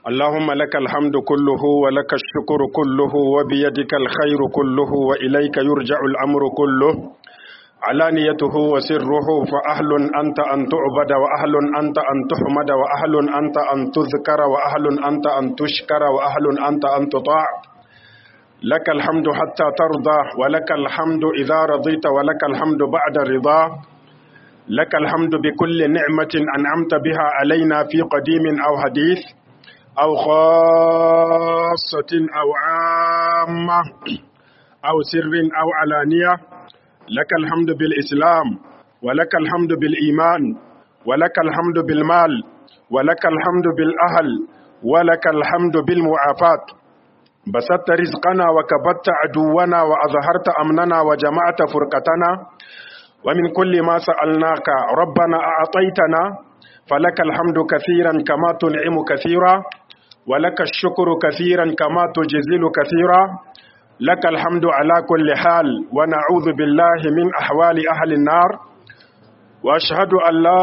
اللهم لك الحمد كله ولك الشكر كله وبيدك الخير كله وإليك يرجع الأمر كله علانيته وسره فأهل أنت أن تعبد وأهل أنت أن تحمد وأهل أنت أن تذكر وأهل أنت أن تشكر وأهل أنت أن تطاع لك الحمد حتى ترضى ولك الحمد إذا رضيت ولك الحمد بعد رضا لك الحمد بكل نعمة أنعمت بها علينا في قديم أو حديث أو خاصة أو عامة أو سر أو علانية لك الحمد بالإسلام ولك الحمد بالإيمان ولك الحمد بالمال ولك الحمد بالأهل ولك الحمد بالمعافاة بسطت رزقنا وكبت عدونا وأظهرت أمننا وجمعت فرقتنا ومن كل ما سألناك ربنا أعطيتنا فلك الحمد كثيرا كما تنعم كثيرا ولك الشكر كثيرا كما تجزل كثيرا لك الحمد على كل حال ونعوذ بالله من أحوال أهل النار وأشهد أن لا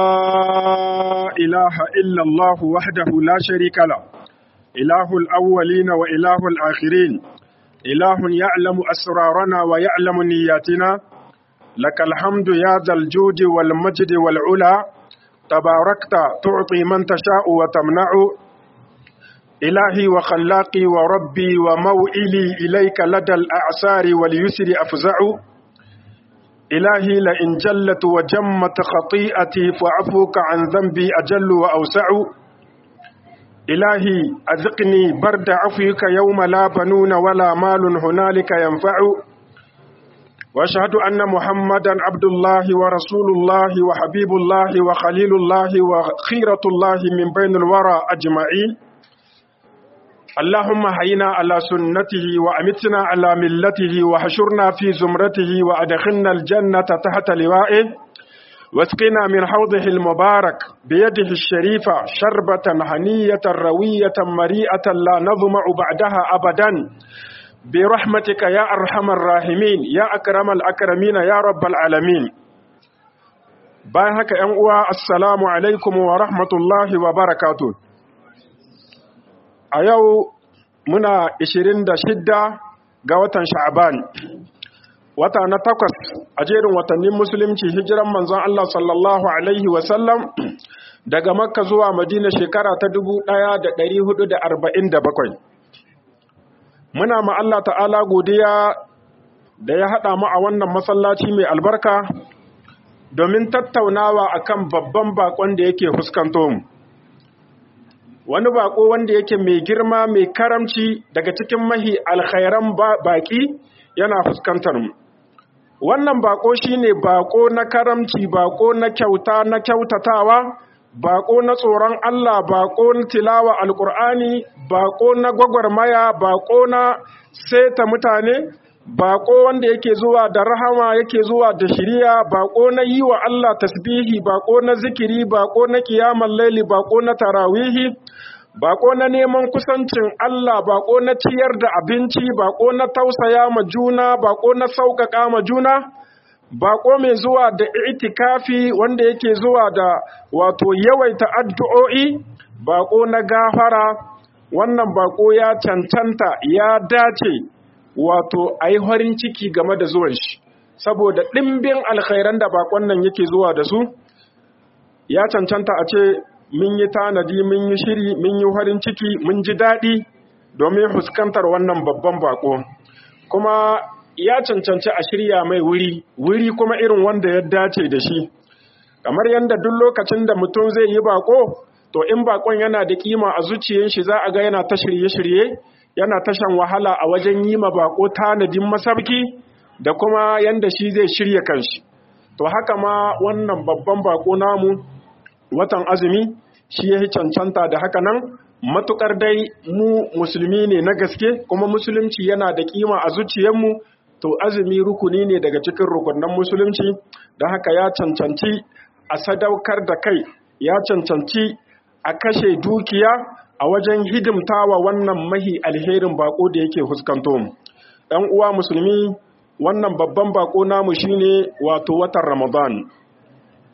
إله إلا الله وحده لا شريك له إله الأولين وإله الآخرين إله يعلم أسرارنا ويعلم نياتنا لك الحمد يا ذا الجود والمجد والعلا تباركت تعطي من تشاء وتمنع إلهي وخلاقي وربي وموئلي إليك لدى الأعسار واليسر أفزع إلهي لئن جلت وجمت خطيئتي فعفوك عن ذنبي أجل وأوسع إلهي أذقني برد عفوك يوم لا بنون ولا مال هنالك ينفع واشهد ان محمدا عبد الله ورسول الله وحبيب الله وخليل الله وخيره الله من بين الورى اجمعين اللهم حينا على سنته وامتنا على ملته وحشرنا في زمرته وادخلنا الجنه تحت لوائه واسقنا من حوضه المبارك بيده الشريفه شربه هنيه رويه مريئه لا نظمع بعدها ابدا برحمتك يا أرحم الراحمين يا أكرم الأكرمين يا رب العالمين bayan haka ‘yan uwa assalamu alaikum wa rahmatullahi wa barakatu a yau muna 26 ga watan sha'aban wata na takwas a jerin watannin musulunci hijiran manzon Allah sallallahu alaihi wasallam daga makka zuwa madina shekara ta 1447 muna ma Allah ta'ala godiya da ya haɗa mu a wannan masallaci mai albarka domin tattaunawa akan babban bakon da yake fuskanto mu wani bako wanda yake mai girma mai karamci daga cikin mahi alkhairan baki yana fuskantar mu wannan bako shine bako na karamci bako na kyauta na kyautatawa bako na tsoron Allah bako na tilawa alkur'ani bako na gwagwarmaya bako na seta mutane bako wanda yake zuwa da rahama yake zuwa da shiriya bako na yi wa Allah tasbihi bako na zikiri bako na kiyaman laili bako na tarawihi bako na neman kusancin Allah bako na ciyar da abinci bako na tausaya ma juna bako na sauƙaƙa ma juna bako mai zuwa da itikafi wanda yake zuwa da wato yawaita addu'o'i bako na gafara wannan bako ya cancanta ya dace wato a yi farin ciki game da zuwan shi saboda ɗimbin alkhairan da bakon nan yake zuwa da su ya cancanta a ce mun yi tanadi mun yi shiri mun yi farin ciki mun ji daɗi domin fuskantar wannan babban bako kuma ya cancanci a shirya mai wuri wuri kuma irin wanda ya dace da shi kamar yadda duk lokacin da mutum zai yi bako to in bakon yana da kima a zuciyar shi za a ga yana ta shirye-shirye yana ta shan wahala a wajen yi ma bako tanadin masarki da kuma yanda shi zai shirya kanshi to haka ma wannan babban bako namu watan azumi shi ya cancanta da haka nan matukar dai mu musulmi ne na gaske kuma musulunci yana da kima a zuciyarmu to azumi rukuni ne daga cikin rukunan musulunci don haka ya cancanci a sadaukar da kai ya cancanci a kashe dukiya a wajen hidimtawa wannan mahi alherin bako da yake fuskanto mu ɗan uwa musulmi wannan babban bako namu shine wato watan ramadan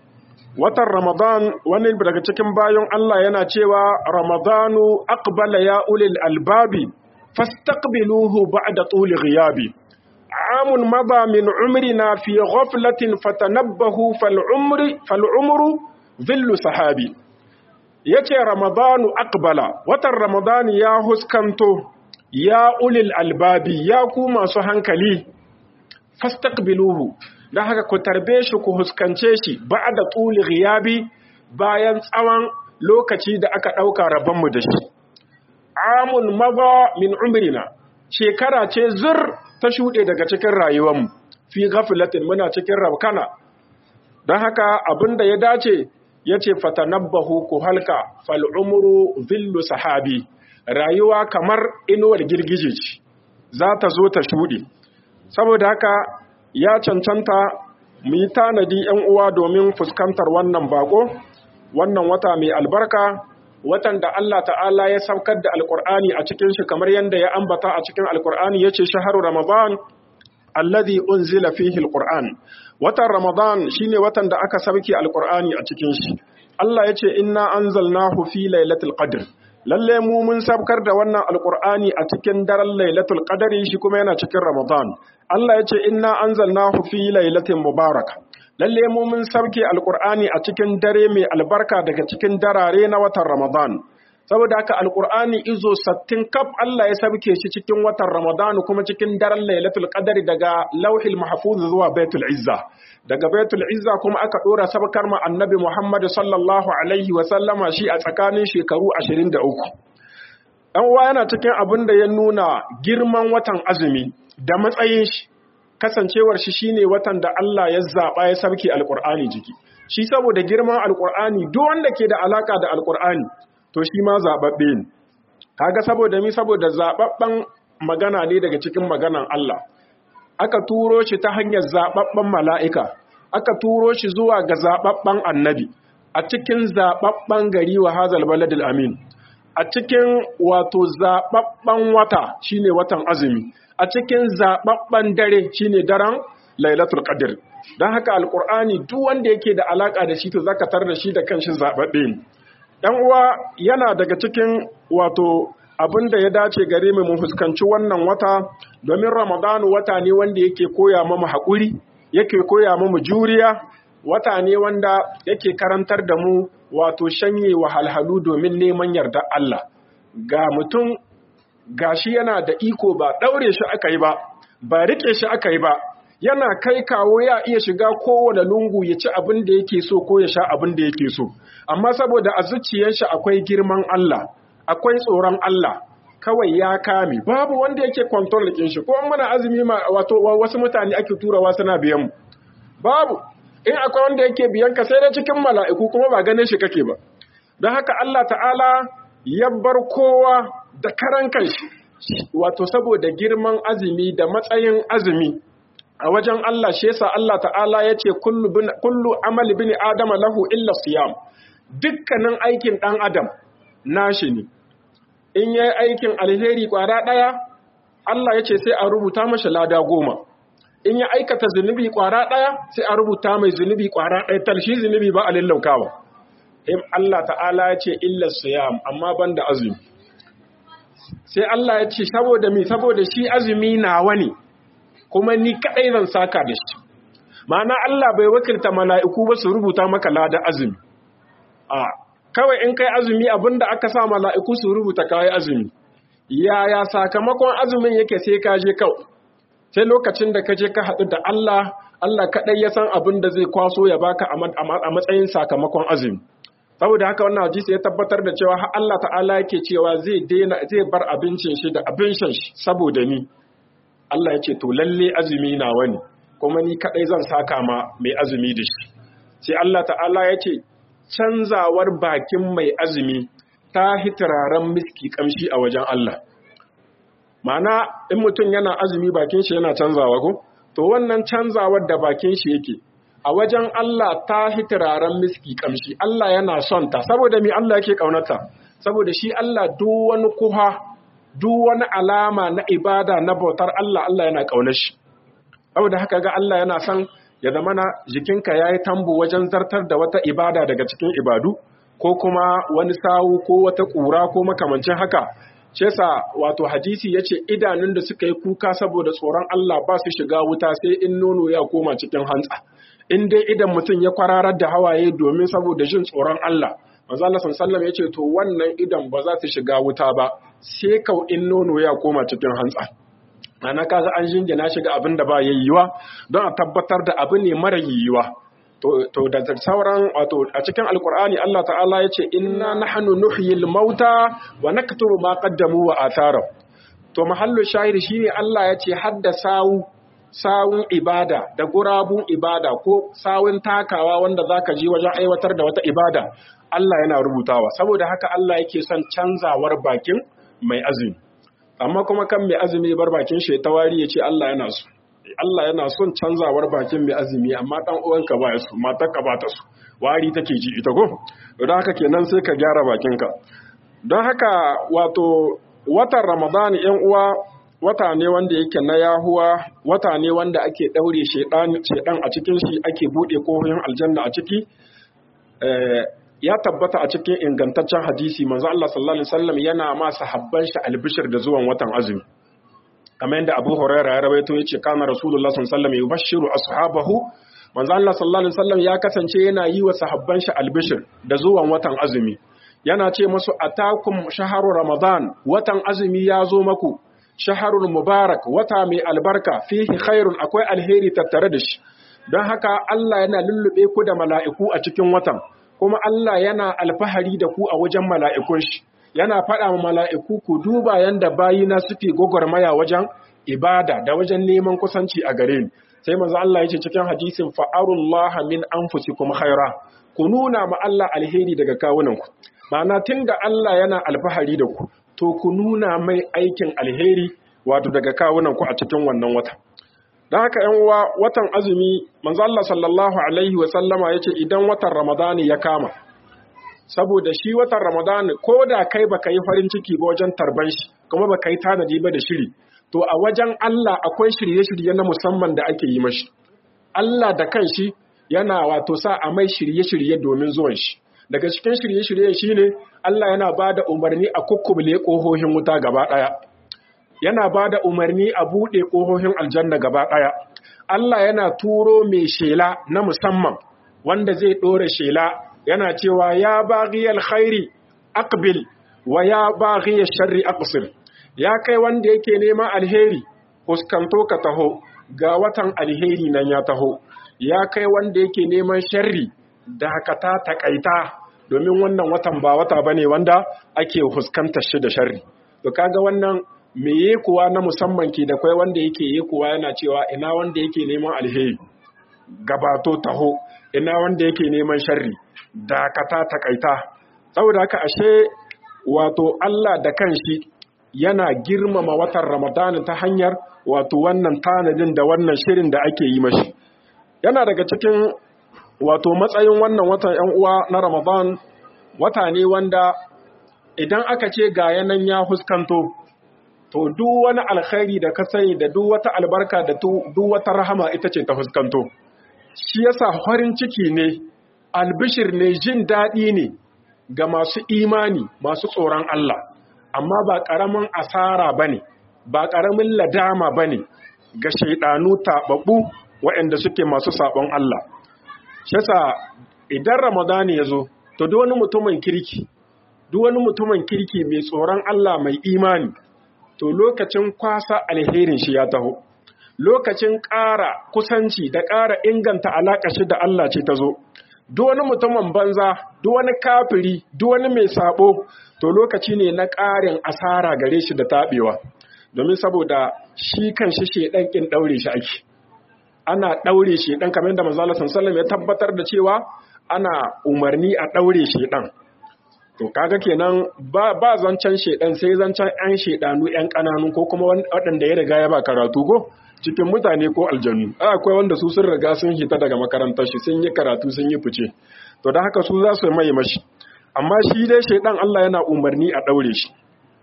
watan ramadan wani daga cikin bayan Allah yana cewa ramadanu aqbala ya ulil albabi fastaqbiluhu ba'da tuli ghiyabi amun mada min umrina fi ghaflatin fatanabbahu fal umri fal umru dhillu sahabi yace ramadanu aqbala watan ramadan ya huskanto ya ulil albabi ya ku masu hankali fastaqbiluhu dan haka ku tarbe shi ku huskance shi ba'da tuli ghiyabi bayan tsawon lokaci da aka dauka rabon mu da shi amun maza min umrina shekara ce zur ta shuɗe daga cikin rayuwarmu fi ghaflatin muna cikin rabkana don haka abinda ya dace ya ce fatanabbahu ku halka fal umru zillu sahabi rayuwa kamar inuwar girgije ce za ta zo ta shuɗe saboda haka ya cancanta mu yi tanadi ‘yan uwa domin fuskantar wannan bako wannan wata mai albarka watan da Allah ta'ala ya saukar da alkur'ani a cikin shi kamar yadda ya ambata a cikin alkur'ani ya ce shaharu ramadan alladhi unzila fihi alqur'an watan ramadan shine watan da aka sauke alkur'ani a cikin shi Allah ya ce inna anzalnahu fi lailatul qadr lalle mu mun sabkar da wannan alkur'ani a cikin daren lailatul qadri shi kuma yana cikin ramadan Allah ya ce inna anzalnahu fi lailatin mubarak lalle mu mun sabke alkur'ani a cikin dare mai albarka daga cikin darare na watan ramadan saboda haka alkur'ani izo sattin kaf Allah ya sabke shi cikin watan ramadan kuma cikin daren lailatul qadri daga lauhil mahfuz zuwa baitul izza daga baitul izza kuma aka dora sabkar ma annabi Muhammad sallallahu alaihi wa sallama shi a tsakanin shekaru 23 dan uwa yana cikin abin da ya nuna girman watan azumi da matsayin shi kasancewar shi shine watan da Allah ya zaba ya sabke alqur'ani jiki shi saboda girman alqur'ani duk wanda ke da alaka da alqur'ani to shi ma zababbe ne kaga saboda mi saboda zababban magana ne daga cikin maganan Allah aka turo shi ta hanyar zaɓaɓɓen mala'ika, aka turo shi zuwa ga zaɓaɓɓen annabi, a cikin zaɓaɓɓen gari wa hazal baladil amin, a cikin wato zaɓaɓɓen wata shine watan azumi, a cikin zaɓaɓɓen dare shine daren lailatul qadr don haka alƙur'ani duk wanda yake da alaƙa da shi to zaka tar da shi da kanshi zaɓaɓɓe ne. ‘Yan uwa yana daga cikin wato abin da ya dace gare mu mu fuskanci wannan wata domin ramadanu wata ne wanda yake koya mamu haƙuri yake koya mamu juriya wata ne wanda yake karantar da mu wato shanye wahalhalu domin neman yarda Allah ga mutum gashi yana da iko ba ɗaure shi aka yi ba ba riƙe shi aka yi ba yana kai kawo ya iya shiga kowane lungu ya ci abin da yake so ko ya sha abin da yake so amma saboda a zuciyar shi akwai girman Allah akwai tsoron Allah kawai ya kame babu wanda yake control ɗin shi ko muna azumi ma wato wasu mutane ake turawa suna biyan mu babu in akwai wanda yake biyan ka sai dai cikin mala'iku kuma ba ganin shi kake ba don haka Allah ta'ala ya bar kowa da karan kanshi wato saboda girman azumi da matsayin azumi a wajen Allah shi yasa Allah ta'ala ya ce kullu amali bin adama lahu illa siyam dukkanin aikin ɗan adam nashi ne in ya yi aikin alheri ƙwara ɗaya Allah ya ce sai a rubuta mashi lada goma in ya aikata zunubi ƙwara ɗaya sai a rubuta mai zunubi ƙwara ɗaya talshi zunubi ba a lallaukawa in Allah ta'ala ya ce illa siyam amma ban da azumi sai Allah ya ce saboda mi saboda shi azumi nawa ne kuma ni kaɗai zan saka da shi ma'ana Allah bai wakilta mala'iku ba su rubuta maka lada azumi a kawai in kai azumi abinda aka sa mala'iku su rubuta kawai azumi yaya sakamakon azumin yake sai ka je kawai sai lokacin da ka je ka haɗu da Allah Allah kaɗai ya san abin da zai kwaso ya baka a matsayin sakamakon azumi saboda haka wannan hadisi ya tabbatar da cewa Allah ta'ala yake cewa zai daina zai bar abincin shi da abin shan shi saboda ni Allah ya ce to lalle azumi na wani kuma ni kaɗai zan saka ma mai azumi da shi sai Allah ta'ala ya ce canzawar bakin mai azumi ta hitiraren miski kamshi a wajen Allah. Mana in mutum yana azumi bakin shi yana canzawa ko? To wannan canzawar da bakin shi yake a wajen Allah ta hitiraren miski kamshi. Allah yana son ta saboda mi Allah yake kaunata. Saboda shi Allah duk wani kuha, duk wani alama na ibada na bautar Allah Allah yana kaunar shi. Saboda haka ga Allah yana son ya zama na jikinka ya yi tambu wajen zartar da wata ibada daga cikin ibadu ko kuma wani sawu ko wata ƙura ko makamancin haka ce sa wato hadisi ya ce idanun da suka yi kuka saboda tsoron Allah ba su shiga wuta sai in nono ya koma cikin hantsa in dai idan mutum ya kwararar da hawaye domin saboda jin tsoron Allah manzo Allah sallallahu ya ce to wannan idan ba za su shiga wuta ba sai kau in nono ya koma cikin hantsa ana kaga an jingina shiga abin da ba yayyuwa don a tabbatar da abu ne mara yiwuwa to da sauran wato a cikin alkur'ani Allah ta'ala ya ce inna nahnu nuhyil mauta wa naktubu ma qaddamu wa atharu to mahallu shahid shine Allah ya ce hadda sawu sawun ibada da gurabun ibada ko sawun takawa wanda zaka je wajen aiwatar da wata ibada Allah yana rubutawa saboda haka Allah yake son canzawar bakin mai azumi amma kuma kan mai azumi bar bakin shi tawari ya ce Allah yana so Allah yana son canzawar bakin mai azumi amma dan uwanka ba ya so matarka ba ta so wari take ji ita ko don haka kenan sai ka gyara bakinka don haka wato watan Ramadan yan uwa wata ne wanda yake na yahuwa wata ne wanda ake daure shedan shedan a cikin shi ake bude kohoyin aljanna a ciki ya tabbata a cikin ingantaccen hadisi manzo Allah sallallahu alaihi wasallam yana ma sahabban shi albishir da zuwan watan azumi kamar yadda Abu Hurairah ya rawaito yace kana Rasulullah sallallahu alaihi wasallam yubashshiru ashabahu manzo Allah sallallahu alaihi wasallam ya kasance yana yi wa sahabban shi albishir da zuwan watan azumi yana ce musu atakum shaharu ramadan watan azumi ya zo maku shaharul mubarak wata mai albarka fihi khairun akwai alheri tattare da shi don haka Allah yana lullube ku da mala'iku a cikin watan kuma Allah yana alfahari da ku a wajen mala'ikun shi yana faɗa wa mala'iku ku duba yanda bayina suke gwagwarmaya wajen ibada da wajen neman kusanci a gare ni sai manzo Allah yace cikin hadisin fa'arullah min anfusikum khaira ku nuna ma Allah alheri daga kawunanku ma'ana tunda Allah yana alfahari da ku to ku nuna mai aikin alheri wato daga kawunanku a cikin wannan wata don haka ‘yan uwa watan azumi manzo Allah sallallahu Alaihi wasallama ya ce idan watan Ramadani ya kama saboda shi watan Ramadani ko da kai baka yi farin ciki ba wajen tarban shi kuma baka yi tanadi ba da shiri to a wajen Allah akwai shirye-shirye na musamman da ake yi mashi Allah da kanshi yana wato sa a mai shirye-shirye domin zuwan shi daga cikin shirye-shirye shine Allah yana ba da umarni a kukkubule ƙohohin wuta gaba ɗaya yana ba da umarni a buɗe ƙohohin aljanna gaba ɗaya. Allah yana turo mai shela na musamman wanda zai ɗora shela yana cewa ya baghi alkhairi aqbil wa ya baghi sharri aqsil ya kai wanda yake neman alheri fuskanto ka taho ga watan alheri nan ya taho ya kai wanda yake neman sharri dakata takaita domin wannan watan ba wata bane wanda ake fuskantar shi da sharri to kaga wannan me ye kuwa na musamman ke da kwai wanda yake ye kuwa yana cewa ina wanda yake neman alheri gabato taho ina wanda yake neman sharri dakata takaita saboda haka ashe wato Allah da kanshi yana girmama watan Ramadan ta hanyar wato wannan tanadin da wannan shirin da ake yi mashi yana daga cikin wato matsayin wannan watan ‘yan uwa na Ramadan wata ne wanda idan aka ce ga yanan ya huskanto to duk wani alkhairi da ka sani da duk wata albarka da duk wata rahama ita ce ta fuskanto shi yasa farin ciki ne albishir ne jin daɗi ne ga masu imani masu tsoron Allah amma ba ƙaramin asara bane ba ƙaramin ladama bane ga shaidanu taɓaɓɓu waɗanda suke masu saɓon Allah shi yasa idan ramadani ya zo to duk wani mutumin kirki duk wani mutumin kirki mai tsoron Allah mai imani to lokacin kwasa alherin shi ya taho lokacin ƙara kusanci da ƙara inganta alaƙa shi da Allah ce ta zo duk wani mutumin banza duk wani kafiri duk wani mai sabo to lokaci ne na ƙarin asara gare shi da taɓewa domin saboda shi kan shi shedan kin daure shi ake ana daure shedan kamar da manzo Allah sallallahu ya tabbatar da cewa ana umarni a daure shedan to kaga kenan ba ba zancen shedan sai zancen ƴan shedanu ƴan kananu ko kuma waɗanda ya riga ya ba karatu ko cikin mutane ko aljanu akwai wanda su sun riga sun hita daga makarantar shi sun yi karatu sun yi fice to da haka su za su mai mashi amma shi dai shedan Allah yana umarni a daure shi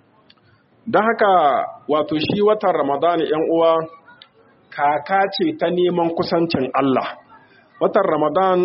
don haka wato shi watan ramadani yan uwa kaka ce ta neman kusancin Allah watan ramadan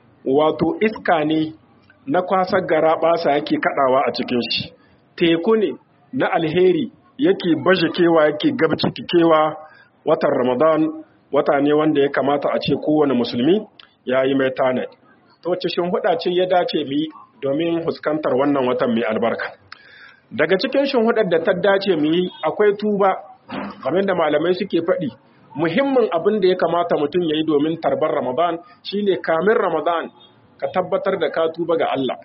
wato iska ne na kwasar gara basa yake kadawa a cikin shi teku ne na alheri yake baje kewa yake gabciki kewa watan ramadan wata ne wanda ya kamata a ce kowane musulmi ya yi mai tanadi ta wacce shinhuda ce ya dace mu yi domin fuskantar wannan watan mai albarka daga cikin shinhudar da ta dace mu yi akwai tuba kamar da malamai suke faɗi muhimmin abin da ya kamata mutum ya yi domin tarbar ramadan shine kamin ramadan ka tabbatar da ka tuba ga Allah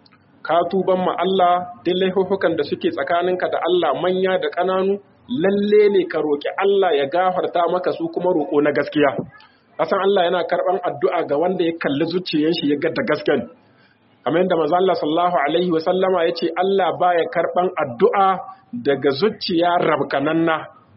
ka tuban ma Allah duk laifukan da suke tsakaninka da Allah manya da ƙananu lalle ne ka roƙi Allah ya gafarta maka su kuma roƙo na gaskiya kasan Allah yana karɓan addu'a ga wanda ya kalli zuciyar shi ya ga da gasken kamar yadda manzo Allah sallallahu alaihi wa sallama yace Allah baya karɓan addu'a daga zuciya rabkananna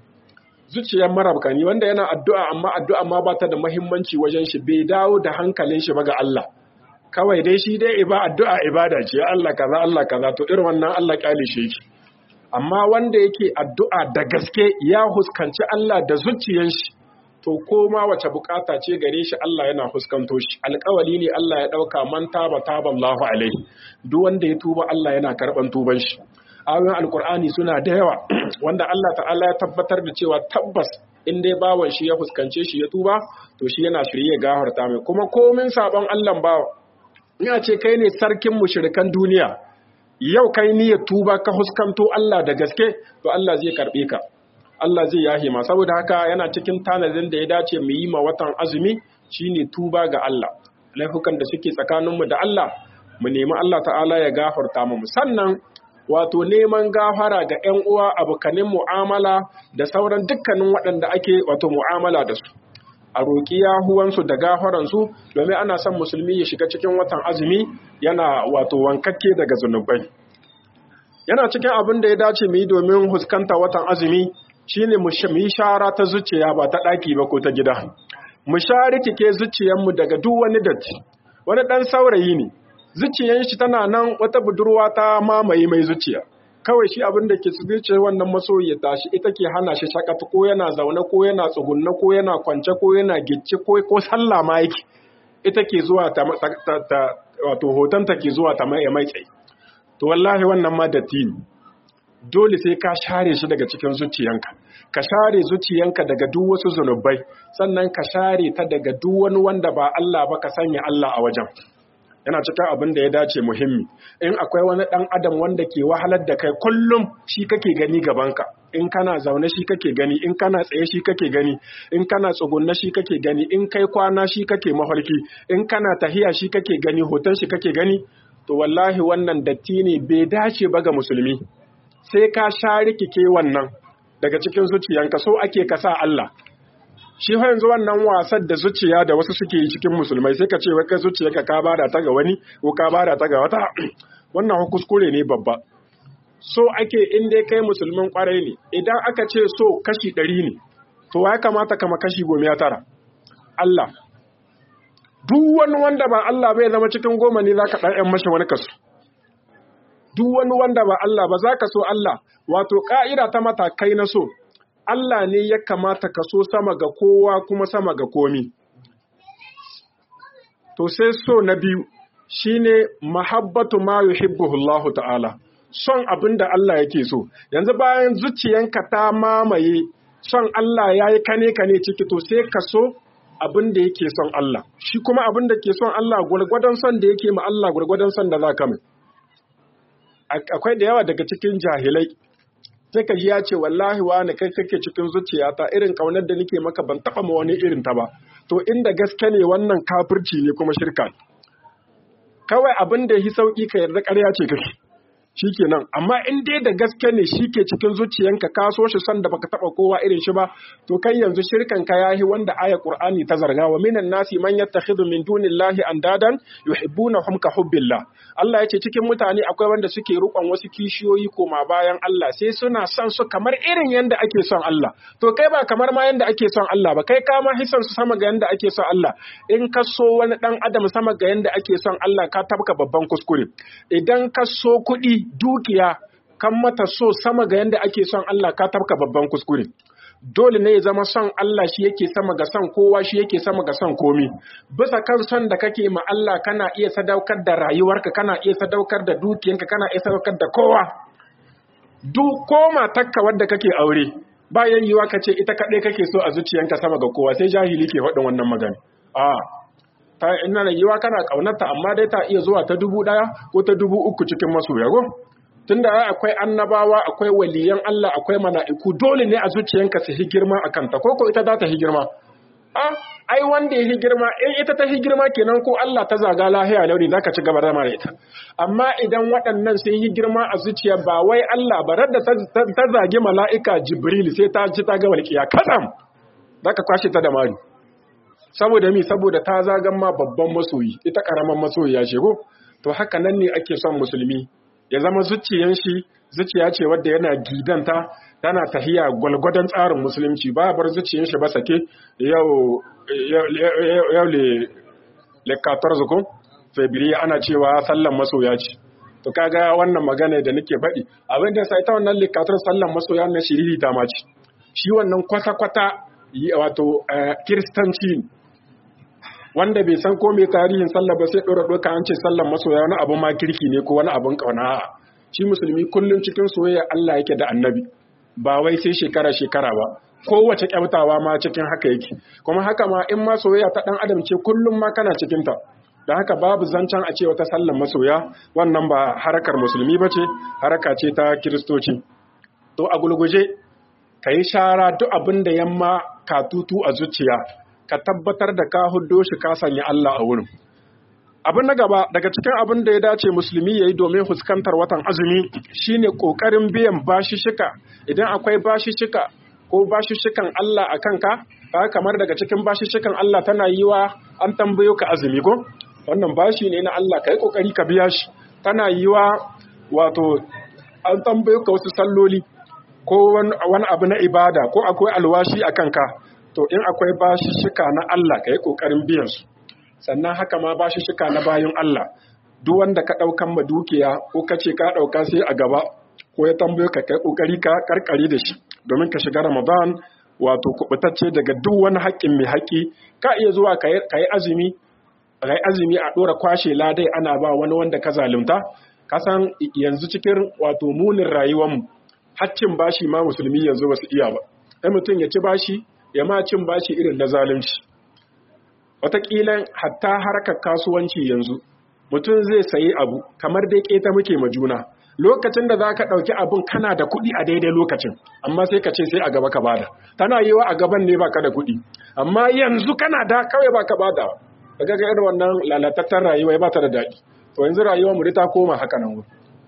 zuciyar marabkani wanda yana addu'a amma addu'a ma ba ta da muhimmanci wajen shi bai dawo da hankalin shi ba ga Allah kawai dai shi dai iba addu'a ibada ce Allah kaza Allah kaza to irin wannan Allah kyale shi yake amma wanda yake addu'a da gaske ya huskanci Allah da zuciyar shi to koma wace bukata ce gare shi Allah yana huskanto shi alƙawali ne Allah ya dauka man taba taba Allahu alaihi duk wanda ya tuba Allah yana karban tuban shi ayoyin alkur'ani suna da yawa wanda Allah ta'ala ya tabbatar da cewa tabbas in dai bawan shi ya fuskance shi ya tuba to shi yana shirye gafarta mai kuma komin sabon Allah bawa ina ce kai ne sarkin mushrikan duniya yau kai niyyar tuba ka huskanto Allah da gaske to Allah zai karbe ka Allah zai yahe ma saboda haka yana cikin tanadin da ya dace mu yi ma watan azumi shine tuba ga Allah laifukan da suke tsakaninmu da Allah mu nemi Allah ta'ala ya gafarta mu sannan wato neman gafara ga 'yan uwa abokanin mu'amala da sauran dukkanin waɗanda ake wato mu'amala da su a roƙi yahuwansu da gafaransu domin ana son musulmi ya shiga cikin watan azumi yana wato wankakke daga zunubai yana cikin abin da ya dace mu yi domin huskanta watan azumi shine mu yi shara ta zuciya ba ta ɗaki ba ko ta gida mu share kike zuciyarmu daga duk wani datti wani ɗan saurayi ne zuciyar shi tana nan wata budurwa ta mamaye mai zuciya kawai shi abin da ke zuciyar wannan masoyi ya tashi ita ke hana shi shakata ko yana zaune ko yana tsugunna ko yana kwance ko yana gicce ko ko sallah ma yake ita ke zuwa ta, wato hoton ta ke zuwa ta mai mai tsaye to wallahi wannan ma datti ne dole sai ka share shi daga cikin zuciyanka ka share zuciyanka daga duk wasu zunubai sannan ka share ta daga duk wani wanda ba Allah ba ka sanya Allah a wajen yana cikin abin da ya dace muhimmi in akwai wani ɗan adam wanda ke wahalar da kai kullum shi kake gani gabanka in kana zaune shi kake gani in kana tsaye shi kake gani in kana tsugunna shi kake gani in kai kwana shi kake mafarki in kana tahiya shi kake gani hoton shi kake gani to wallahi wannan datti ne bai dace ba ga musulmi sai ka share kike wannan daga cikin zuciyanka so ake kasa Allah shi fa yanzu wannan wasan da zuciya da wasu suke yi cikin musulmai sai ka ce wai kai zuciyarka ka bada ta ga wani ko ka bada ta ga wata wannan kuskure ne babba so ake in dai kai musulmin kwarai ne idan aka ce so kashi ɗari ne to ya kamata kama kashi goma ya tara Allah duk wani wanda ba Allah bai zama cikin goma ne zaka ɗan ƴan mashi wani kaso duk wani wanda ba Allah ba zaka so Allah wato ka'ida ta matakai na so Allah ne ya kamata ka so sama ga kowa kuma sama ga komi. To sai so na biyu shine mahabbatu ma yuhibbuhu Allah ta'ala. Son abin da Allah yake so. Yanzu bayan zuciyanka ta mamaye son Allah ya yi kane kane ciki to sai ka so abin da yake son Allah. Shi kuma abin da ke son Allah gwargwadon son da yake ma Allah gwargwadon son da za ka mai. Akwai da yawa daga cikin jahilai sai ka ji ya ce wallahi wani kai kake cikin zuciyata irin kaunar da nake maka ban taba ma wani irin ta ba to inda gaske ne wannan kafirci ne kuma shirka kawai abin da yi sauki ka yarda ƙarya ce kake shikenan amma in dai da gaske ne shi ke cikin zuciyanka ka so shi san da baka taba kowa irin shi ba to kai yanzu shirkan ka yahi wanda aya qur'ani ta zarga wa minan nasi man yattakhidhu min dunillahi andadan yuhibbunahum ka hubbillah Allah ya ce cikin mutane akwai wanda suke rukon wasu kishiyoyi koma bayan Allah sai suna son su kamar irin yanda ake son Allah to kai ba kamar ma yanda ake son Allah ba kai ka ma hisan su sama ga yanda ake son Allah in ka so wani dan adam sama ga yanda ake son Allah ka tabka babban kuskure idan ka so kuɗi dukiya kan mata so sama ga yanda ake son Allah ka tabka babban kuskure dole ne ya zama son Allah shi yake sama ga son kowa shi yake sama ga son komi bisa kan son da kake ma Allah kana iya sadaukar da rayuwarka kana iya sadaukar da dukiyanka kana iya sadaukar da kowa duk ko matarka wadda kake aure bayan yiwa ka ce ita kaɗai kake so a zuciyanka sama ga kowa sai jahili ke faɗin wannan magana a ta ina da yiwa kana ƙaunarta amma dai ta iya zuwa ta dubu ɗaya ko ta dubu uku cikin masoya go tunda akwai annabawa akwai waliyan Allah akwai mala'iku dole ne a zuciyanka su hi girma a kanta ko ko ita za ta hi girma a ai wanda ya hi girma in ita ta hi girma kenan ko Allah ta zaga lahiya lauri zaka ci gaba da mara ita amma idan waɗannan sun yi girma a zuciya ba wai Allah ba da ta zagi mala'ika Jibril sai ta ji ta ga walƙiya kadam zaka kwashe ta da mari saboda mi saboda ta zagan ma babban masoyi ita karaman masoyi ya shigo to haka nan ne ake son musulmi ya zama zuciyan shi zuciya ce wadda yana gidanta tana tahiya gwalgwadon tsarin musulunci ba bar zuciyan shi ba sake yau yau le le 14 ko febiri ana cewa sallan masoya ce to kaga wannan magana da nake faɗi abin da sai ta wannan le 14 sallan masoya na shiriri ta mace shi wannan kwata kwata wato kiristanci wanda bai san ko mai tarihin sallah ba sai ɗora ɗoka an ce sallan masoya wani abu ma kirki ne ko wani abun ƙauna shi musulmi kullum cikin soyayya Allah yake da annabi ba wai sai shekara shekara ba kowace kyautawa ma cikin haka yake kuma haka ma in ma soyayya ta ɗan adam ce kullum ma kana cikin ta da haka babu zancen a ce wata sallan masoya wannan ba harakar musulmi ba ce haraka ce ta kiristoci to a gulguje ka yi shara duk abin da yamma ka tutu a zuciya ka tabbatar da ka huddo shi ka sanya Allah a wurin. Abin na gaba daga cikin abin da ya dace musulmi ya yi domin fuskantar watan azumi shine ƙoƙarin biyan bashishika idan akwai bashishika ko bashishikan Allah a kanka ba kamar daga cikin bashishikan Allah tana yi wa an tambayo ka azumi ko wannan bashi ne na Allah ka yi ƙoƙari ka biya shi tana yi wa wato an tambayo ka wasu salloli ko wani abu na ibada ko akwai alwashi a kanka to in akwai bashishika na Allah ka yi ƙoƙarin biyansu sannan haka ma bashishika na bayan Allah duk wanda ka ɗaukan ma dukiya ko ka ce ka ɗauka sai a gaba ko ya tambayo ka kai ƙoƙari ka karkare da shi domin ka shiga Ramadan wato kubutacce daga duk wani haƙƙin mai haƙƙi ka iya zuwa ka yi azumi ka yi azumi a ɗora kwashe ladai ana ba wani wanda ka zalunta ka san yanzu cikin wato munin rayuwarmu haccin bashi ma musulmi yanzu ba su iya ba sai mutum ya ci bashi ya ma cin bashi irin na zalunci wataƙila hatta harkar kasuwanci yanzu mutum zai sayi abu kamar dai keta muke ma juna lokacin da za ka ɗauki abin kana da kuɗi a daidai lokacin amma sai ka ce sai a gaba ka bada tana yiwa a gaban ne baka da kuɗi amma yanzu kana da kawai baka bada daga ga irin wannan lalatattar rayuwa ba ta da daɗi to yanzu rayuwar mu ta koma haka nan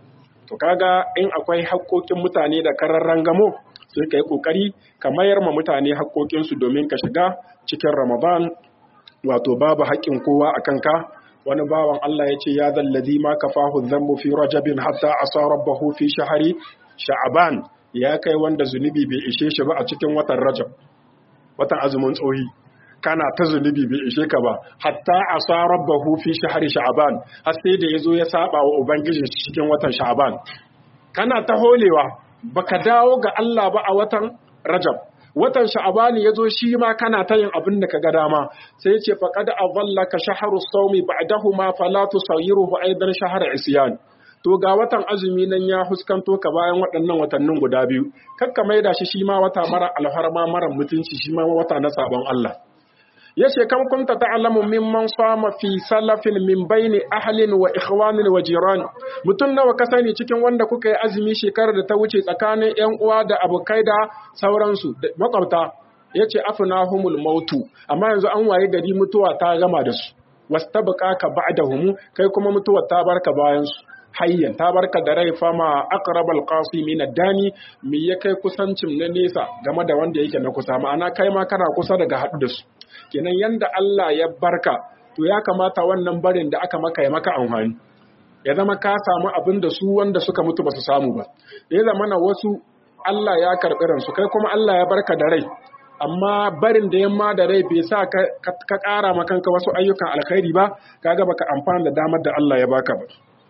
to kaga in akwai haƙƙoƙin mutane da kararran gamo sai ka yi ƙoƙari ka mayar ma mutane haƙƙoƙinsu domin ka shiga cikin ramadan wato babu haƙƙin kowa a kanka wani bawan Allah ya ce ya zallazi ma kafahu dhanbu fi rajabin hatta asa rabbahu fi shahri sha'ban ya kai wanda zunubi bai ishe shi ba a cikin watan rajab watan azumin tsohi kana ta zunubi bai ishe ka ba hatta asa rabbahu fi shahri sha'ban har sai da yazo ya saba wa ubangiji cikin watan sha'ban kana ta holewa baka dawo ga Allah ba a watan rajab watan sha'abani yazo shi ma kana ta yin abin da kaga dama sai ya ce faqad adallaka shahru sawmi ba'dahu ma fala tusayiruhu aidan shahr isyan to ga watan azumi nan ya huskanto ka bayan waɗannan watannin guda biyu kakka maida shi shi ma wata mara alharma mara mutunci shi ma wata na sabon Allah yace kan kunta ta'lamu mimman sama fi salafin min baini ahlin wa ikhwanin wa jiran mutun nawa ka sani cikin wanda kuka yi azumi shekarar da ta wuce tsakanin ƴan uwa da abokai da sauransu makwabta yace afnahumul mautu amma yanzu an waye gari mutuwa ta gama da su wastabqaka ba'dahum kai kuma mutuwa ta barka bayan su hayyan ta barka da rai fama aqrabal qasi min dani me ya kai kusancin na nesa game da wanda yake na kusa ma'ana kai ma kana kusa daga haɗu da su kenan yanda Allah ya barka to ya kamata wannan barin da aka maka ya maka amfani ya zama ka samu abin da su wanda suka mutu ba su samu ba ya zama na wasu Allah ya karɓi ransu kai kuma Allah ya barka da rai amma barin da yamma da rai bai sa ka ƙara ma kanka wasu ayyukan alkhairi ba kaga baka amfana da damar da Allah ya baka ba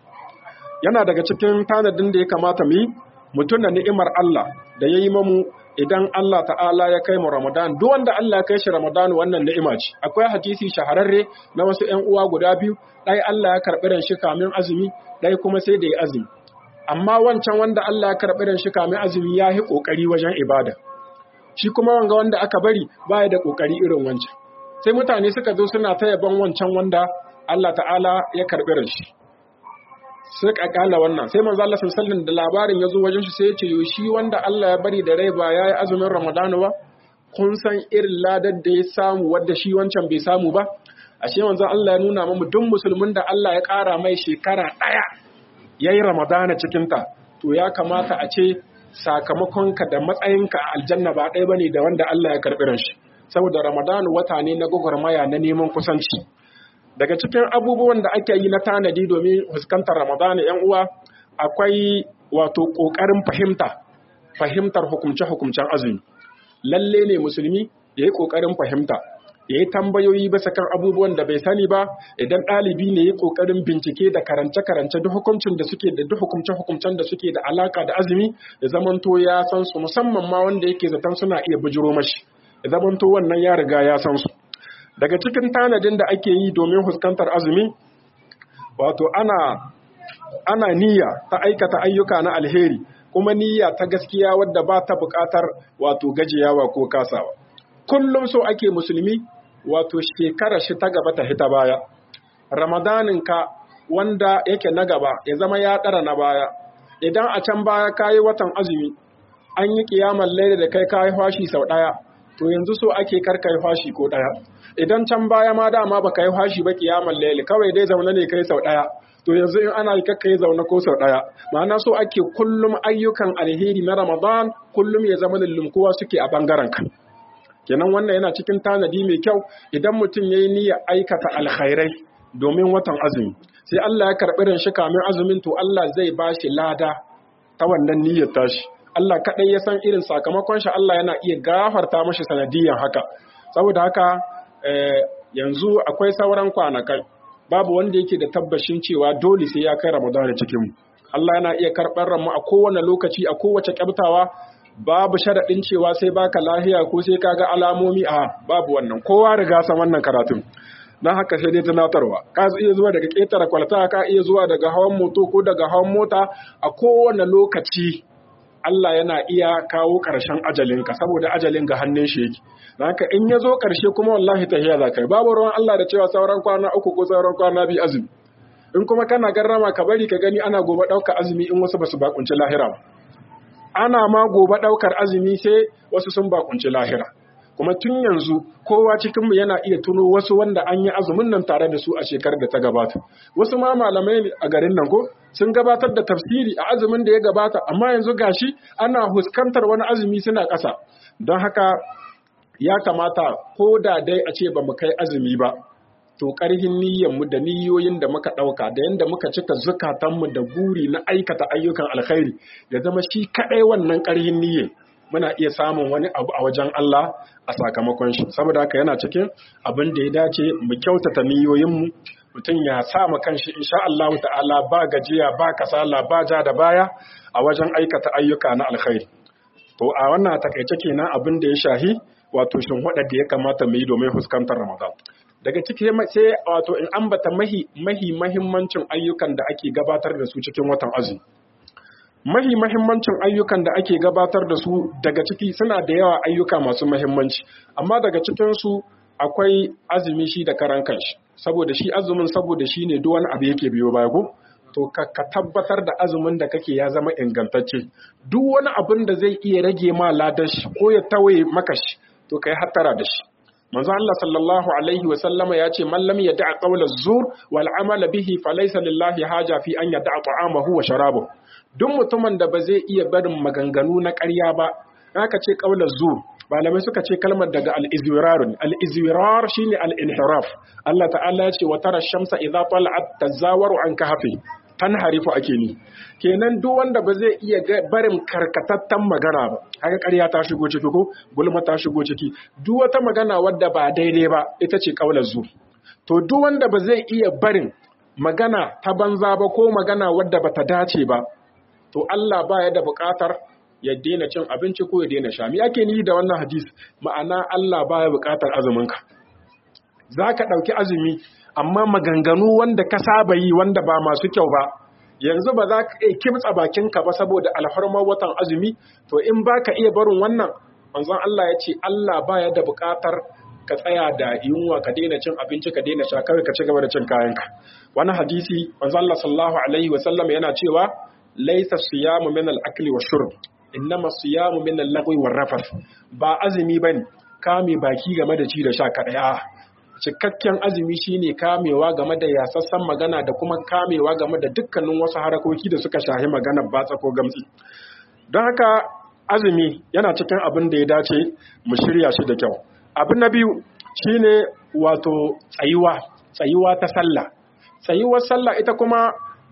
yana daga cikin tanadin da ya kamata mu yi mutum da ni'imar Allah da ya yi mamu idan Allah ta'ala ya kai mu Ramadan duk wanda Allah ya kai shi Ramadan wannan ni'ima ce akwai hadisi shahararre na wasu ƴan uwa guda biyu ɗaya Allah ya karɓi ran shi kamin azumi ɗaya kuma sai da ya azumi amma wancan wanda Allah ya karɓi ran shi kamin azumi ya yi ƙoƙari wajen ibada shi kuma wanga wanda aka bari baya da ƙoƙari irin wancan sai mutane suka zo suna ta yaban wancan wanda Allah ta'ala ya karɓi ran shi sai kakala wannan sai manzo Allah sallallahu da labarin ya zo wajen shi sai ya ce yo shi wanda Allah ya bari da rai ba yayi azumin Ramadan ba kun san irin ladar da ya samu wanda shi wancan bai samu ba ashe manzo Allah ya nuna mu duk musulmin da Allah ya ƙara mai shekara ɗaya yayi Ramadana cikin ta to ya kamata a ce sakamakonka da matsayinka a aljanna ba ɗaya bane da wanda Allah ya karɓi shi saboda Ramadan wata ne na gwagwarmaya na neman kusanci daga cikin abubuwan da ake yi na tanadi domin fuskantar ramadana yan uwa akwai wato ƙoƙarin fahimta fahimtar hukumce-hukumcen azumi lalle ne musulmi ya yi ƙoƙarin fahimta ya yi tambayoyi bisa kan abubuwan da bai sani ba idan ɗalibi ne ya yi ƙoƙarin bincike da karance-karance duk hukuncin da suke da duk hukumce-hukumcen da suke da alaka da azumi ya zamanto ya san su musamman ma wanda yake zaton suna iya bujiro mashi ya zamanto wannan ya riga ya san su daga cikin tanadin da ake yi domin fuskantar azumi wato ana ana niyya ta aikata ayyuka na alheri kuma niyya ta gaskiya wadda ba ta buƙatar wato gajiyawa ko kasawa kullum so ake musulmi wato shekarar shi ta gaba ta hita baya ramadanin ka wanda yake na gaba ya zama ya ɗara na baya idan a can baya kayi watan azumi an yi kiyamar laida da kai kayi fashi sau ɗaya to yanzu so ake karka yi fashi ko ɗaya idan can baya ma dama baka yi fashi ba kiyamar laili kawai dai zaune ne kai sau ɗaya to yanzu in ana yi kakka yi zaune ko sau ɗaya ma'ana so ake kullum ayyukan alheri na ramadan kullum ya zama lullumkuwa suke a bangaren ka kenan wannan yana cikin tanadi mai kyau idan mutum ya yi niyyar aikata alkhairai domin watan azumi sai Allah ya karɓi ran shi kamin azumin to Allah zai ba shi lada ta wannan niyyar tashi Allah kaɗai ya san irin sakamakon shi Allah yana iya gafarta mashi sanadiyan haka saboda haka yanzu akwai sauran kwanakai babu wanda yake da tabbashin cewa dole sai ya kai Ramadan cikin mu Allah yana iya karɓar ranmu a kowane lokaci a kowace kyabtawa babu sharaɗin cewa sai baka lahiya ko sai kaga alamomi a babu wannan kowa riga san wannan karatun don haka sai dai tunatarwa ka iya zuwa daga ƙetare kwalta ka iya zuwa daga hawan moto ko daga hawan mota a kowane lokaci Allah yana iya kawo ƙarshen ajalinka saboda ajalin ga hannun shi yake haka in ya zo ƙarshe kuma wallahi tahiya za ka yi babu ruwan Allah da cewa sauran kwana uku ko sauran kwana biyu azumi in kuma kana garrama ka bari ka gani ana gobe ɗaukar azumi in wasu basu bakunci lahira ba ana ma gobe ɗaukar azumi sai wasu sun bakunci lahira kuma tun yanzu kowa cikinmu yana iya tuno wasu wanda an yi azumin nan tare da su a shekarar da ta gabata wasu ma malamai a garin nan ko sun gabatar da tafsiri a azumin da ya gabata amma yanzu gashi ana huskantar wani azumi suna ƙasa don haka ya kamata ko da dai a ce ba mu kai azumi ba to ƙarhin mu da niyoyin da muka ɗauka da yadda muka cika zukatanmu da guri na aikata ayyukan alkhairi ya zama shi kaɗai wannan ƙarhin niyyar muna iya samun wani abu a wajen Allah a sakamakon shi saboda haka yana cikin abin da ya dace mu kyautata niyoyinmu mutum ya sa ma kanshi insha Allah ta'ala ba gajiya ba kasala ba ja da baya a wajen aikata ayyuka na alkhairi to a wannan takaice kenan abin da ya shahi wato shin da ya kamata mu yi domin fuskantar Ramadan daga ciki sai wato in ambata mahi mahi mahimmancin ayyukan da ake gabatar da su cikin watan azumi mahi mahimmancin ayyukan da ake gabatar da su daga ciki suna da yawa ayyuka masu mahimmanci amma daga cikinsu akwai azumi shi da karan kanshi saboda shi azumin saboda shi ne duk wani abu yake biyo baya ko to ka, ka tabbatar da azumin da kake ya zama ingantacce duk wani abin da zai iya rage ma ladan shi ko ya tawaye maka shi to kai hattara da shi manzo Allah sallallahu alaihi wa sallama ya ce man lam yada'a qawla zur wal amala bihi falaysa lillahi haja fi an yada'a ta'amahu wa sharabahu duk mutumin da ba zai iya barin maganganu na ƙarya ba aka ce qawla zur malamai suka ce kalmar daga al-izwirar al-izwirar shine al-inhiraf Allah ta'ala ya ce wa tara shamsa idza tala'at tazawaru an kahfi tanharifu ake ni kenan duk wanda ba zai iya barin karkatattan magana ba haka ƙarya ta shigo ciki ko gulma ta shigo ciki duk wata magana wadda ba daidai ba ita ce kaular zu to duk wanda ba zai iya barin magana ta banza ba ko magana wadda bata dace ba to Allah ba ya da buƙatar ya daina cin abinci ko ya daina sha me ake nihi da wannan hadis ma'ana Allah baya buƙatar azumin ka zaka ɗauki azumi amma maganganu wanda ka saba yi wanda ba masu kyau ba yanzu ba za ka iya kimtsa bakinka ba saboda alfarmar watan azumi to in ba ka iya barin wannan manzon Allah ya ce Allah baya da buƙatar ka tsaya da yunwa ka daina cin abinci ka daina sha kawai ka ci gaba da cin kayanka wani hadisi manzon Allah sallallahu alaihi wa sallam yana cewa laysa siyamu min al-akli wa shurb innama siyamu min al-lagwi wa rafath ba azumi bane kame baki game da ci da sha kadai cikakken azumi shine kamewa game da yasassan magana da kuma kamewa game da dukkanin wasu harakoki da suka shahi magana batsa ko gamsi don haka azumi yana cikin abin da ya dace mu shirya shi da kyau abin na biyu shine wato tsayuwa tsayuwa ta sallah tsayuwar sallah ita kuma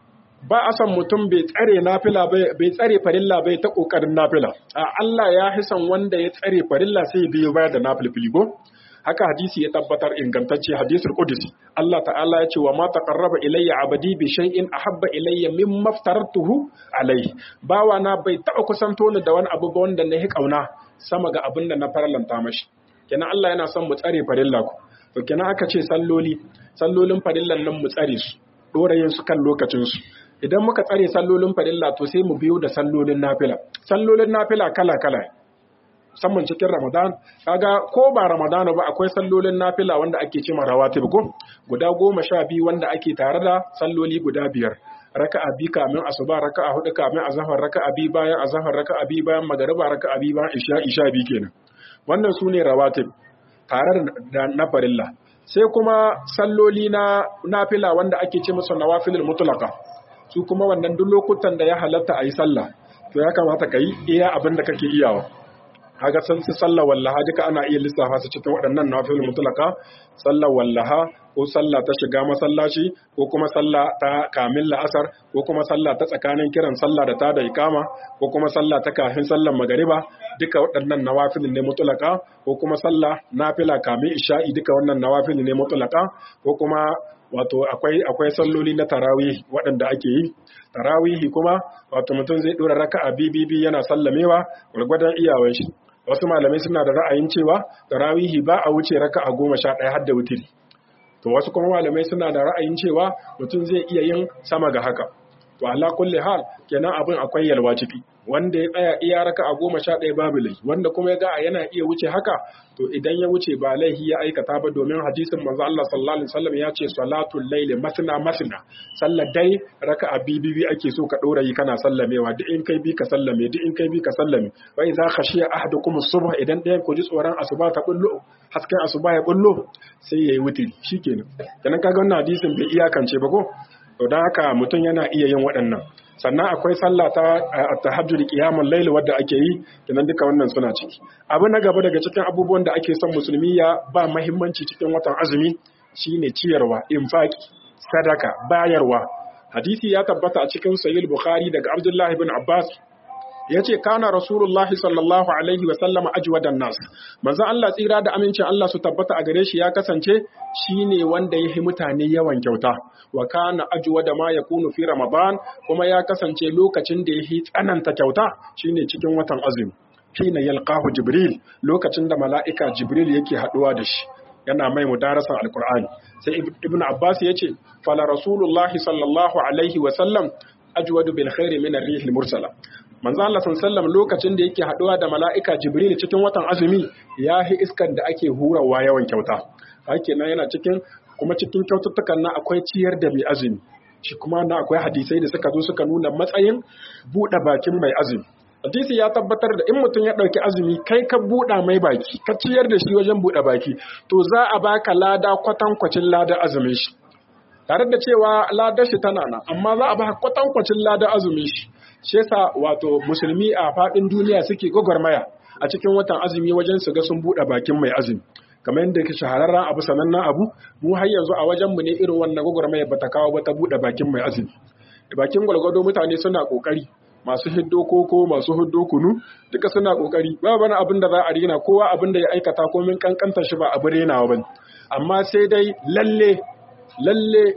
ba a son mutum bai tsare nafila bai tsare farilla bai ta kokarin nafila a Allah ya hisan wanda ya tsare farilla sai biyo bayar da nafilfili ko haka hadisi ya tabbatar ingantacce hadisul qudsi Allah ta'ala ya ce wa ma taqarraba ilayya abadi bi shay'in ahabba ilayya mimma aftaratuhu alayhi bawa na bai taba kusanto ni da wani abu ba wanda na yi kauna sama ga abin da na farlanta mashi kenan Allah yana son mu tsare farilla ku to kenan aka ce salloli sallolin farillan nan mu tsare su dorayin su kan lokacin su idan muka tsare sallolin farilla to sai mu biyo da sallolin nafila sallolin nafila kala kala musamman cikin Ramadan kaga ko ba Ramadan ba akwai sallolin nafila wanda ake cewa rawatib ko guda goma sha biyu wanda ake tare da salloli guda biyar raka'a bi kamin asuba raka'a hudu kamin azhar raka'a bi bayan azhar raka'a bi bayan magariba raka'a bi bayan isha isha bi kenan wannan sune rawatib tare da na farilla sai kuma salloli na nafila wanda ake ce musu nawafilul mutlaqa su kuma wannan duk lokutan da ya halatta a yi sallah to ya kamata ka yi iya abin da kake iyawa kaga san su sallar wallaha duka ana iya lissafa su cikin waɗannan nafil mutlaka sallar wallaha ko sallah ta shiga masallaci ko kuma sallah ta kamin la'asar ko kuma sallah ta tsakanin kiran sallah da ta da ikama ko kuma sallah ta kafin sallar magariba duka waɗannan nawafil ne mutlaka ko kuma sallah nafila kamin isha'i duka wannan nawafil ne mutlaka ko kuma wato akwai akwai salloli na tarawih waɗanda ake yi tarawihi kuma wato mutum zai dora raka'a bibibi yana sallamewa gwargwadon iyawan shi wasu malamai suna da ra'ayin cewa tarawihi ba a wuce raka'a goma sha ɗaya har da wutiri to wasu kuma malamai suna da ra'ayin cewa mutum zai iya yin sama ga haka to ala kulli hal kenan abin akwai yalwa ciki wanda ya tsaya iya raka'a goma sha ɗaya babu laifi wanda kuma ya ga yana iya wuce haka to idan ya wuce ba laifi ya aikata ba domin hadisin manzo Allah sallallahu alaihi wasallam ya ce salatul layli masna masna sallar dai raka'a bibibi ake so ka dora yi kana sallamewa duk in kai bi ka sallame duk in kai bi ka sallame wa idza khashiya ahadukum as-subh idan ɗayan ku ji tsoron asuba ta bullo hasken asuba ya bullo sai yayi wutiri shikenan kenan kaga wannan hadisin bai iyakance ba ko to dan haka mutum yana iya yin waɗannan sannan akwai sallah ta tahajjud qiyamul layl wadda ake yi kenan duka wannan suna ciki abu na gaba daga cikin abubuwan da ake son musulmi ya ba muhimmanci cikin watan azumi shine ciyarwa infaki sadaka bayarwa hadisi ya tabbata a cikin sahih bukhari daga abdullah ibn abbas ya ce kana rasulullahi sallallahu alaihi wasallama ajwadan nas manzo Allah tsira da amincin Allah su tabbata a gare shi ya kasance shine wanda ya yi mutane yawan kyauta wa kana ajwada ma yakunu fi ramadan kuma ya kasance lokacin da ya yi tsananta kyauta shine cikin watan azumi hina yalqahu jibril lokacin da mala'ika jibril yake haduwa da shi yana mai mudarasan alqur'ani sai ibnu abbas yace fala rasulullahi sallallahu alaihi wasallam ajwadu bil khairi min ar-rihil mursala manzo Allah sallallahu lokacin da yake haduwa da mala'ika Jibril cikin watan azumi yahi iskan da ake hurawa yawan kyauta hake nan yana cikin kuma cikin kyaututtukan nan akwai ciyar da mai azumi shi kuma na akwai hadisai da suka zo suka nuna matsayin buɗe bakin mai azumi hadisi ya tabbatar da in mutum ya ɗauki azumi kai ka buɗa mai baki ka ciyar da shi wajen buɗe baki to za a baka lada kwatankwacin lada azumin shi tare da cewa ladar shi tana nan amma za a baka kwatankwacin lada azumin shi shi yasa wato musulmi a faɗin duniya suke gwagwarmaya a cikin watan azumi wajen su ga sun buɗe bakin mai azumi kamar yadda ke shahararren abu sanannen abu mu har yanzu a wajen mu ne irin wannan gwagwarmaya ba ta kawo ba ta buɗe bakin mai azumi bakin gwalgwado mutane suna kokari masu hiddo koko masu hiddo kunu duka suna kokari ba wani abin da za a rina kowa abin da ya aikata ko min kankanta shi ba abu renawa bane amma sai dai lalle lalle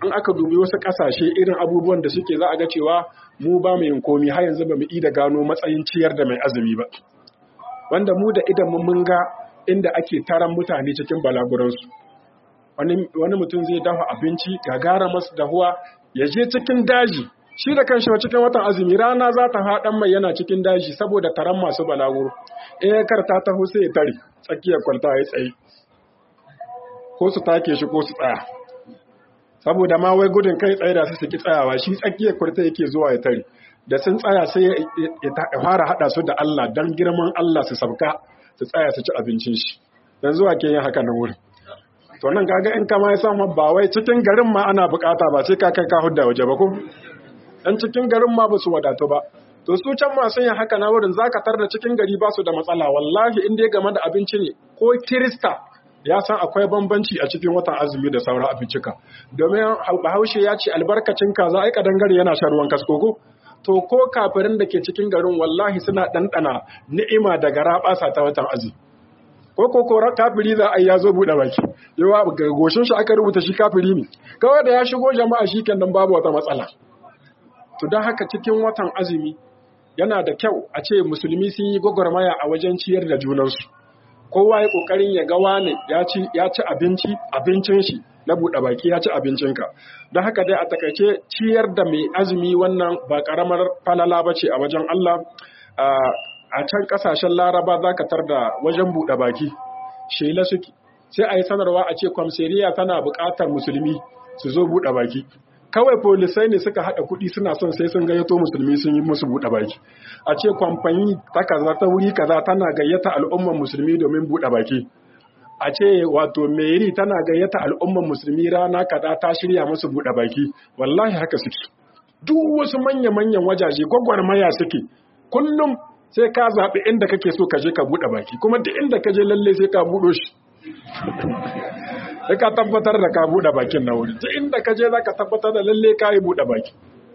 in aka dubi wasu ƙasashe irin abubuwan da suke za a ga cewa mu ba mu yin komi har yanzu ba mu da gano matsayin ciyar da mai azumi ba wanda mu da idan mun ga inda ake taron mutane cikin balaguransu wani mutum zai dafa abinci gagara masu dahuwa ya je cikin daji shi da kanshi cikin watan azumi rana za ta haɗan mai yana cikin daji saboda taron masu balaguro in ya karta taho sai ya tare tsakiyar kwalta ya tsaye ko su take shi ko su tsaya saboda ma wai gudun kai tsaye da su suki tsayawa shi tsakiyar kwalta yake zuwa ya tare da sun tsaya sai ya fara haɗa su da Allah don girman Allah su sabka su tsaya su ci abincin shi dan zuwa ke yin haka na wurin to nan kaga in kama ya samu ba wai cikin garin ma ana bukata ba sai ka kai ka hudda waje ba ko dan cikin garin ma ba su wadatu ba to su can masu yin haka na wurin zaka tar da cikin gari ba su da matsala wallahi in dai game da abinci ne ko kirista ya san akwai bambanci a cikin watan azumi da sauran abincika domin bahaushe ya ce albarkacin kaza ai kadangare yana shan ruwan kaskoko to ko kafirin da ke cikin garin wallahi suna ɗanɗana ni'ima da garaɓasa ta watan azumi ko ko ko kafiri za a yi ya zo buɗe baki yawa ga goshin shi aka rubuta shi kafiri ne kawai da ya shigo jama'a shi kenan babu wata matsala to don haka cikin watan azumi yana da kyau a ce musulmi sun yi gwagwarmaya a wajen ciyar da junansu kowa ya kokarin ya ga wane ya ci ya ci abinci abincin shi na buɗe baki ya ci abincinka don haka dai a takaice ciyar da mai azumi wannan ba karamar falala ba ce a wajen Allah a can kasashen laraba za ka tar da wajen buɗe baki shela suke sai a yi sanarwa a ce kwamseriya tana buƙatar musulmi su zo buɗe baki kawai polisai ne suka haɗa kuɗi suna son sai sun gayyato musulmi sun yi musu buɗe baki a ce kwamfani ta kaza ta wuri kaza tana gayyata al'umman musulmi domin buɗe baki a ce wato meri tana gayyata al'umman musulmi rana kaza ta shirya musu buɗe baki wallahi haka suke duk wasu manya-manyan wajaje gwagwarmaya suke kullum sai ka zaɓi inda kake so ka je ka buɗe baki kuma duk inda ka je lalle sai ka buɗo shi sai ka tabbatar da ka buɗe bakin na wuri duk inda ka je za ka tabbatar da lalle ka yi buɗe baki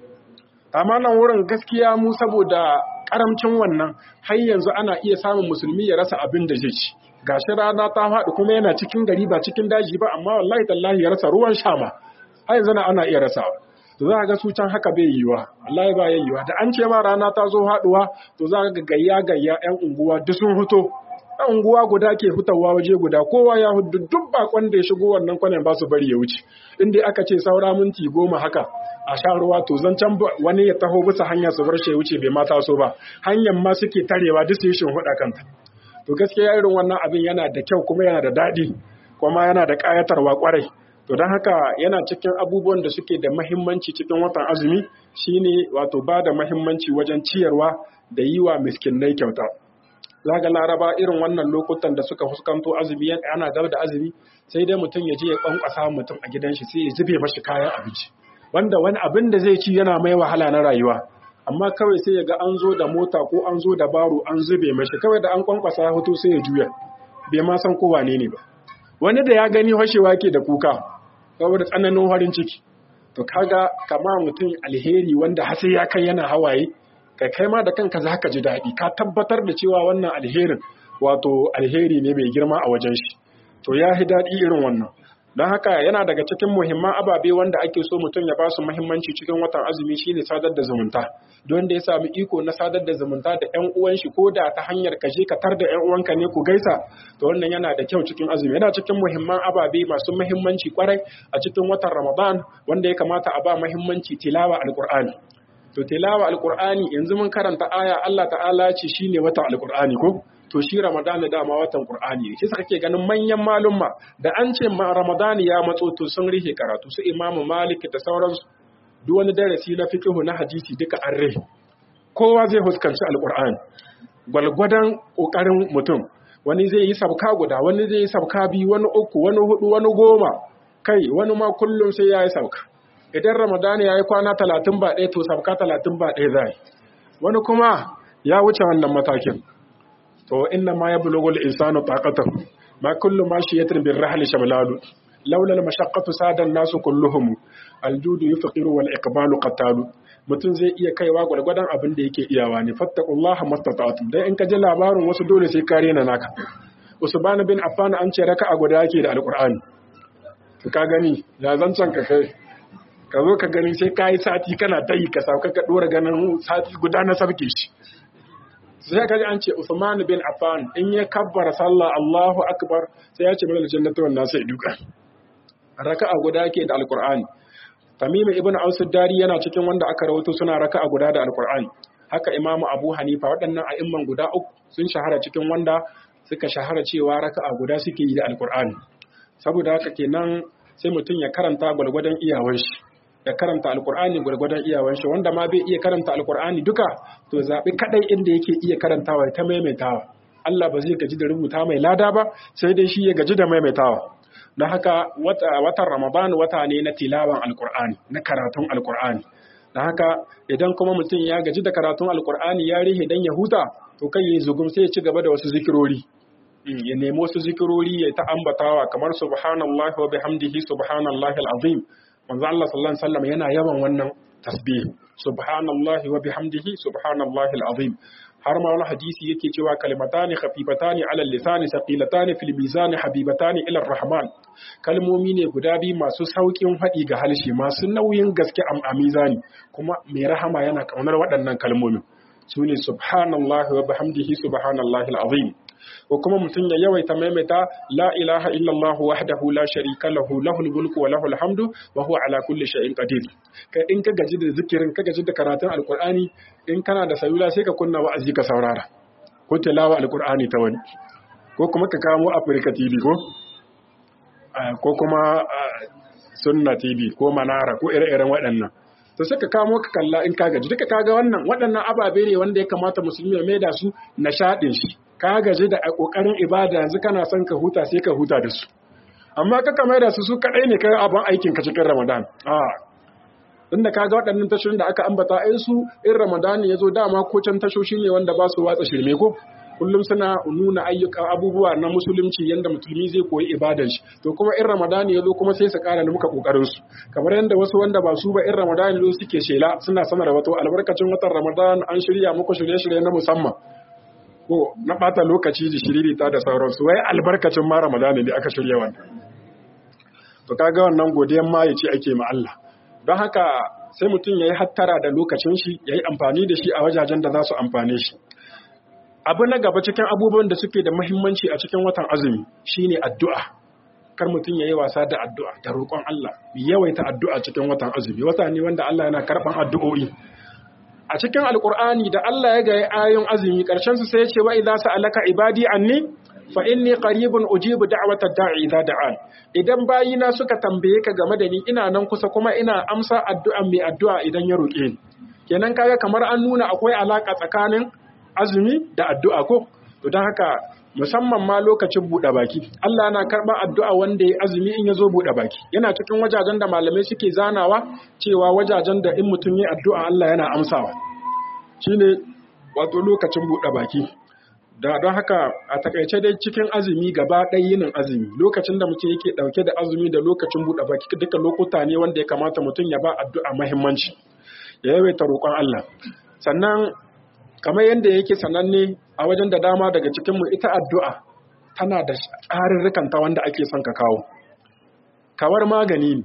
amma nan wurin gaskiya mu saboda karamcin wannan har yanzu ana iya samun musulmi ya rasa abin da zai ci gashi rana ta faɗi kuma yana cikin gari ba cikin daji ba amma wallahi tallahi ya rasa ruwan sha ma har yanzu ana iya rasawa to za ga su can haka bai yiwa wallahi ba ya yiwa da an ce ma rana ta zo haɗuwa to za ga gayya gayya yan unguwa duk sun fito ɗan unguwa guda ke fitowa waje guda kowa ya hudu duk bakon da ya shigo wannan kwanan ba su bari ya wuce inda aka ce saura minti goma haka a sha ruwa to zancen wani ya taho bisa hanya su bar shi ya wuce bai mata so ba hanyar ma suke tarewa duk su yi shin huɗa kanta to gaskiya irin wannan abin yana da kyau kuma yana da daɗi kuma yana da ƙayatarwa ƙwarai to don haka yana cikin abubuwan da suke da mahimmanci cikin watan azumi shine wato ba da mahimmanci wajen ciyarwa da yi wa miskinai kyauta zaga laraba irin wannan lokutan da suka fuskanto azumi ana gaba da azumi sai dai mutum ya je ya kwankwasa mutum a gidan shi sai ya zube mashi kayan abinci wanda wani abin da zai ci yana mai wahala na rayuwa amma kawai sai ya ga an zo da mota ko an zo da baro an zube mashi kawai da an kwankwasa ya hoto sai ya juya bai ma san ko wane ne ba wani da ya gani hashewa ke da kuka saboda tsananin farin ciki to kaga kama mutum alheri wanda hasi ya kai yana hawaye kai kai ma da kanka za ka ji daɗi ka tabbatar da cewa wannan alherin wato alheri ne mai girma a wajen shi to ya fi daɗi irin wannan don haka yana daga cikin muhimman ababe wanda ake so mutum ya ba su muhimmanci cikin watan azumi shine sadar da zumunta don da ya sami iko na sadar da zumunta da ƴan uwan shi ko da ta hanyar ka je ka tar da ƴan uwanka ne ku gaisa to wannan yana da kyau cikin azumi yana cikin muhimman ababe masu muhimmanci kwarai a cikin watan Ramadan wanda ya kamata a ba muhimmanci tilawa alqur'ani to tilawa alqur'ani yanzu mun karanta aya Allah ta'ala ce shine watan alqur'ani ko to shi Ramadan dama watan Qur'ani ne shi kake ganin manyan malumma da an ce ma Ramadan ya matso to sun rihe karatu su Imam Malik da sauransu duk wani darasi na fiqh na hadisi duka an rihe kowa zai huskanci alqur'ani gwalgwadan kokarin mutum wani zai yi sabka guda wani zai yi sabka biyu wani uku wani hudu wani goma kai wani ma kullum sai ya yi sabka idan Ramadan ya yi kwana talatin ba ɗaya to sabka talatin ba ɗaya zai wani kuma ya wuce wannan matakin to inna ma yablughu al-insanu taqatahu ma kullu mashiyatin bir-rahl shamlalu laula al-mashaqqatu sada an-nasu kulluhum al-judu yufqiru wal-iqbalu qatalu mutum zai iya kaiwa gwargwadon abin da yake iyawa ne fattaqullaha mastata'tum dai in ka ji labarin wasu dole sai kare na naka usman bin affan an ce raka'a guda yake da alqur'ani to ka gani ya zancan ka kai ka zo ka gani sai ka yi sati kana ta yi ka sauka ka ɗora ganin sati guda na sabke shi sai ka ji an ce Usman bin Affan in ya kabbara sallah Allahu akbar sai ya ce mana jannatu wan nasu duka raka'a guda ke da alqur'ani Tamim ibn Aus dari yana cikin wanda aka rawaito suna raka'a guda da alqur'ani haka Imam Abu Hanifa waɗannan a'imman guda uku sun shahara cikin wanda suka shahara cewa raka'a guda suke yi da alqur'ani saboda haka kenan sai mutum ya karanta gwargwadon iyawan shi ya karanta alkur'ani gwargwadon iyawan shi wanda ma bai iya karanta alkur'ani duka to zaɓi kaɗai inda yake iya karantawa ta maimaitawa Allah ba zai gaji da rubuta mai lada ba sai dai shi ya gaji da maimaitawa don haka watan ramadan wata ne na tilawan alkur'ani na karatun alkur'ani don haka idan kuma mutum ya gaji da karatun alkur'ani ya rihe dan ya huta to kai ya zugum sai ya ci gaba da wasu zikirori ya nemi wasu zikirori ya ta ambatawa kamar subhanallahi wa bihamdihi subhanallahi alazim manzo Allah sallallahu alaihi wasallam yana yawan wannan tasbih subhanallahi wa bihamdihi subhanallahi alazim har ma wani hadisi yake cewa kalimatani khafifatani ala lisani saqilatani fil mizan habibatani ila rahman kalmomi ne guda biyu masu saukin haɗi ga halshe masu nauyin gaske a mizani kuma mai rahama yana kaunar waɗannan kalmomin sune subhanallahi wa bihamdihi subhanallahi alazim ko kuma mutum ya yawaita maimaita la ilaha illallah wahdahu la sharika lahu lahul mulku wa lahul hamdu wa huwa ala kulli shay'in qadir kai in ka gaji da zikirin ka gaji da karatun alqur'ani in kana da salula sai ka kunna wa'azi ka saurara ko tilawa alqur'ani ta wani ko kuma ka kamo Africa TV ko ko kuma sunna TV ko manara ko ire-iren waɗannan to sai ka kamo ka kalla in ka gaji duka kaga wannan waɗannan ababe ne wanda ya kamata musulmi ya maida su nishaɗin shi ka gaji da kokarin ibada yanzu kana son ka huta sai ka huta da su amma ka kamar da su su kadai ne kai abin aikin ka cikin Ramadan a inda kaga waɗannan tashoshin da aka ambata ai su in Ramadan ya zo dama ko can tashoshi ne wanda ba su watsa shirme ko kullum suna nuna ayyuka abubuwa na musulunci yanda musulmi zai koyi ibadan shi to kuma in Ramadan ya zo kuma sai su ƙara muka kokarin su kamar yanda wasu wanda ba su ba in Ramadan ya zo suke shela suna sanar wato albarkacin watan Ramadan an shirya muku shirye-shirye na musamman ko na bata lokaci da shiririta da sauransu wai albarkacin ma ramadana ne aka shirya wannan to kaga wannan godiyan ma yace ake ma Allah don haka sai mutum yayi hattara da lokacin shi yayi amfani da shi a wajajen da za su amfane shi abu na gaba cikin abubuwan da suke da muhimmanci a cikin watan azumi shine addu'a kar mutum yayi wasa da addu'a da roƙon Allah yawaita addu'a cikin watan azumi wata ne wanda Allah yana karban addu'o'i a cikin alkur'ani da Allah ya gaya ayon azumi ƙarshen su sai ya ce wa idza sa'alaka ibadi anni fa inni qaribun ujibu da'watad da'i idza da'an idan bayina suka tambaye ka game da ni ina nan kusa kuma ina amsa addu'a mai addu'a idan ya roƙe ni kenan kaga kamar an nuna akwai alaka tsakanin azumi da addu'a ko to don haka musamman ma lokacin buɗe baki Allah yana karɓar addu'a wanda ya azumi in ya zo buɗe baki yana cikin wajajen da malamai suke zanawa cewa wajajen da in mutum ya addu'a Allah yana amsawa shine wato lokacin buɗe baki da don haka a takaice dai cikin azumi gaba ɗaya yinin azumi lokacin da mutum yake ɗauke da azumi da lokacin buɗe baki duka lokuta ne wanda ya kamata mutum ya ba addu'a muhimmanci ya yawaita roƙon Allah sannan kamar yadda yake sananne a wajen da dama daga cikinmu ita addu'a tana da tsarurrukanta wanda ake son ka kawo. Kawar magani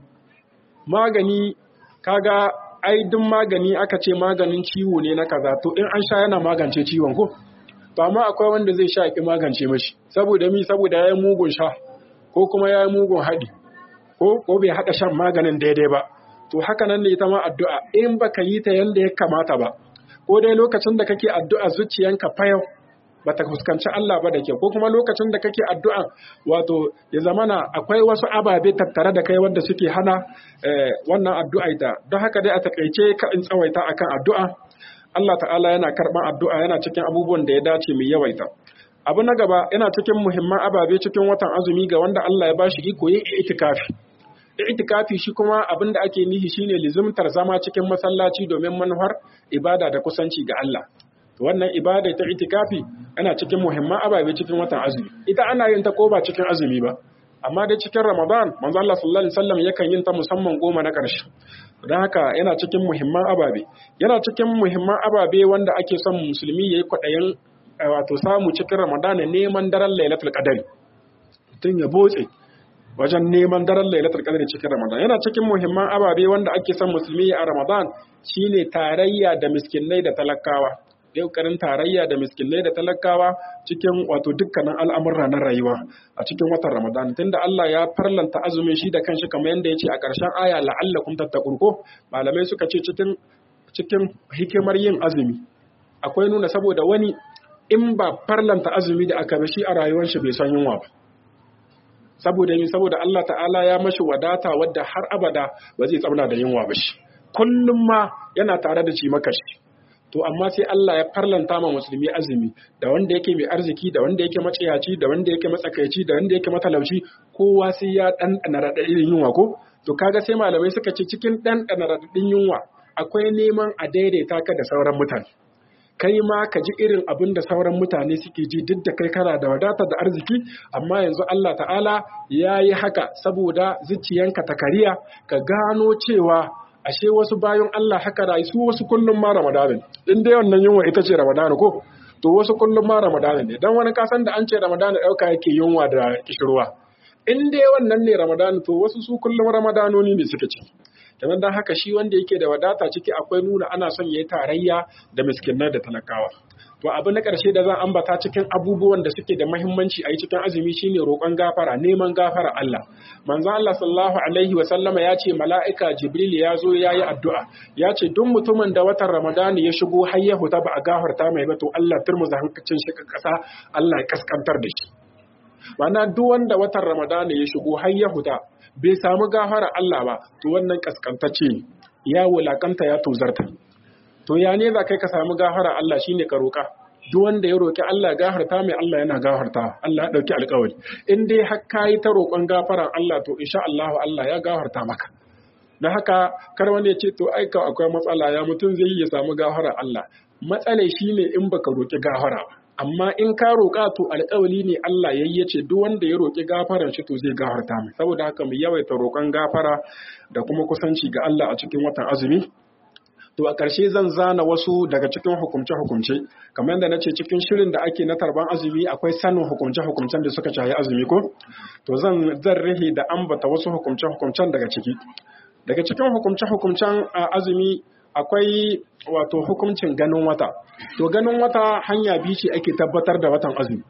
magani kaga ai duk magani aka ce maganin ciwo ne na kaza to in an sha yana magance ciwon ko? To amma akwai wanda zai sha ki magance mashi saboda mi saboda ya yi mugun sha ko kuma ya yi mugun haɗi ko ko bai haɗa shan maganin daidai ba. To haka nan ne ita ma addu'a in baka yi ta yanda ya kamata ba. ko dai lokacin da kake addu'a zuciyanka fayau bata fuskanci Allah ba da kyau ko kuma lokacin da kake addu'a wato ya zamana akwai wasu ababe tattare da kai wanda suke hana wannan addu'a ita don haka dai a takaice ka in tsawaita akan addu'a Allah ta'ala yana karban addu'a yana cikin abubuwan da ya dace mai yawaita abu na gaba yana cikin muhimman ababe cikin watan azumi ga wanda Allah ya bashi iko yin itikafi itikafi shi kuma abin da ake nihi shine lizimtar zama cikin masallaci domin manufar ibada da kusanci ga Allah wannan ibada ta itikafi ana cikin muhimman ababe cikin watan azumi ita ana yin ta ko ba cikin azumi ba amma dai cikin Ramadan manzo Allah sallallahu alaihi wasallam yakan yin ta musamman goma na ƙarshe don haka yana cikin muhimman ababe yana cikin muhimman ababe wanda ake son musulmi yayi kwaɗayin wato samu cikin Ramadan neman daren Lailatul Qadr tun ya botse wajen neman daren lailatul qadr cikin Ramadan yana cikin muhimman ababe wanda ake son musulmi a Ramadan shine tarayya da miskinai da talakawa ƙoƙarin tarayya da miskinai da talakawa cikin wato dukkanin al'amurra na rayuwa a cikin watan Ramadan tunda Allah ya farlanta azumin shi da kanshi kamar yadda ya ce a ƙarshen aya la'allakum tattaqun ko malamai suka ce cikin cikin hikimar yin azumi akwai nuna saboda wani in ba farlanta azumi da aka shi a rayuwar shi bai san yunwa ba saboda yin saboda Allah ta'ala ya mashi wadata wadda har abada ba zai tsauna da yunwa ba shi kullum ma yana tare da ci makashi to amma sai Allah ya farlanta ma musulmi azumi da wanda yake mai arziki da wanda yake maciyaci da wanda yake matsakaici da wanda yake matalauci kowa sai ya ɗanɗana raɗaɗin yunwa ko to kaga sai malamai suka ce cikin ɗanɗana raɗaɗin yunwa akwai neman a daidaita ka da sauran mutane kai ma ka ji irin abin da sauran mutane suke ji duk da kai kana da wadata da arziki amma yanzu Allah ta'ala ya yi haka saboda zuciyanka ta kariya ka gano cewa ashe wasu bayan Allah haka rayu su wasu kullum ma Ramadanin in dai wannan yunwa ita ce Ramadan ko to wasu kullum ma Ramadan ne dan wani kasan da an ce Ramadan dauka yake yunwa da kishirwa in dai wannan ne Ramadan to wasu su kullum Ramadanoni ne suke ci kamar dan haka shi wanda yake da wadata ciki akwai nuna ana son yayi tarayya da miskinai da talakawa to abu na ƙarshe da zan ambata cikin abubuwan da suke da mahimmanci a yi cikin azumi shine roƙon gafara neman gafara Allah manzo Allah sallallahu alaihi wa sallama ya ce mala'ika jibril ya zo ya yi addu'a ya ce duk mutumin da watan ramadan ya shigo har ya huta ba a gafarta mai ba to Allah turmuza hankacin shi ka ƙasa Allah ya kaskantar da shi Mana duk wanda watan ramadan ya shigo har ya huta bai samu gafara Allah ba to wannan kaskantacce ya wulakanta ya tozarta to ya ne za kai ka samu gafara Allah shine ka roƙa duk wanda ya roƙi Allah gafarta mai Allah yana gafarta Allah ya dauki alƙawari in dai har kai ta roƙon gafaran Allah to insha Allah Allah ya gafarta maka na haka kar wani ya ce to ai ka akwai matsala ya mutum zai yi ya samu gafaran Allah matsala shine in baka roƙi gafara ba amma in ka roƙa to alƙawali ne Allah ya ce duk wanda ya roƙi gafaran shi to zai gafarta mai saboda haka mu yawaita roƙon gafara da kuma kusanci ga Allah a cikin watan azumi To a ƙarshe zan zana wasu daga cikin hukumce-hukumce, kamar yadda na ce cikin shirin da ake na tarban azumi akwai sanin hukumce-hukumcen da suka shahi azumi ko? To zan zan rihe da ambata wasu hukumce-hukumcen daga ciki. Daga cikin hukumce-hukumcen azumi akwai wato hukuncin ganin wata. To ganin wata hanya biyu ce ake tabbatar da watan azumi.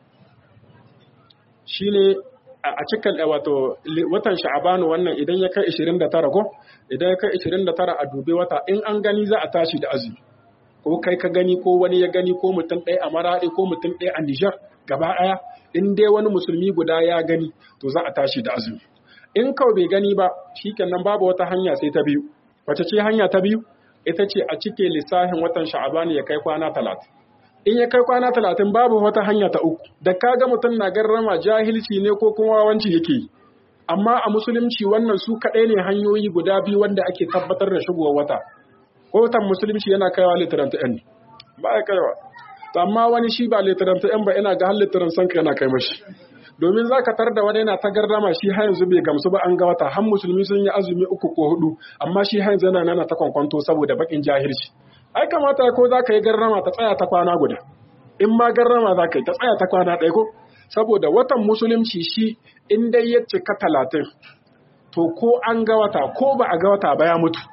Shine a cikin wato watan sha'abanu wannan idan ya kai 29 ko idan ya kai 29 a dube wata in an gani za a tashi da azumi ko kai ka gani ko wani ya gani ko mutum ɗaya a maraɗi ko mutum ɗaya a Nijar gaba ɗaya in dai wani musulmi guda ya gani to za a tashi da azumi in kawai bai gani ba shikenan babu wata hanya sai ta biyu wace ce hanya ta biyu ita ce a cike lissafin watan sha'abanu ya kai kwana talatin in ya kai kwana talatin babu wata hanya ta uku da kaga mutum na garrama jahilci ne ko kuma wawanci yake yi amma a musulunci wannan su kaɗai ne hanyoyi guda biyu wanda ake tabbatar da shigowar wata ko watan musulunci yana kaiwa litiran ta yan ba ya kaiwa to amma wani shi ba litiran ta yan ba ina ga har litiran sanka yana kai mashi domin za ka tar da wani yana ta garrama shi har yanzu bai gamsu ba an ga wata har musulmi sun yi azumi uku ko hudu amma shi har yanzu yana nana ta kwankwanto saboda bakin jahilci ai kamata ko za ka yi garrama ta tsaya ta kwana guda in ma garrama za ka yi ta tsaya ta kwana ɗaya ko saboda watan musulunci shi in dai ya cika talatin to ko an ga wata ko ba a ga wata ba ya mutu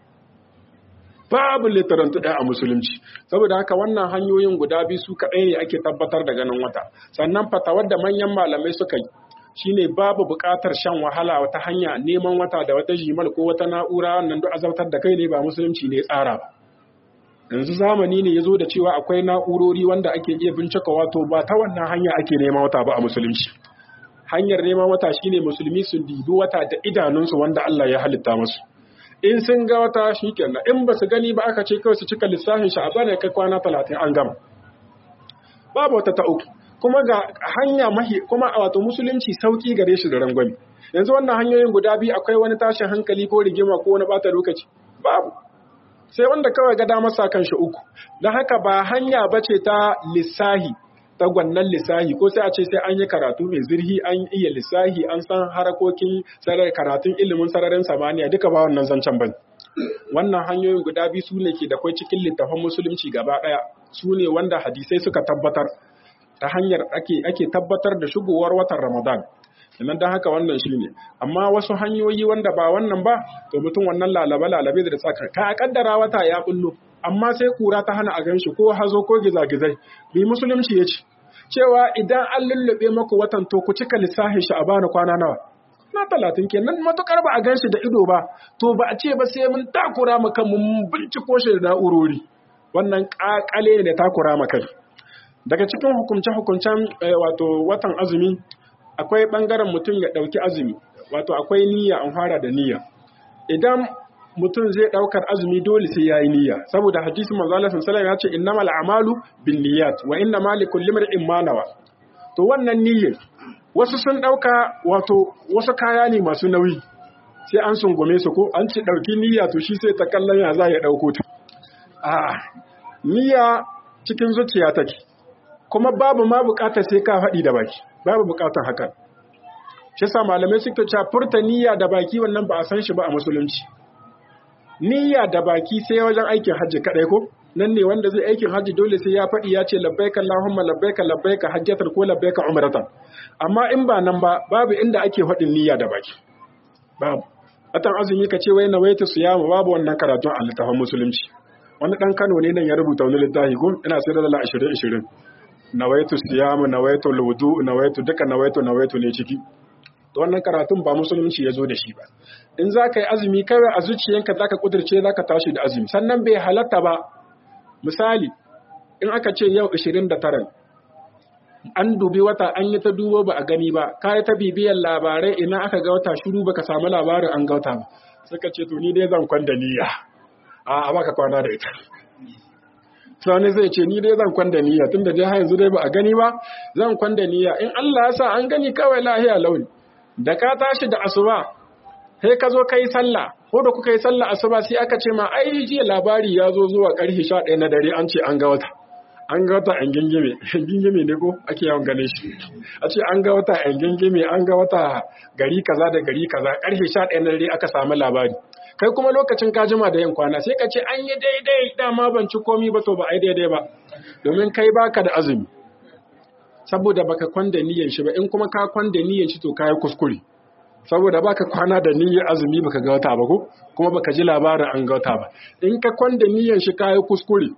babu litarantu ɗaya a musulunci saboda haka wannan hanyoyin guda biyu su kaɗai ne ake tabbatar da ganin wata sannan fatawar da manyan malamai suka yi shine babu buƙatar shan wahala wata hanya neman wata da wata jimal ko wata na'ura wannan duk azabtar da kai ne ba musulunci ne tsara ba yanzu zamani ne ya zo da cewa akwai na'urori wanda ake iya bincika wato ba ta wannan hanya ake neman wata ba a musulunci hanyar neman wata shine musulmi su dibi wata da idanunsu wanda Allah ya halitta musu in sun ga wata shikenan in ba su gani ba aka ce kawai su cika lissafin shi a bane kai kwana talatin an gama babu wata ta uku kuma ga hanya mahi kuma a wato musulunci sauki gare shi da rangwami yanzu wannan hanyoyin guda biyu akwai wani tashin hankali ko rigima ko wani bata lokaci babu sai wanda kawai ga damar sa kanshi uku don haka ba hanya bace ta lissahi ta gwannan lissahi ko sai a ce sai an yi karatu mai zirhi an iya lissahi an san harakokin sarar karatun ilimin sararin samaniya duka ba wannan zancen ban wannan hanyoyin guda biyu su ne ke da kwai cikin littafin musulunci gaba ɗaya su ne wanda hadisai suka tabbatar ta hanyar ake ake tabbatar da shigowar watan ramadan idan dan haka wannan shine amma wasu hanyoyi wanda ba wannan ba to mutum wannan lalabe lalabe da tsaka ka kaddara wata ya bullo amma sai kura ta hana a ganshi ko hazo ko gizagizai bi musulunci yace cewa idan an lullube maku watan to ku cika lissafin shi a bani kwana nawa na talatin kenan matukar ba a ganshi da ido ba to ba a ce ba sai mun takura mu kan mun binciko shi da na'urori wannan kakale ne takura mu kai daga cikin hukumce-hukuncen wato watan azumi akwai ɓangaren mutum ya ɗauki azumi wato akwai niyya an fara da niyya idan mutum zai ɗaukar azumi dole sai ya yi niyya saboda hadisi manzo Allah sallallahu ya ce innamal a'malu binniyat wa inna likulli imrin ma nawa to wannan niyyar wasu sun ɗauka wato wasu kaya ne masu nauyi sai an sungume su ko an ci ɗauki niyya to shi sai ta kallon ya za ya ɗauko ta a niyya cikin zuciya take kuma babu ma bukatar sai ka faɗi da baki babu bukatar haka shi sa malamai suka ce furta niyya da baki wannan ba a san shi ba a musulunci niyya da baki sai wajen aikin hajji kadai ko nan ne wanda zai aikin hajji dole sai ya faɗi ya ce labbaika allahumma labbaika labbaika hajjatan ko labbaika umratan amma in ba nan ba babu inda ake faɗin niyya da baki babu atan azumi ka ce wai nawaitu siyamu babu wannan karatun a littafin musulunci wani dan Kano ne nan ya rubuta wani littafi ko ina sai da dala 20 20 nawaitu siyamu nawaitu wudu nawaitu duka nawaitu nawaitu ne ciki to wannan karatun ba musulunci ya zo da shi ba in za ka yi azumi kawai a zuciyanka za ka kudirce za ka tashi da azumi sannan bai halatta ba misali in aka ce yau 29 an dubi wata an yi ta dubo ba a gani ba ka yi ta bibiyar labarai ina aka ga wata shiru baka samu labarin an gauta ba suka ce to ni dai zan kwanda niyya a baka kwana da ita sani zai ce ni dai zan kwanda niyya tunda dai har yanzu dai ba a gani ba zan kwanda niyya in Allah ya sa an gani kawai lahiya launi da ka tashi da asuba sai ka zo kai sallah ko da kuka yi sallah asuba sai aka ce ma ai jiya labari ya zo zuwa karfe 11 na dare an ce an ga wata an ga wata an gingime gingime ne ko ake yawan gane shi a ce an ga wata an gingime an ga wata gari kaza da gari kaza karfe 11 na dare aka samu labari kai kuma lokacin ka jima da yin kwana sai ka ce an yi daidai dama ban ci komi ba to ba ai daidai ba domin kai baka da azumi saboda baka kwanda niyyar shi ba in kuma ka kwanda niyyar shi to kai kuskure saboda baka kwana da niyyar azumi baka ga wata ba ko kuma baka ji labarin an ga wata ba in ka kwanda niyyar shi kai kuskure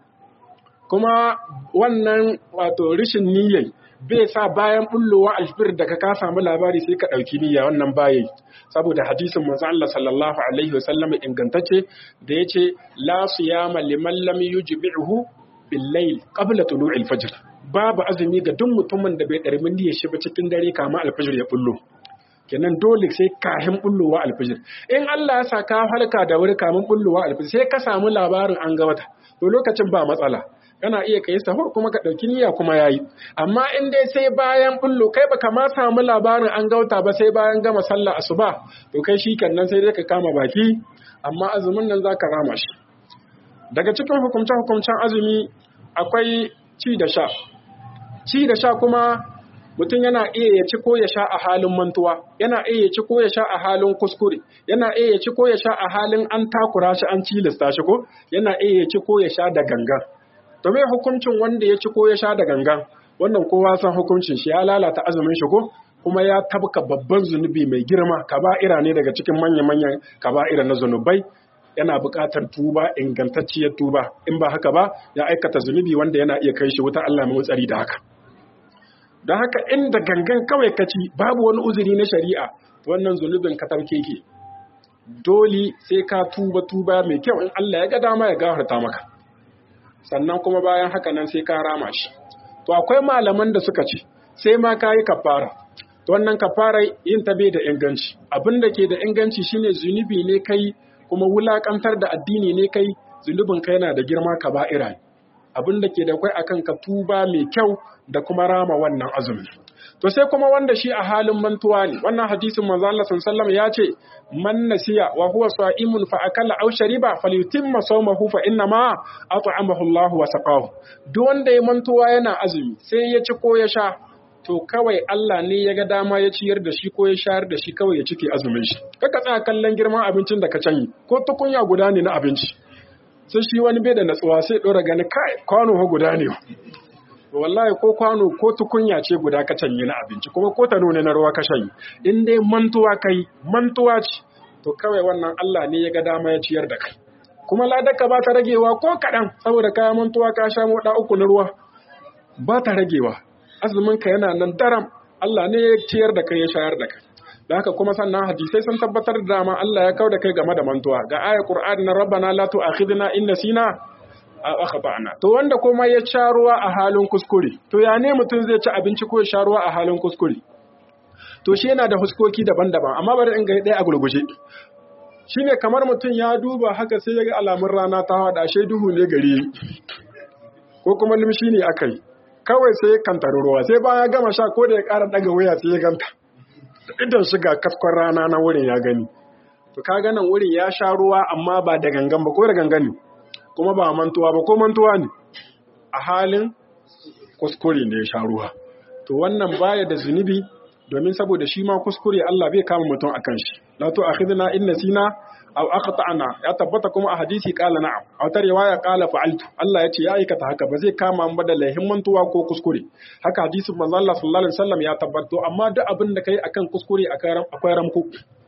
kuma wannan wato rishin niyyar bai sa bayan bullowa alfir da ka samu labari sai ka ɗauki niyya wannan bayi saboda hadisin manzo Allah sallallahu alaihi wasallam ingantacce da yace la siyama liman lam yujbihu bil layl qabla tulu'il fajr babu azumi ga duk mutumin da bai ɗarmi niyyar shi ba cikin dare kama alfajir ya bullo kenan dole sai kahin bullowa alfajir in Allah ya sa ka halka da wuri kamin bullowa alfajir sai ka samu labarin an ga wata to lokacin ba matsala kana iya kai sahur kuma ka ɗauki niyya kuma yayi amma in dai sai bayan bullo kai baka ma samu labarin an gauta ba sai bayan gama sallah asuba to kai shi nan sai dai ka kama baki amma azumin nan zaka rama shi daga cikin hukumce hukumcen azumi akwai ci da sha ci da sha kuma mutum yana iya ya ci ko ya sha a halin mantuwa yana iya ya ci ko ya sha a halin kuskure yana iya ya ci ko ya sha a halin an takura shi an cilasta shi ko yana iya ya ci ko ya sha da gangan to me hukuncin wanda ya ci ko ya sha da gangan wannan kowa san hukuncin shi ya lalata azumin shi ko kuma ya tabka babban zunubi mai girma kaba'ira ne daga cikin manya-manyan kaba'ira na zunubai yana buƙatar tuba ingantacciyar tuba in ba haka ba ya aikata zunubi wanda yana iya kai shi wuta Allah mai tsari da haka don haka inda gangan kawai kaci babu wani uzuri na shari'a wannan zunubin ka tarke ke dole sai ka tuba tuba mai kyau in Allah ya ga dama ya gafarta maka sannan kuma bayan haka nan sai ka rama shi to akwai malaman da suka ce sai ma ka yi kafara to wannan kafara yin ta bai da inganci abin da ke da inganci shine zunubi ne kai kuma wulakantar da addini ne kai zunubin kai yana da girma kaba'ira abin da ke da kwai akan ka tuba mai kyau da kuma rama wannan azumi to sai kuma wanda shi a halin mantuwa ne wannan hadisin manzo Allah sallallahu ya ce man nasiya wa huwa sa'imun fa akala aw shariba falyutimma sawmahu fa inna ma at'amahu Allah wa saqahu duk wanda ya mantuwa yana azumi sai ya ci ko ya sha to kawai Allah ne ya ga dama ya ciyar da shi ko ya shayar da shi kawai ya cike azumin shi kaka tsaya kallon girman abincin da ka canyi ko tukunya guda ne na abinci sai shi wani bai da natsuwa sai dora gani kai kwano guda ne wallahi ko kwano ko tukunya ce guda ka canye na abinci kuma ko ta nuna na ruwa ka shanye in dai mantuwa kai mantuwa ce to kawai wannan Allah ne ya ga dama ya ciyar da kai kuma ladaka ba ta ragewa ko kaɗan saboda kaya mantuwa ka sha moɗa uku na ruwa ba ta ragewa azumin ka yana nan daram Allah ne ya ciyar da kai ya shayar da kai da haka kuma sannan hadisai sun tabbatar da dama Allah ya kauda kai game da mantuwa ga ayar Qur'ani na rabbana la tu'akhidna in nasina aw akhtana to wanda kuma ya sha ruwa a halin kuskure to ya ne mutum zai ci abinci ko ya sha ruwa a halin kuskure to shi yana da huskoki daban-daban amma bari in ga ɗaya a gurguje shine kamar mutum ya duba haka sai ya ga alamun rana ta hada shi duhu ne gari ko kuma limshi ne akai kawai sai kantar ruwa sai bayan ya gama sha ko da ya ƙara daga waya sai ya ganta idan shiga kaskon rana na wurin ya gani to ka ganin wurin ya sha ruwa amma ba da gangan ba ko da gangan ne kuma ba mantuwa ba ko mantuwa ne a halin kuskure ne ya sha ruwa to wannan baya da zunubi domin saboda shi ma kuskure Allah bai kama mutum akan shi la to akhidna in nasina aw aqta'na ya tabbata kuma a hadisi qala na'am a wata riwaya qala fa'altu Allah ya ce ya aikata haka ba zai kama mu da laihin mantuwa ko kuskure haka hadisin manzo Allah sallallahu alaihi wasallam ya tabbato amma duk abin da kai akan kuskure akwai ramku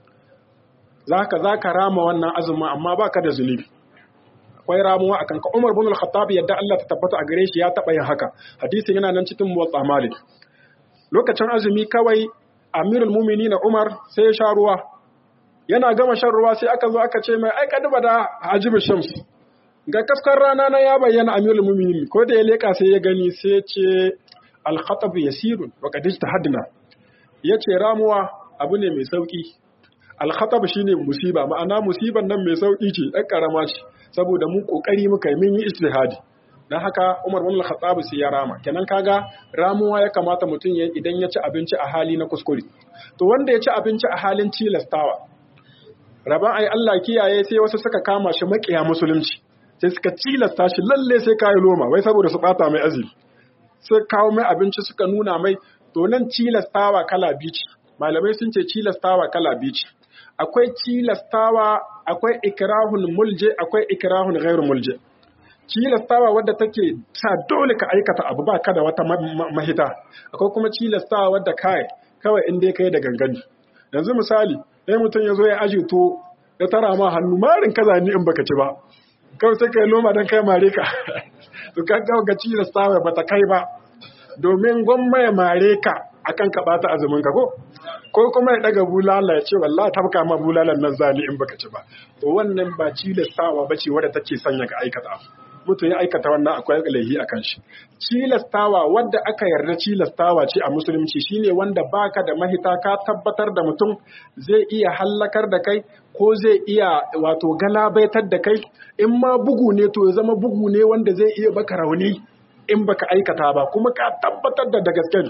zaka zaka rama wannan azumin amma baka da zunubi akwai ramuwa akan ka Umar bin Al-Khattab yadda Allah ta tabbata a gare shi ya taba yin haka hadisin yana nan cikin Muwatta Malik lokacin azumi kawai Amirul Mu'minin Umar sai ya sha ruwa yana gama shan ruwa sai aka zo aka ce mai ai duba da Hajib Shams ga kaskar rana na ya bayyana Amirul Mu'minin ko da ya leka sai ya gani sai ya ce al-khatab yasirun wa qad ijtahadna yace ramuwa abu ne mai sauki al-khatab shine musiba ma'ana musiban nan mai sauki ce ɗan karama ce saboda mu kokari muka yi mun yi ijtihadi dan haka Umar bin Al-Khattab sai ya rama kenan kaga ramuwa ya kamata mutum ya idan ya ci abinci a hali na kuskure to wanda ya ci abinci a halin tilastawa raban ai Allah kiyaye sai wasu suka kama shi makiya musulunci sai suka tilasta shi lalle sai kai loma wai saboda su bata mai azumi sai kawo mai abinci suka nuna mai to nan tilastawa kala bici malamai sun ce tilastawa kala bici akwai tilastawa akwai ikrahul mulje akwai ikrahul ghairu mulje tilastawa wadda take ta dole ka aikata abu ba ka da wata mahita akwai kuma tilastawa wadda kai kawai in dai kai da gangani yanzu misali sai mutum ya zo ya aji to ya tara ma hannu marin kaza ni in baka ci ba kawai sai kai loma dan kai mare ka to ka ga ga tilastawa ba ta kai ba domin gwamma ya mare ka akan ka bata azumin ka ko ko kuma ya daga bulala ya ce wallahi tabka ma bulalan nan zani in baka ci ba to wannan ba cilastawa bace wadda take sanya ka aikata mutum ya aikata wannan akwai laihi akan shi cilastawa wadda aka yarda cilastawa ce a musulunci shine wanda baka da mahita ka tabbatar da mutum zai iya hallakar da kai ko zai iya wato galabaitar da kai in ma bugu ne to ya zama bugu ne wanda zai iya baka rauni in baka aikata ba kuma ka tabbatar da da gaske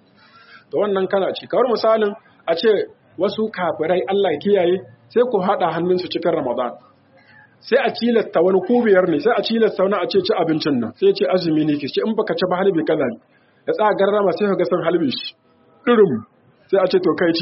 da wannan kana ci kawar misalin a ce wasu kafirai Allah kiyaye sai ku haɗa hannunsu cikin Ramadan sai a cilasta wani kubiyar ne sai a cilasta wani a ce ci abincin nan sai ce azumi ne ke ce in baka ci ba halbi kaza ne ya tsaya garrama sai ka ga san halbi shi irin sai a ce to kai ci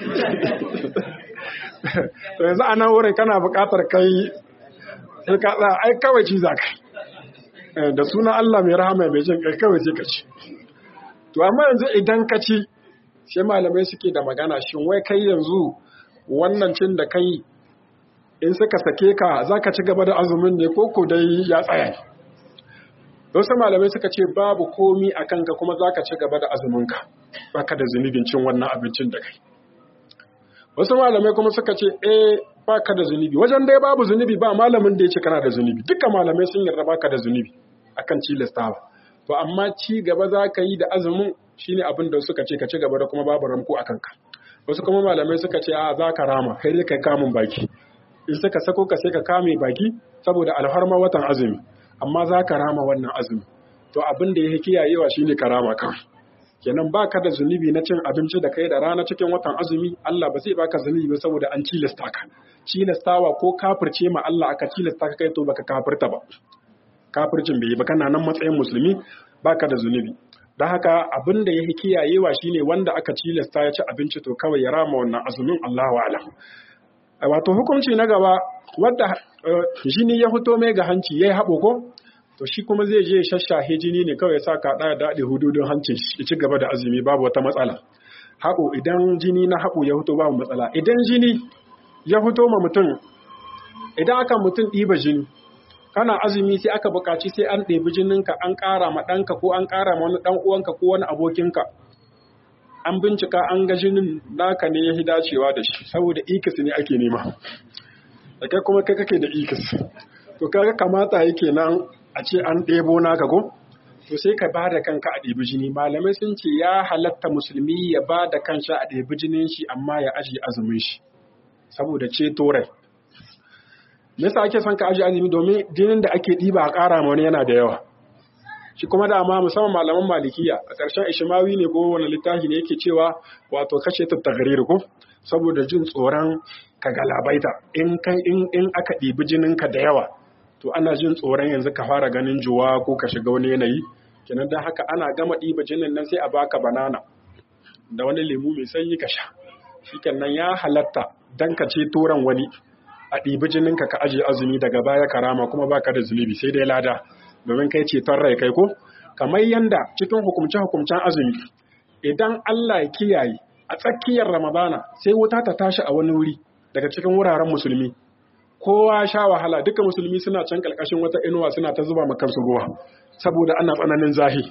to yanzu a nan wurin kana buƙatar kai sai ka tsaya ai kawai ci za ka da sunan Allah mai rahama mai jin kai kawai sai ka ci to amma yanzu idan ka ci sai malamai suke da magana shin wai kai yanzu wannan cin da kai in suka sake ka za ka ci gaba da azumin ne ko ko dai ya tsaya wasu malamai suka ce babu komi a kanka kuma za ka ci gaba da azuminka ba ka da zunubin cin wannan abincin da kai wasu malamai kuma suka ce eh ba ka da zunubi wajen dai babu zunubi ba malamin da ya ce kana da zunubi duka malamai sun yarda ba ka da zunubi akan cilastawa to amma ci gaba za ka yi da azumin shine abin da suka ce ka ci gaba da kuma babu ramko a kanka wasu kuma malamai suka ce a za ka rama kai dai kai kamun baki in suka sako ka sai ka kame baki saboda alharma watan azumi amma za ka rama wannan azumi to abin da ya kiyayewa shine ka rama kan kenan baka da zunubi na cin abinci da kai da rana cikin watan azumi Allah ba zai baka zunubi ba saboda an cilasta ka cilastawa ko kafirce ma Allah aka cilasta ka kai to baka kafirta ba kafircin bai yi ba kana nan matsayin musulmi baka da zunubi don haka abin da ya kiyayewa shine wanda aka cilasta ya ci abinci to kawai ya rama wannan azumin Allahu a'lam wato hukunci na gaba wadda jini ya fito mai ga hanci yayi haɓo ko to shi kuma zai je shashahe jini ne kawai sa ka ɗaya daɗe hududun hancin shi ci gaba da azumi babu wata matsala haƙo idan jini na haƙo ya fito babu matsala idan jini ya fito ma mutum idan aka mutum ɗiba jini kana azumi sai aka buƙaci sai an ɗebi jininka an ƙara ma ɗanka ko an ƙara ma wani ɗan uwanka ko wani abokinka an bincika an ga jinin naka ne ya dacewa da shi saboda ikis ne ake nema da kai kuma kai kake da ikis to kaga kamata yake nan a ce an ɗebo naka ko to sai ka ba da kanka a ɗebi jini malamai sun ce ya halatta musulmi ya ba da kansa a ɗebi jinin shi amma ya ajiye azumin shi saboda ceto rai me yasa ake son ka ajiye azumi domin jinin da ake ɗiba a ƙara ma wani yana da yawa shi kuma dama musamman malaman malikiya a ƙarshen ishimawi ne ko wani littafi ne yake cewa wato kashe tattagarir ko saboda jin tsoron ka galabaita in in aka ɗibi jininka da yawa to ana jin tsoron yanzu ka fara ganin juwa ko ka shiga wani yanayi kenan don haka ana gama ɗiba jinin nan sai a baka banana da wani lemu mai sanyi ka sha shi nan ya halatta dan ka ce toran wani a ɗibi jininka ka ajiye azumi daga baya karama kuma baka da zunubi sai dai lada domin kai ceton rai kai ko kamar yanda cikin hukumce-hukumcen azumi idan Allah ya kiyaye a tsakiyar Ramadana sai wuta ta tashi a wani wuri daga cikin wuraren musulmi kowa sha wahala duka musulmi suna can kalkashin wata inuwa suna ta zuba makansu ruwa saboda ana tsananin zahi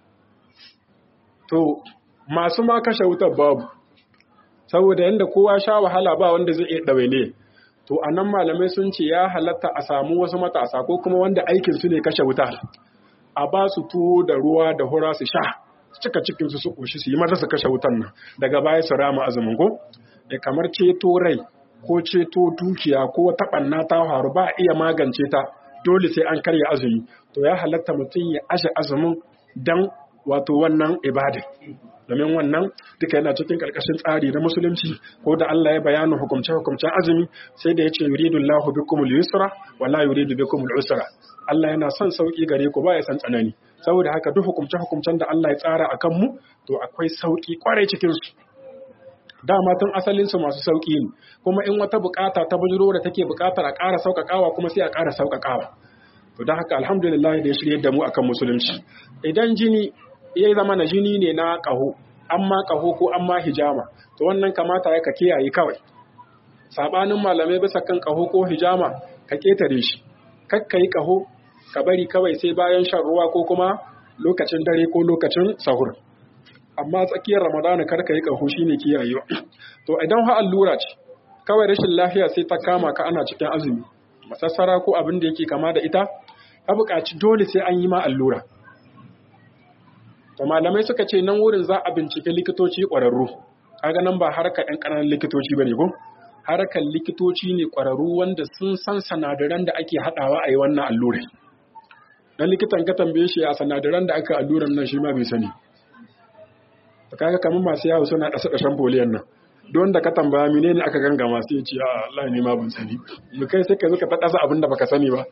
to masu ma kashe wutar babu saboda yanda kowa sha wahala ba wanda zai iya ɗawaine ne to a nan malamai sun ce ya halatta a samu wasu matasa ko kuma wanda aikin su ne kashe wuta a ba su tuwo da ruwa da hura su sha cika cikin su su koshi su yi maza su kashe wutan nan daga baya su rama azumin ko e kamar ceto rai ko ceto dukiya ko taɓanna ta faru ba a iya magance ta dole sai an karya azumi to ya halatta mutum ya ashe azumin dan wato wannan ibada domin wannan duka yana cikin karkashin tsari na musulunci ko da Allah ya bayanin hukumce hukumcen azumi sai da yace yuridullahu bikumul yusra wala yuridu bikumul usra Allah yana son sauki gare ku ba ya san tsanani saboda haka duk hukumce hukumcen da Allah ya tsara akan mu to akwai sauki kwarai cikin su dama tun asalin su masu sauki ne kuma in wata bukata ta bujiro da take bukatar a ƙara sauƙaƙawa kuma sai a ƙara sauƙaƙawa to don haka alhamdulillah da ya shirye da mu akan musulunci idan jini ya zama na jini ne na ƙaho amma ƙaho ko amma hijama to wannan kamata ya ka kiyaye kawai sabanin malamai bisa kan ƙaho ko hijama ka ketare shi kakka yi ƙaho ka bari kawai sai bayan shan ruwa ko kuma lokacin dare ko lokacin sahur amma tsakiyar ramadana kar ka yi ƙaho shine kiyayewa to idan ha allura ce kawai rashin lafiya sai ta kama ka ana cikin azumi masassara ko abin da yake kama da ita ka buƙaci dole sai an yi ma allura to malamai suka ce nan wurin za a bincike likitoci ƙwararru kaga nan ba harkar ɗan ƙananan likitoci bane ko harkar likitoci ne ƙwararru wanda sun san sanadaran da ake haɗawa a yi wannan allurai dan likitan ka tambaye shi a sanadaran da aka alluran nan shi ma bai sani to kaga kamar masu yawo suna ɗasa ɗashen foliyan nan don da ka tambaya menene aka gangama sai ya ce a Allah ne ma ban sani mu kai sai ka zo ka ta ɗasa abin da baka sani ba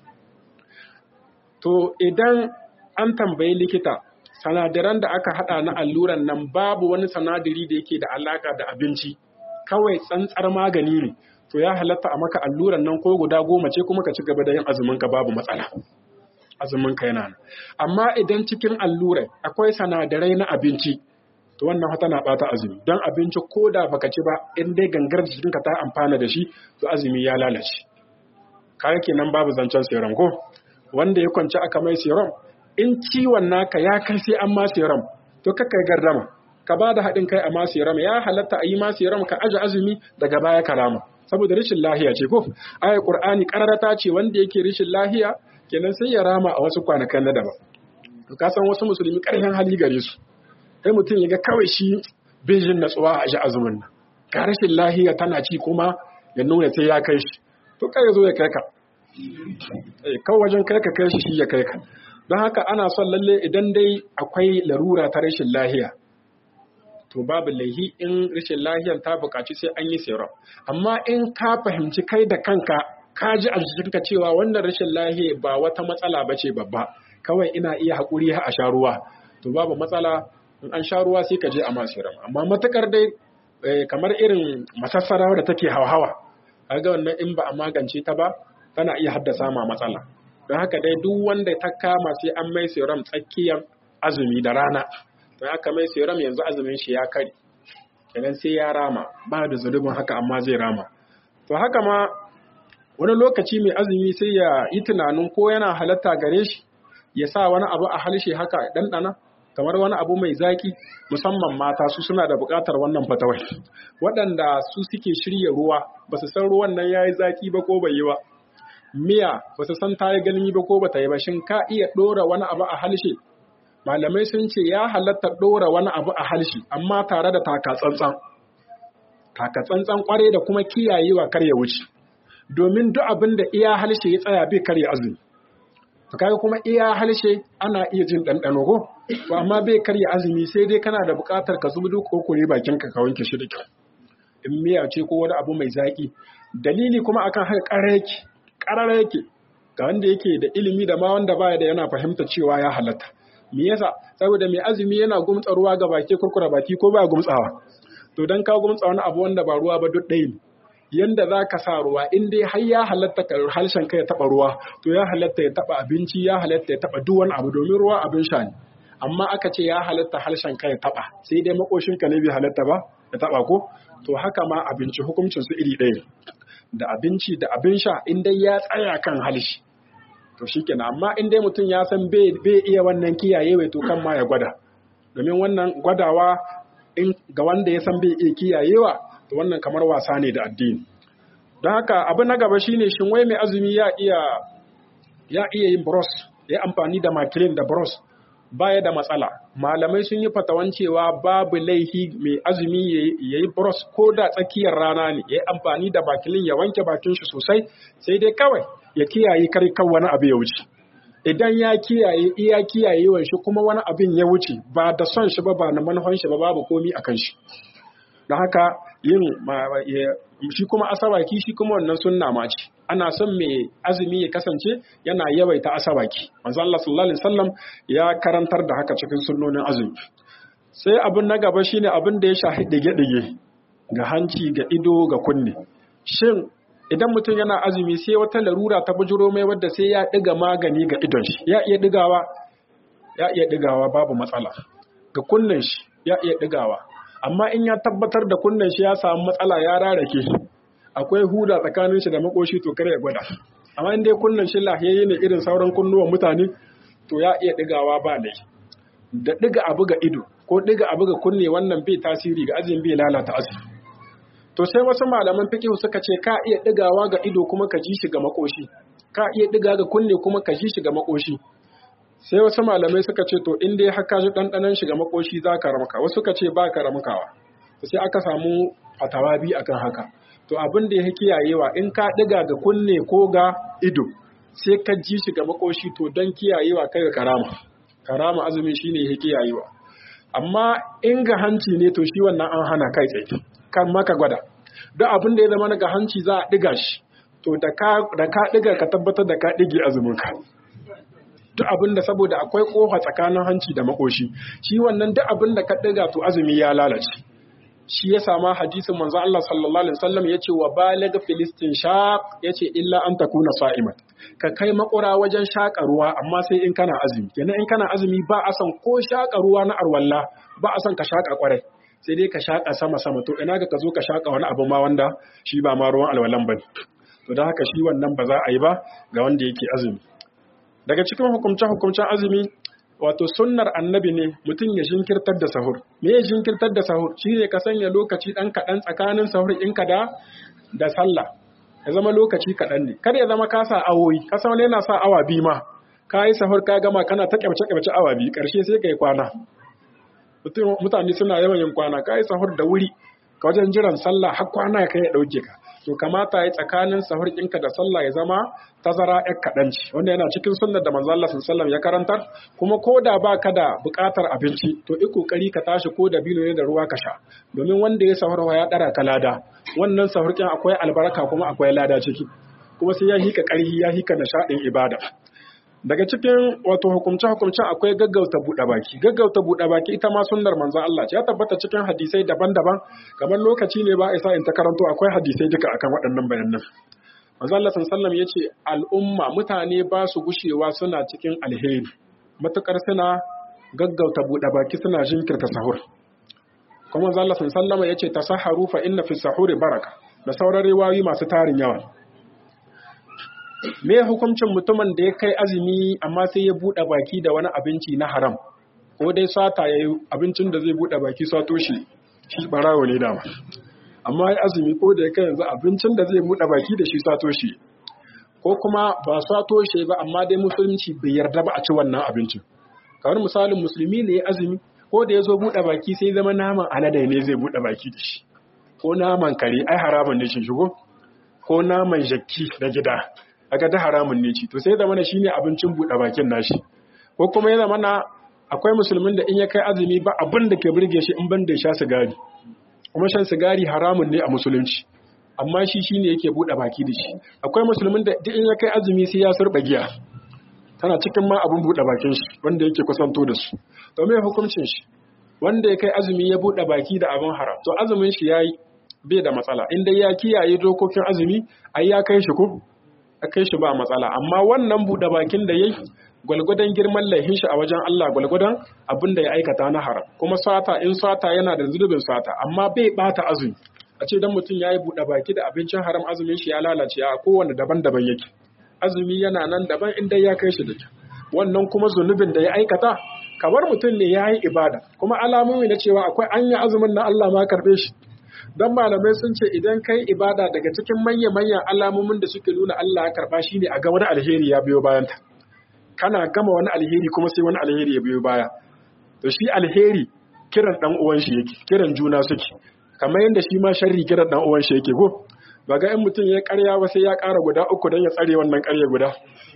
to idan an tambayi likita sanadaran da aka hada na alluran nan babu wani sanadari da yake da alaka da abinci kawai tsantsar magani ne to ya halatta a maka alluran nan ko guda goma ce kuma ka ci gaba da yin azumin ka babu matsala azumin ka yana nan amma idan cikin allurai akwai sanadarai na abinci to wannan tana bata azumi don abinci ko da baka ci ba in dai gangar jikinka ta amfana da shi to azumi ya lalace kaga kenan babu zancen serum ko wanda ya kwanci aka mai serum in ciwon naka ya kai sai an ma serum to kakka gardama ka ba da haɗin kai a ma serum ya halatta a yi ma serum ka aje azumi daga baya karama saboda rashin lahiya ce ko ayar qur'ani kararata ce wanda yake rashin lahiya kenan sai ya rama a wasu kwanakan na daban to ka san wasu musulmi ƙarfin hali gare su sai mutum ya ga kawai shi bejin natsuwa a ji azumin nan ga rashin lahiya tana ci kuma ya nuna sai ya kai shi to kai ya zo ya kai ka kan wajen kai ka kai shi shi ya kai ka don haka ana son lalle idan dai akwai larura ta rashin lahiya to babu laihi in rashin lahiyar ta buƙaci sai an yi serum amma in ka fahimci kai da kanka ka ji a jikinka cewa wannan rashin lahiya ba wata matsala ba ce babba kawai ina iya haƙuri a sha ruwa to babu matsala in an sha ruwa sai ka je a ma serum amma matukar dai kamar irin masassara da take hawa kaga wannan in ba a magance ta ba tana iya haddasa ma matsala don haka dai duk wanda ta kama sai an mai serum tsakiyar azumi da rana don haka mai serum yanzu azumin shi ya kare kenan sai ya rama ba da zunubin haka amma zai rama to haka ma wani lokaci mai azumi sai ya yi tunanin ko yana halatta gare shi ya sa wani abu a halshe haka ɗanɗana kamar wani abu mai zaki musamman mata su suna da buƙatar wannan fatawai waɗanda su suke shirya ruwa ba su san ruwan nan ya yi zaki ba ko bai yi ba miya ba su san ta yi galmi ba ko ba ta yi ba shin ka iya ɗora wani abu a halshe malamai sun ce ya halatta ɗora wani abu a halshe amma tare da taka tsantsan taka tsantsan kwarai da kuma kiyayewa kar ya wuce domin duk abin da iya halshe ya tsaya bai karya azumi to kaga kuma iya halshe ana iya jin ɗanɗano ko to amma bai karya azumi sai dai kana da buƙatar ka zubi duk kokore bakin ka ka wanke shi da kyau in miya ce ko wani abu mai zaƙi dalili kuma akan haka ƙarar yake ƙarar yake ga wanda yake da ilimi da ma wanda baya da yana fahimta cewa ya halatta me yasa saboda mai azumi yana gumtsa ruwa ga baki kurkura baki ko baya gumtsawa to dan ka gumtsa wani abu wanda ba ruwa ba duk ɗaya ne yanda za ka sa ruwa in dai har ya halatta ka harshen ka ya taɓa ruwa to ya halatta ya taɓa abinci ya halatta ya taɓa duk wani abu domin ruwa abin sha ne amma aka ce ya halatta harshen ka ya taɓa sai dai makoshin ka ne bai halatta ba ya taɓa ko to haka ma abinci hukuncin su iri ɗaya da abinci da abin sha in dai ya tsaya kan halshi to shikenan amma in dai mutum ya san bai iya wannan kiyaye to kan ma ya gwada domin wannan gwadawa in ga wanda ya san bai iya kiyayewa to wannan kamar wasa ne da addini don haka abu na gaba shine shin wai mai azumi ya iya ya iya yin bros ya amfani da makilin da bros baya da matsala malamai sun yi fatawan cewa babu laihi mai azumi ya yi bros ko da tsakiyar rana ne ya yi amfani da makilin ya wanke bakin shi sosai sai dai kawai ya kiyaye kar kan wani abu ya wuce idan ya kiyaye iya kiyayewan shi kuma wani abin ya wuce ba da son shi ba ba na manufan shi ba babu komi akan shi don haka yin shi kuma asabaki shi kuma wannan sunna ma ce ana son mai azumi ya kasance yana yawaita asabaki manzo Allah sallallahu alaihi wasallam ya karantar da haka cikin sunnonin azumi sai abin na gaba shine abin da ya shafi dige-dige ga hanci ga ido ga kunne shin idan mutum yana azumi sai wata larura ta bujuro mai wadda sai ya diga magani ga idon shi ya iya digawa ya iya digawa babu matsala ga kunnen shi ya iya digawa amma in ya tabbatar da kunnen shi ya samu matsala ya rarake akwai huda tsakanin shi da makoshi to kare ya gwada amma in dai kunnen shi lahiyayye ne irin sauran kunnuwan mutane to ya iya digawa ba lai da diga abu ga ido ko diga abu ga kunne wannan bai tasiri ga azumi bai lalata azumi to sai wasu malaman fiqh suka ce ka iya digawa ga ido kuma ka ji shi ga makoshi ka iya diga ga kunne kuma ka ji shi ga makoshi sai wasu malamai suka ce to in dai haka ji ɗanɗanon shiga makoshi za ka ramka wasu suka ce ba ka ramkawa to sai aka samu fatawa bi akan haka to abin da ya kiyayewa in ka ɗiga ga kunne ko ga ido sai ka ji shi ga makoshi to don kiyayewa kai ga karama karama azumi shine ya kiyayewa amma in ga hanci ne to shi wannan an hana kai tsaye kan maka gwada duk abin da ya zama ga hanci za a ɗiga shi to da ka ɗiga ka tabbatar da ka ɗige azumin ka duk abin da saboda akwai kofa tsakanin hanci da makoshi shi wannan duk abin da ka ɗiga to azumi ya lalace shi ya sama hadisin manzo Allah sallallahu alaihi wasallam yace wa balig filistin shaq yace illa an takuna sa'iman ka kai makura wajen shaka ruwa amma sai in kana azumi kenan in kana azumi ba a san ko shaka ruwa na arwalla ba a san ka shaka kwarai sai dai ka shaka sama sama to ina ga ka zo ka shaka wani abu ma wanda shi ba ma ruwan alwalan bane to don haka shi wannan ba za a yi ba ga wanda yake azumi daga cikin hukumce-hukumcen azumi wato sunnar annabi ne mutum ya jinkirtar da sahur me ya jinkirtar da sahur shi ne ka sanya lokaci ɗan kaɗan tsakanin sahur ɗinka da da sallah ya zama lokaci kaɗan ne kada ya zama ka sa awoyi ka san yana sa awa biyu ma ka yi sahur ka gama kana ta kyamce kyamce awa biyu ƙarshe sai ka yi kwana mutane suna yawan yin kwana ka yi sahur da wuri ka wajen jiran sallah har kwana ya kai ya ɗauke ka to kamata ya tsakanin sahur ɗinka da sallah ya zama tazara ƴar kaɗan ce wanda yana cikin sunnar da manzo Allah sallallahu ya karantar kuma ko da ba ka da buƙatar abinci to i kokari ka tashi ko da bino ne da ruwa ka sha domin wanda ya sahur ya ɗara ka lada wannan sahur ɗin akwai albarka kuma akwai lada ciki kuma sai ya hika ƙarfi ya hika nishaɗin ibada daga cikin wato hukumce-hukumce akwai gaggauta buɗe baki gaggauta buɗe baki ita ma sunnar manzon Allah ce ya tabbata cikin hadisai daban-daban kamar lokaci ne ba isa in ta karanto akwai hadisai duka akan waɗannan bayanan manzo Allah sallallahu ya ce al'umma mutane ba su gushewa suna cikin alheri matukar suna gaggauta buɗe baki suna jinkirta sahur kuma manzo Allah sallallahu ya ce tasaharu fa inna fi sahuri baraka da sauran riwayoyi masu tarin yawa me hukuncin mutumin da ya kai azumi amma sai ya buɗe baki da wani abinci na haram ko dai sata yayi abincin da zai buɗe baki sato shi shi barawo ne dama amma ya azumi ko da ya kai yanzu abincin da zai buɗe baki da shi sato shi ko kuma ba sato shi ba amma dai musulunci bai yarda ba a ci wannan abincin kamar misalin musulmi ne ya azumi ko da ya zo buɗe baki sai zama naman alade ne zai buɗe baki da shi ko naman kare ai haramun ne shi shigo ko naman jakki na gida aga da haramun ne ci to sai zama shine abincin buɗe bakin nashi ko kuma ya zama na akwai musulmin da in ya kai azumi ba abin da ke burge shi in ban da sha sigari kuma shan sigari haramun ne a musulunci amma shi shine yake buɗe baki da shi akwai musulmin da in ya kai azumi sai ya surba giya tana cikin ma abin buɗe bakin shi wanda yake kusanto da su to me hukuncin shi wanda ya kai azumi ya buɗe baki da abin haram to azumin shi yayi bai da matsala in dai ya kiyaye dokokin azumi ai ya kai shi ko a kai shi ba matsala amma wannan buɗe bakin da yayi gwalgwadon girman laihin shi a wajen Allah gwalgwadon abin da ya aikata na haram kuma sata in sata yana da zunubin sata amma bai bata azumi a ce dan mutum yayi buɗe baki da abincin haram azumin shi ya lalace a kowanne daban-daban yake azumi yana nan daban inda ya kai shi da wannan kuma zunubin da ya aikata kamar mutum ne ya yi ibada kuma alamomi na cewa akwai anya azumin na Allah ma karbe shi don malamai sun ce idan kai ibada daga cikin manya-manyan alamomin da suke nuna Allah ya karba shi ne a ga wani alheri ya biyo bayanta kana gama wani alheri kuma sai wani alheri ya biyo baya to shi alheri kiran dan uwan shi yake kiran juna suke kamar yadda shi ma sharri kiran dan uwan shi yake go ba ga in mutum ya karya ba sai ya ƙara guda uku don ya tsare wannan karya guda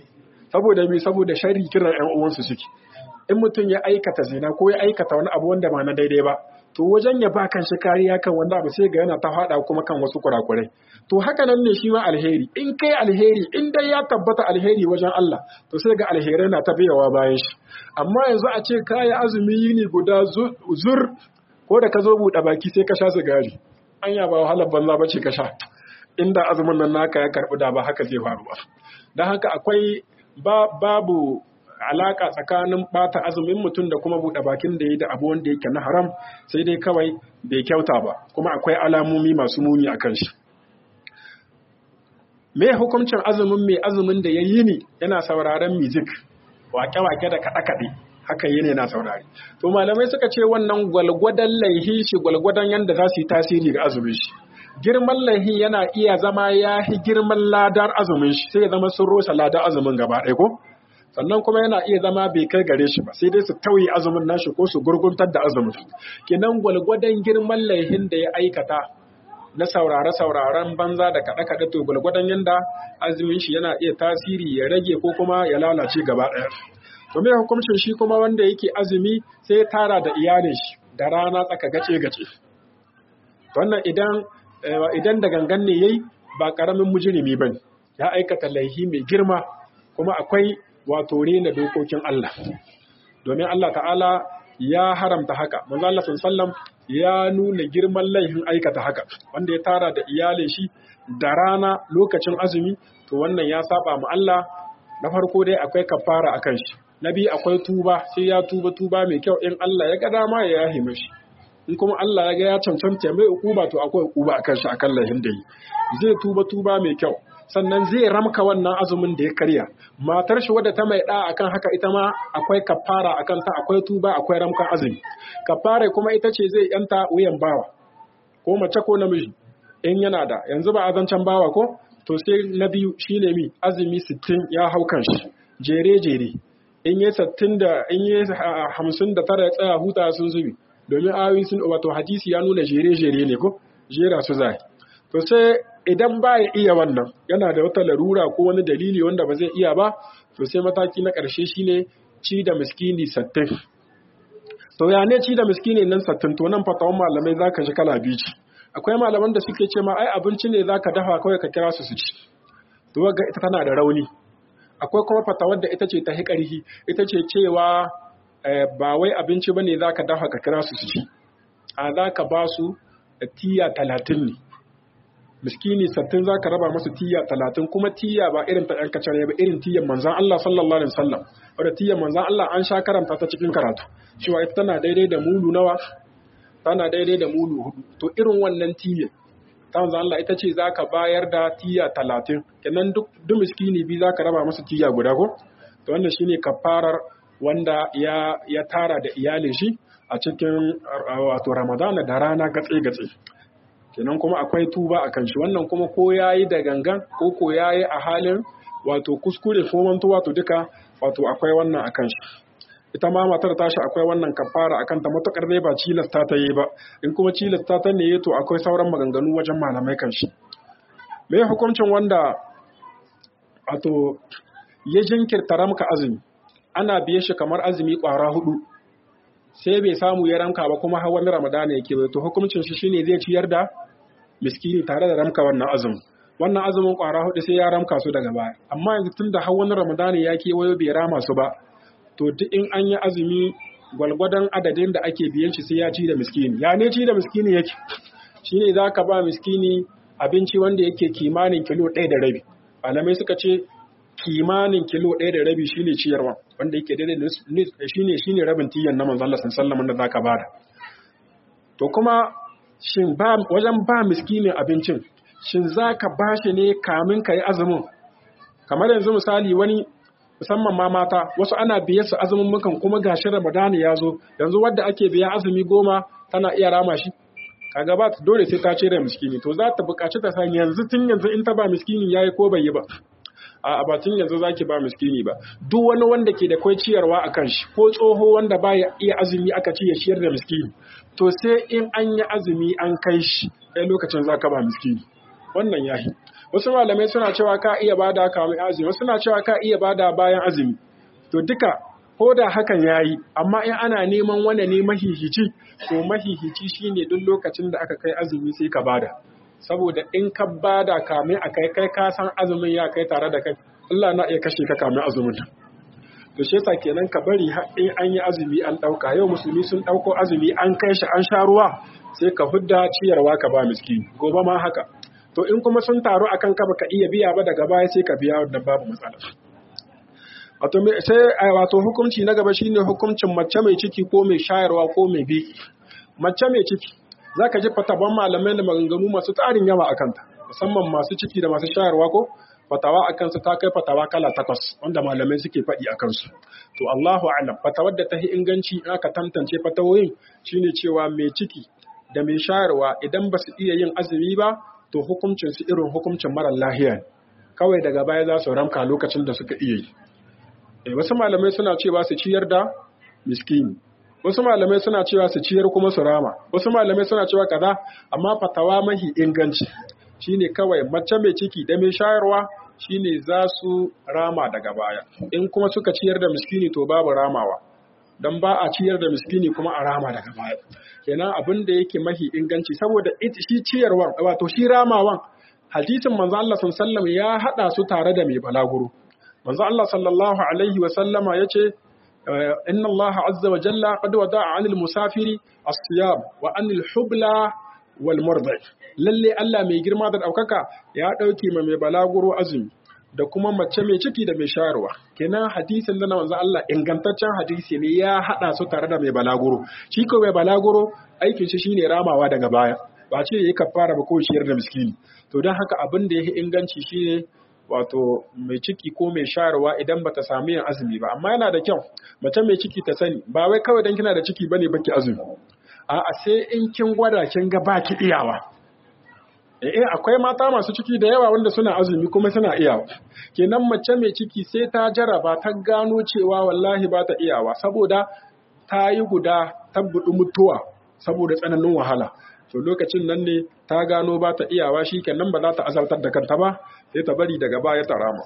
saboda me saboda sharri kiran ƴan uwansu suke in mutum ya aikata zina ko ya aikata wani abu wanda ba na daidai ba to wajen ya ba kan shi kariya kan wanda abu sai ga yana ta faɗa kuma kan wasu kurakurai to haka nan ne shi ma alheri in kai alheri in dai ya tabbata alheri wajen Allah to sai ga alherai na ta biyawa bayan shi amma yanzu a ce kayi azumi yini guda zur ko da ka zo buɗe baki sai ka sha sigari anya ba wahalar banza ba ce ka sha inda azumin nan naka ya karɓi da ba haka zai faru ba don haka akwai babu alaka tsakanin bata azumin mutum da kuma buɗe bakin da yi da abu wanda yake na haram sai dai kawai bai kyauta ba kuma akwai alamomi masu muni a kan shi me hukuncin azumin mai azumin da ya yi ni yana sauraron music wake-wake da kaɗe-kaɗe haka yi ne na saurari to malamai suka ce wannan gwalgwadon laihi shi gwalgwadon yadda za su yi tasiri ga azumin shi girman laihi yana iya zama ya fi girman ladar azumin shi sai ya zama sun rosa ladar azumin gaba ɗaya ko sannan kuma yana iya zama bai kai gare shi ba sai dai su tauye azumin nashi ko su gurguntar da azumin kenan gwalgwadon girman laihin da ya aikata na saurare sauraren banza da kaɗe kaɗe to gwalgwadon yanda azumin shi yana iya tasiri ya rage ko kuma ya lalace gaba ɗaya to me hukuncin shi kuma wanda yake azumi sai ya tara da iyalin shi da rana tsaka gace gace wannan idan idan da gangan ne yayi ba karamin mujrimi bane ya aikata laihi mai girma kuma akwai wato rena dokokin Allah domin Allah ta'ala ya haramta haka manzo Allah sallam ya nuna girman laifin aikata haka wanda ya tara da iyalin shi da rana lokacin azumi to wannan ya saba mu Allah na farko dai akwai kafara akan shi na biyu akwai tuba sai ya tuba tuba mai kyau in Allah ya ga dama ya yahi mishi in kuma Allah ya ga ya cancanta mai ukuba to akwai ukuba akan shi akan laifin da yi zai tuba tuba mai kyau sannan zai ramka wannan azumin da ya karya matar shi wadda ta mai da akan haka ita ma akwai kafara akan ta akwai tuba akwai ramkan azumi kafara kuma ita ce zai yanta wuyan bawa ko mace ko namiji in yana da yanzu ba azancan bawa ko to sai na biyu shine mi azumi 60 ya hau kan shi jere jere in yi 60 da in yi 59 ya tsaya huta sun zubi domin ayoyi sun wato hadisi ya nuna jere jere ne ko jera su zai to sai idan ba ya iya wannan yana da wata larura ko wani dalili wanda ba zai iya ba to sai mataki na ƙarshe shine ci da miskini sattin to ya ne ci da miskini nan sattin to nan fatawan malamai zaka ji kala biyu ce akwai malaman da suke ce ma ai abinci ne zaka dafa kawai ka kira su su ci to ga ita tana da rauni akwai kuma fatawar da ita ce ta hiƙarhi ita ce cewa ba wai abinci bane zaka dafa ka kira su su ci a zaka ba su tiya talatin ne miskini sattin za ka raba masu tiya talatin kuma tiya ba irin ta ‘yan kacare ba irin tiyan manzan Allah sallallahu alaihi wasallam wadda tiyan manzan Allah an sha karanta ta cikin karatu cewa ita tana daidai da mulu nawa tana daidai da mulu hudu to irin wannan tiyan ta manzan Allah ita ce za ka bayar da tiya talatin kenan duk duk miskini biyu za ka raba masa tiya guda ko to wannan shine kafarar wanda ya ya tara da iyalin shi a cikin wato Ramadana da rana gatse gatse kenan kuma akwai tuba a kan shi wannan kuma ko ya yi da gangan ko ko ya yi a halin wato kuskure ko mantuwa to duka wato akwai wannan a kan shi ita ma matar tashi akwai wannan kafara akan ta matukar dai ba cilasta ta yi ba in kuma cilasta ta ne to akwai sauran maganganu wajen malamai kan shi me hukuncin wanda wato ya jinkirta ramka azumi ana biye shi kamar azumi kwara hudu sai bai samu ya ramka ba kuma har wani ramadana yake bai to hukuncin shi shine zai ciyar da miskini tare da ramka wannan azumin wannan azumin kwara hudu sai ya ramka su daga baya amma yanzu tun da har wani ramadana ya kewayo bai rama su ba to duk in an yi azumi gwalgwadon adadin da ake biyan shi sai ya ci da miskini ya ne ci da miskini yake shine za ka ba miskini abinci wanda yake kimanin kilo ɗaya da rabi malamai suka ce kimanin kilo ɗaya da rabi shine ciyarwa wanda yake daidai shine shine rabin tiyan na manzon Allah sallallahu alaihi wasallam da zaka bada to kuma shin ba wajen ba miskinin abincin shin zaka bashi ne kamin kai azumin kamar yanzu misali wani musamman ma mata wasu ana biye su azumin mukan kuma gashi Ramadani ya zo yanzu wadda ake biya azumi goma tana iya rama shi kaga ba dole sai ta cire miskini to za ta buƙaci ta san yanzu tun yanzu in ta ba miskini yayi ko bai yi ba a batun yanzu zaki ba miskini ba duk wani wanda ke da kwai ciyarwa a kan shi ko tsoho wanda ba ya iya azumi aka ci ya ciyar da miskini to sai in an yi azumi an kai shi kai lokacin za ka ba miskini wannan yahi wasu malamai suna cewa ka iya bada kamin azumi wasu suna cewa ka iya bada bayan azumi to duka ko da hakan yayi amma in ana neman wanda ne mahihici to mahihici shine duk lokacin da aka kai azumi sai ka bada saboda in ka bada kamin a kai kai ka san azumin ya kai tare da kai Allah na iya kashe ka kamin azumin to shi yasa kenan ka bari in an yi azumi an dauka yau musulmi sun dauko azumi an kai shi an sha ruwa sai ka hudda ciyarwa ka ba miskini gobe ma haka to in kuma sun taru akan ka baka iya biya ba daga baya sai ka biya wannan babu matsala wato sai wato hukunci na gaba shine hukuncin mace mai ciki ko mai shayarwa ko mai biki mace mai ciki za ka ji fataban malamai da maganganu masu tarin yawa a kanta musamman masu ciki da masu shayarwa ko fatawa a kansu ta kai fatawa kala takwas wanda malamai suke faɗi a kansu to Allahu alam fatawar da ta yi inganci in aka tantance fatawoyin shine cewa mai ciki da mai shayarwa idan ba su iya yin azumi ba to hukuncin su irin hukuncin mara lahiya kawai daga baya za su ramka lokacin da suka iya yi wasu malamai suna cewa su ciyar da miskini wasu malamai suna cewa su ciyar kuma su rama wasu malamai suna cewa kaza amma fatawa mahi inganci shine kawai mace mai ciki da mai shayarwa shine za su rama daga baya in kuma suka ciyar da miskini to babu ramawa dan ba a ciyar da miskini kuma a rama daga baya kenan abin da yake mahi inganci saboda shi ciyarwan wato shi ramawan hadisin manzo Allah sallallahu ya hada su tare da mai balaguro manzo Allah sallallahu alaihi wa sallama yace inna Allah azza wa jalla qad wada'a 'anil musafiri as-siyam wa 'anil hubla wal murdi lalle Allah mai girma da daukaka ya dauke ma mai balaguro azumi da kuma mace mai ciki da mai shayarwa kenan hadisin da manzo Allah ingantaccen hadisi ne ya hada su tare da mai balaguro shi ko mai balaguro aikin shi shine ramawa daga baya ba ce yayi kafara ba ko ciyar da miskini to dan haka abin da yake inganci shine wato mai ciki ko mai shayarwa idan bata samu yin azumi ba amma yana da kyau mace mai ciki ta sani ba wai kawai dan kina da ciki bane baki azumi a'a sai in kin gwada kin ga baki iyawa eh akwai mata masu ciki da yawa wanda suna azumi kuma suna iyawa kenan mace mai ciki sai ta jaraba ta gano cewa wallahi ba ta iyawa saboda ta yi guda tabbudu mutuwa saboda tsananin wahala to lokacin nan ne ta gano ba ta iyawa shi kenan ba za ta azaltar da kanta ba sai ta bari daga baya ta rama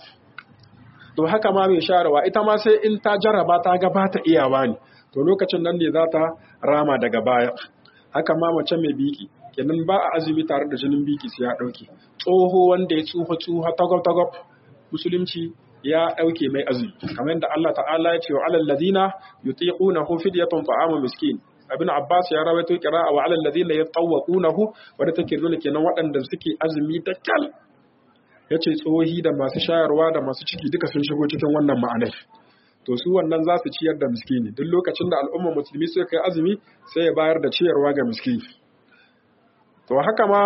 to haka ma mai sharawa ita ma sai in ta jaraba ta ga ba ta iyawa ne to lokacin nan ne za ta rama daga baya haka ma mace mai biki kenan ba a azumi tare da jinin biki sai ya dauke tsoho wanda ya tsuha tsuha tagob tagob musulunci ya dauke mai azumi kamar yadda Allah ta'ala ya ce wa alal ladina yutiqunahu fidyatun ta'amu miskin ibn abbas ya rawaito qira'a wa 'alal ladina yatawqunahu wanda take nuna kenan waɗanda suke azumi da kal yace tsohi da masu shayarwa da masu ciki duka sun shigo cikin wannan ma'anar to su wannan za su ciyar da miskini duk lokacin da al'ummar musulmi suka kai azumi sai ya bayar da ciyarwa ga miskini to haka ma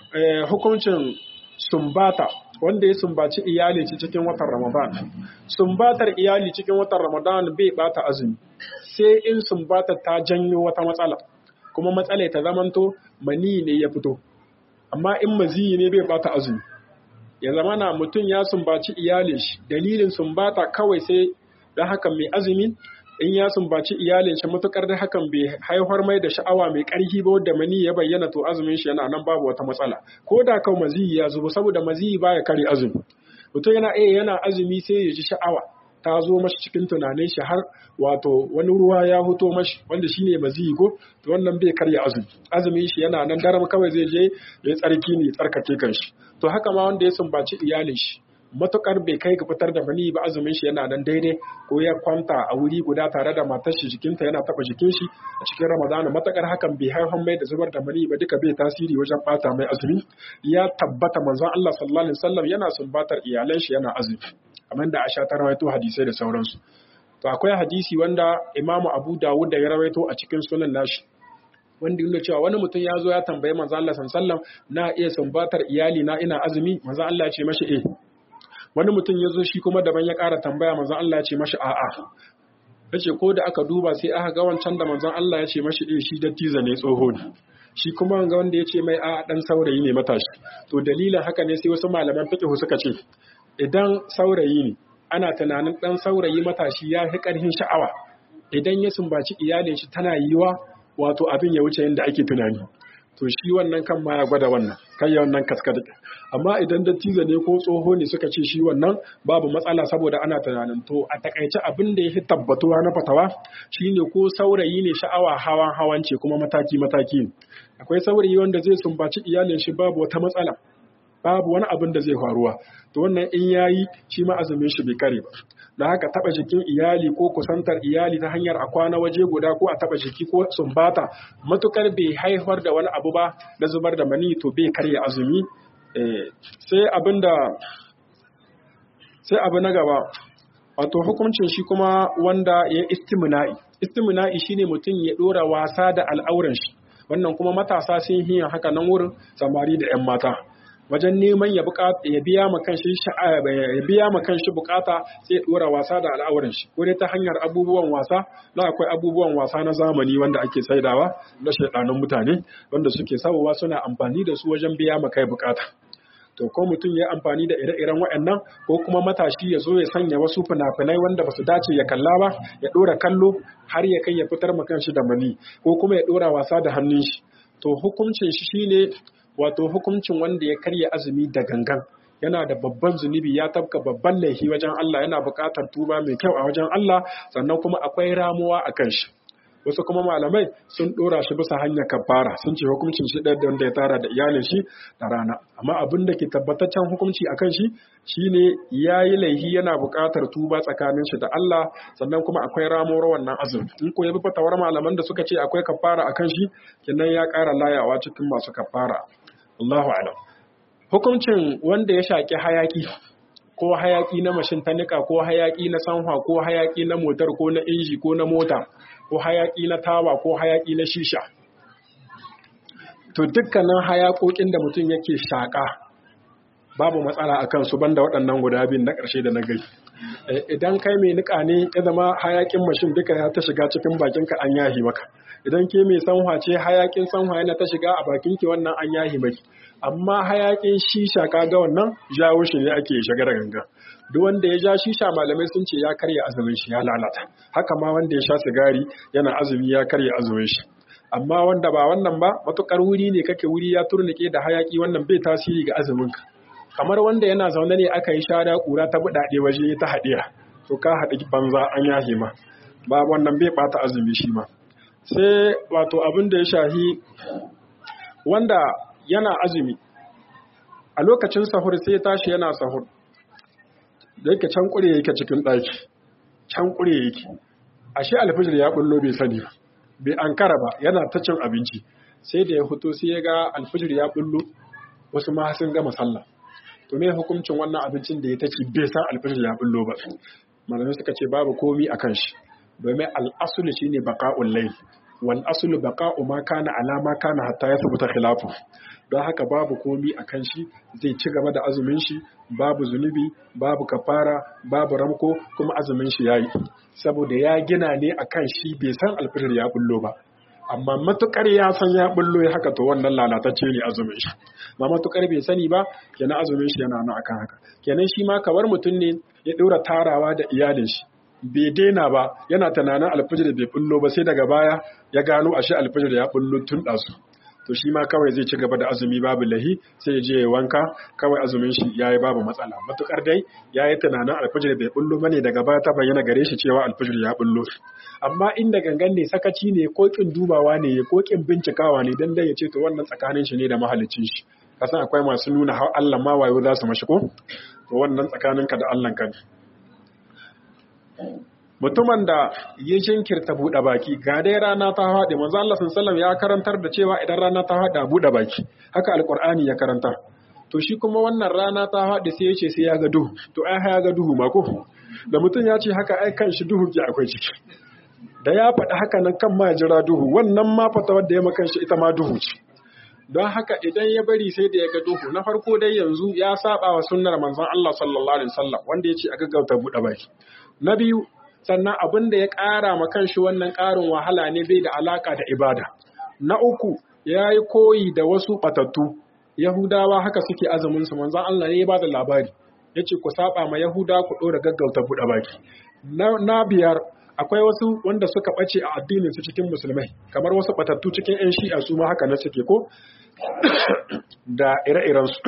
hukuncin sumbata wanda ya sumbaci iyali cikin watan Ramadan. Sumbatar iyali cikin watan Ramadan bai bata azumi, sai in sumbata ta janyo wata matsala, kuma matsala ta zamanto mani ne ya fito. Amma in maziyi ne bai bata azumi. Ya zama na mutum ya sumbaci iyalin shi, dalilin sumbata kawai sai da haka mai azumi in ya sumbaci iyalin shi matukar da hakan bai haifar mai da sha'awa mai ƙarfi ba wadda mani ya bayyana to azumin shi yana nan babu wata matsala ko da kawai maziyi ya zubo saboda maziyi baya kare azumi mutum yana iya yana azumi sai ya ji sha'awa ta zo mashi cikin tunanin shi har wato wani ruwa ya huto mashi wanda shine maziyi ko to wannan bai karya azumi azumin shi yana nan daram kawai zai je ya tsarki ne tsarkake kanshi to haka ma wanda ya sumbaci iyalin shi matukar bai kai ga fitar da mani ba azumin shi yana nan daidai ko ya kwanta a wuri guda tare da matar shi jikinta yana taba jikin shi a cikin ramadana matakar hakan bai haifar mai da zubar da mani ba duka bai tasiri wajen bata mai azumi ya tabbata manzon Allah sallallahu alaihi wasallam yana sumbatar iyalan shi yana azumi kamar da Aisha ta rawaito hadisai da sauransu to akwai hadisi wanda Imam Abu Dawud da ya rawaito a cikin sunan nashi wanda yana cewa wani mutum ya zo ya tambayi manzo Allah sallallahu alaihi wasallam na iya sumbatar iyali na ina azumi manzo Allah ya ce mashi eh wani mutum ya zo shi kuma daban ya ƙara tambaya manzon Allah ya ce mashi a'a ya ce ko da aka duba sai aka ga wancan da manzon Allah ya ce mashi ɗin shi dattiza ne tsoho ne shi kuma ga wanda ya ce mai a'a ɗan saurayi ne matashi to dalilin haka ne sai wasu malaman fiqh suka ce idan saurayi ne ana tunanin ɗan saurayi matashi ya fi ƙarfin sha'awa idan ya sumbaci iyalin shi tana yiwa wato abin ya wuce yadda ake tunani to shi wannan kan ma ya gwada wannan kai ya wannan kaskade amma idan dattijo ne ko tsoho ne suka ce shi wannan babu matsala saboda ana tunanin to a takaice abin da ya fi tabbatuwa na fatawa shine ko saurayi ne sha'awa hawan hawan ce kuma mataki mataki ne akwai saurayi wanda zai sumbaci iyalin shi babu wata matsala babu wani abin da zai faruwa to wannan in yayi shi ma azumin shi bai kare ba da haka taba jikin iyali ko kusantar iyali ta hanyar a kwana waje guda ko a taba jiki ko sumbata matukar bai haifar da wani abu ba na zubar da mani to bai karya azumi sai abin da sai abu na gaba wato hukuncin shi kuma wanda ya istimina'i istimina'i shine mutum ya dora wasa da al'auran shi wannan kuma matasa sun yi haka nan wurin samari da 'yan mata wajen neman ya ya biya ma kanshi ya biya ma kanshi bukata sai ya dora wasa da al'auran shi ko dai ta hanyar abubuwan wasa na akwai abubuwan wasa na zamani wanda ake saidawa na shaidanun mutane wanda suke sawowa suna amfani da su wajen biya ma kai bukata to ko mutum ya amfani da ire-iren waɗannan ko kuma matashi ya zo ya sanya wasu fina-finai wanda ba su dace ya kalla ba ya ɗora kallo har ya kai ya fitar ma kanshi da mani ko kuma ya ɗora wasa da hannun shi to hukuncin shi shine wato hukuncin wanda ya karya azumi da gangan yana da babban zunubi ya tabka babban laifi wajen Allah yana buƙatar tuba mai kyau a wajen Allah sannan kuma akwai ramuwa a kan shi wasu kuma malamai sun ɗora shi bisa hanyar kafara sun ce hukuncin shi ɗaya da wanda ya tara da iyalin shi da rana amma abin da ke tabbataccen hukunci a kan shi shine ya yi laifi yana buƙatar tuba tsakanin shi da Allah sannan kuma akwai ramuwar wannan azumi in ko ya bi fatawar malaman da suka ce akwai kafara a kan shi kenan ya ƙara layawa cikin masu kafara Allahu alam. Hukuncin wanda ya shaƙi hayaki ko hayaki na mashin ta nika ko hayaki na sanwa ko hayaki na motar ko na inji ko na mota ko hayaki na tawa ko hayaki na shisha. To dukkanin hayakokin da mutum yake shaƙa babu matsala a kansu banda waɗannan guda biyun na ƙarshe da na gai. Idan kai mai nika ne ya zama hayakin mashin duka ya ta shiga cikin bakinka an yahi maka. idan ke mai sanwa ce hayakin sanwa yana ta shiga a bakin ki wannan an yahi mai amma hayakin shisha kaga wannan jawo shi ne ake shiga da ganga duk wanda ya ja shisha malamai sun ce ya karya azumin shi ya lalata haka ma wanda ya sha sigari yana azumi ya karya azumin shi amma wanda ba wannan ba matukar wuri ne kake wuri ya turnike da hayaki wannan bai tasiri ga azumin ka kamar wanda yana zaune ne aka yi shara kura ta buɗaɗe waje ta haɗiya to ka haɗi banza an yahe ma ba wannan bai ɓata azumi shi ma sai wato abin da ya shahi wanda yana azumi a lokacin sahur sai tashi yana sahur da yake can kure yake cikin ɗaki can kure yake ashe alfijir ya bullo bai sani ba bai ankara ba yana ta cin abinci sai da ya fito sai ya ga alfijir ya bullo wasu ma sun gama sallah to me hukuncin wannan abincin da ya ta ci bai san alfijir ya bullo ba malamai suka ce babu komi akan shi domin al'asulu shine baqa'ul layl wal aslu baqa'u ma kana ala ma kana hatta yathbuta khilafu don haka babu komi akan shi zai ci gaba da azumin shi babu zunubi babu kafara babu ramko kuma azumin shi yayi saboda ya gina ne akan shi bai san alfijir ya bullo ba amma matukar ya san ya bullo ya haka to wannan lalatacce ne azumin shi ma matukar bai sani ba kenan azumin shi yana nan akan haka kenan shi ma kamar mutum ne ya ɗora tarawa da iyalin shi bai daina ba yana tunanin alfijir bai bullo ba sai daga baya ya gano ashe alfijir ya bullo tun ɗasu to shi ma kawai zai ci gaba da azumi babu lahi sai ya je ya wanka kawai azumin shi ya yi babu matsala matukar dai ya yi tunanin alfijir bai bullo bane daga baya ta bayyana gare shi cewa alfijir ya bullo amma inda gangan ne sakaci ne ko kin dubawa ne ko kin bincikawa ne dan dai ya ce to wannan tsakanin shi ne da mahalicin shi kasan akwai masu nuna har Allah ma wayo za su mashi ko to wannan tsakaninka da Allah kan mutumin da ya jinkirta buɗe baki ga dai rana ta haɗe manzo Allah sallallahu ya karantar da cewa idan rana ta haɗe a buɗe baki haka alqur'ani ya karanta to shi kuma wannan rana ta haɗe sai ya ce sai ya ga duhu to ai ya ga duhu ma ko da mutum ya ce haka ai kan shi duhu ke akwai ciki da ya faɗi haka nan kan ma jira duhu wannan ma fata wadda ya makan shi ita ma duhu ce don haka idan ya bari sai da ya ga duhu na farko dai yanzu ya saba wa sunnar manzon Allah sallallahu alaihi wasallam wanda ya ce a gaggauta buɗe baki na biyu sannan abin da ya ƙara ma kanshi wannan ƙarin wahala ne bai da alaka da ibada na uku ya yi koyi da wasu batattu yahudawa haka suke azumin su manzon Allah ne ya ba da labari ya ce ku saba ma yahuda ku ɗora gaggauta buɗe baki na biyar akwai wasu wanda suka ɓace a addinin su cikin musulmai kamar wasu batattu cikin 'yan shi'a su ma haka na suke ko da ire-iren su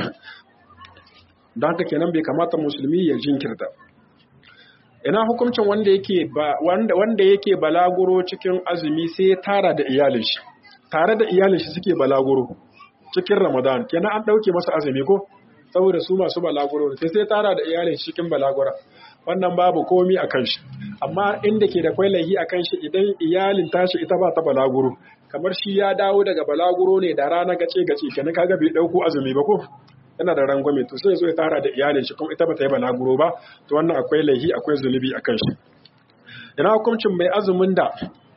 don haka kenan bai kamata musulmi ya jinkirta ina hukuncin wanda yake wanda wanda yake balaguro cikin azumi sai ya tara da iyalin shi tare da iyalin shi suke balaguro cikin ramadan kenan an ɗauke masa azumi ko saboda su masu balaguro sai sai tara da iyalin shi cikin balagura wannan babu komi a kan shi amma inda ke da kwai laihi a kan shi idan iyalin tashi ita ba ta balaguro kamar shi ya dawo daga balaguro ne da rana gace gace kenan kaga bai dauko azumi ba ko yana da rangwame to sai zo ya tara da iyalin shi kuma ita ba ta yi balaguro ba to wannan akwai laihi akwai zunubi a kan shi ina hukuncin mai azumin da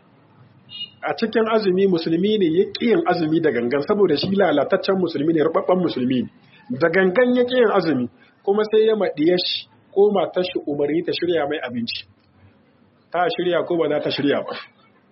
a cikin azumi musulmi ne ya yin azumi da gangan saboda shi lalataccen musulmi ne rubabban musulmi ne da gangan ya yin azumi kuma sai ya maɗiya shi ko matar shi umarni ta shirya mai abinci ta shirya ko ba za ta shirya ba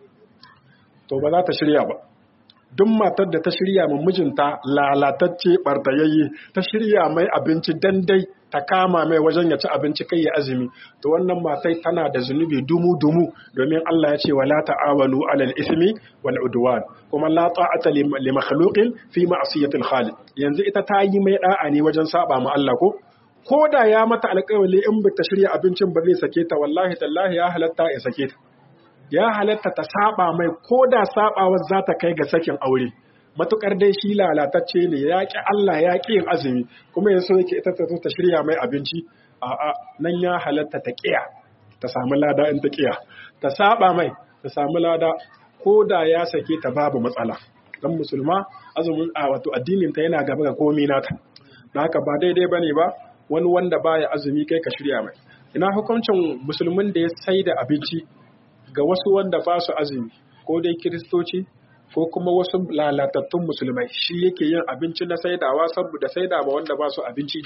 to ba za ta shirya ba duk matar da ta shirya min mijinta lalatacce bartayayye ta shirya mai abinci dandai ta kama mai wajen ya ci abinci kai ya azumi to wannan matai tana da zunubi dumu dumu domin Allah ya ce wala ta'awalu alal ismi wal udwan kuma la ta'ata li makhluqin fi ma'siyatil khaliq yanzu ita ta yi mai da'a ne wajen saba ma Allah ko ko da ya mata alƙawali in ba ta shirya abincin ba zai sake ta wallahi tallahi ya halatta ya sake ta ya halatta ta saba mai ko da sabawar za ta kai ga sakin aure matukar dai shi lalatacce ne ya ƙi Allah ya ƙi yin azumi kuma yanzu yake ita ta ta shirya mai abinci a'a nan ya halatta ta ƙiya ta samu lada in ta ƙiya ta saba mai ta samu lada ko da ya sake ta babu matsala dan musulma azumin a wato addinin ta yana gaba ga komai nata dan haka ba daidai bane ba wani wanda baya azumi kai ka shirya mai ina hukuncin musulmin da ya sai da abinci ga wasu wanda ba su azumi ko dai kiristoci ko kuma wasu lalatattun musulmai shi yake yin abinci na saidawa saboda saida ma wanda ba su abinci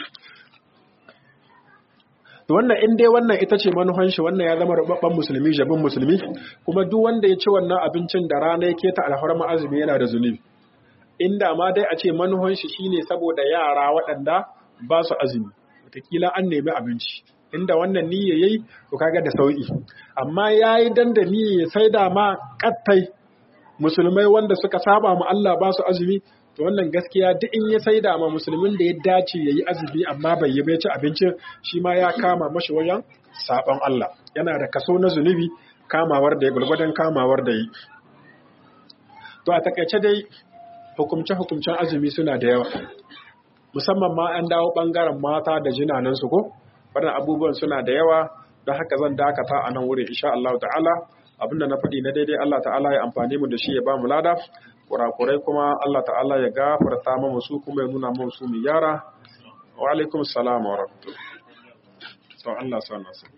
wannan in dai wannan ita ce manuhan shi wannan ya zama rubabban musulmi jabin musulmi kuma duk wanda ya ci wannan abincin da rana ya keta alharma azumi yana da zunubi inda ma dai a ce manuhan shi shine saboda yara waɗanda ba su azumi wataƙila an nemi abinci inda wannan niyya yayi to kaga da sauki amma yayi dan da niyya ya saida ma kattai musulmai wanda suka saba mu Allah ba su azumi to wannan gaskiya duk in ya saida ma musulmin da ya dace yayi azumi amma bai yi bai ci abincin shi ma ya kama mashi wajen saban Allah yana da kaso na zunubi kamawar da ya gulgwadan kamawar da yi to a takaice dai hukumce hukumcen azumi suna da yawa musamman ma an dawo bangaren mata da jinanan su ko wannan abubuwan suna da yawa don haka zan dakata a nan wurin insha Allah ta'ala abinda na faɗi na daidai Allah ta'ala ya amfani mu da shi ya ba mu lada kurakurai kuma Allah ta'ala ya gafarta mu su kuma ya nuna mu su mu yara wa alaikum salam wa rahmatullah to Allah sa na sa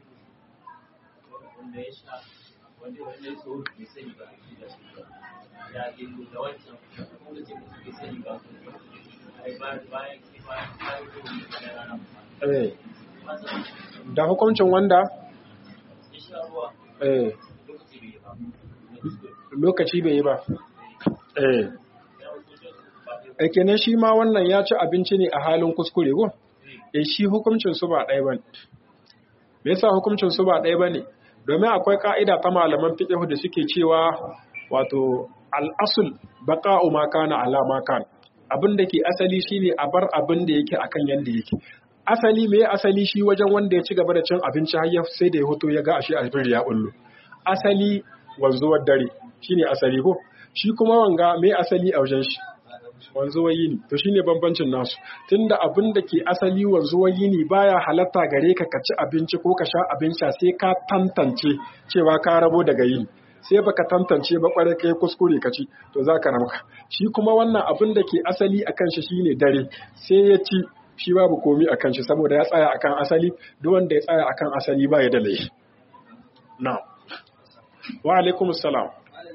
da hukuncin wanda eh lokaci bai yi ba eh eh kenan shi ma wannan ya ci abinci ne a halin kuskure go eh shi hukuncin su ba ɗaya bane me yasa hukuncin su ba ɗaya bane domin akwai ka'ida ta malaman fiqh da suke cewa wato al-asl baqa'u ma kana ala ma kana abin da ke asali shine a bar abin da yake akan yanda yake asali me asali shi wajen wanda ya ci gaba da cin abinci har sai da ya hoto ya ga ashe albir ya bullo asali wanzuwar dare shine asali ko shi kuma wanga me asali a wajen shi wanzuwar yini to shine bambancin nasu tunda abin da ke asali wanzuwar yini baya halatta gare ka ka ci abinci ko ka sha abin sha sai ka tantance cewa ka rabo daga yini sai baka tantance ba kwarai kai kuskure ka ci to za ka ramka shi kuma wannan abin da ke asali akan shi shine dare sai ya ci shi babu komi akan shi saboda ya tsaya akan asali duk wanda ya tsaya akan asali ba ya da laifi na wa alaikum salam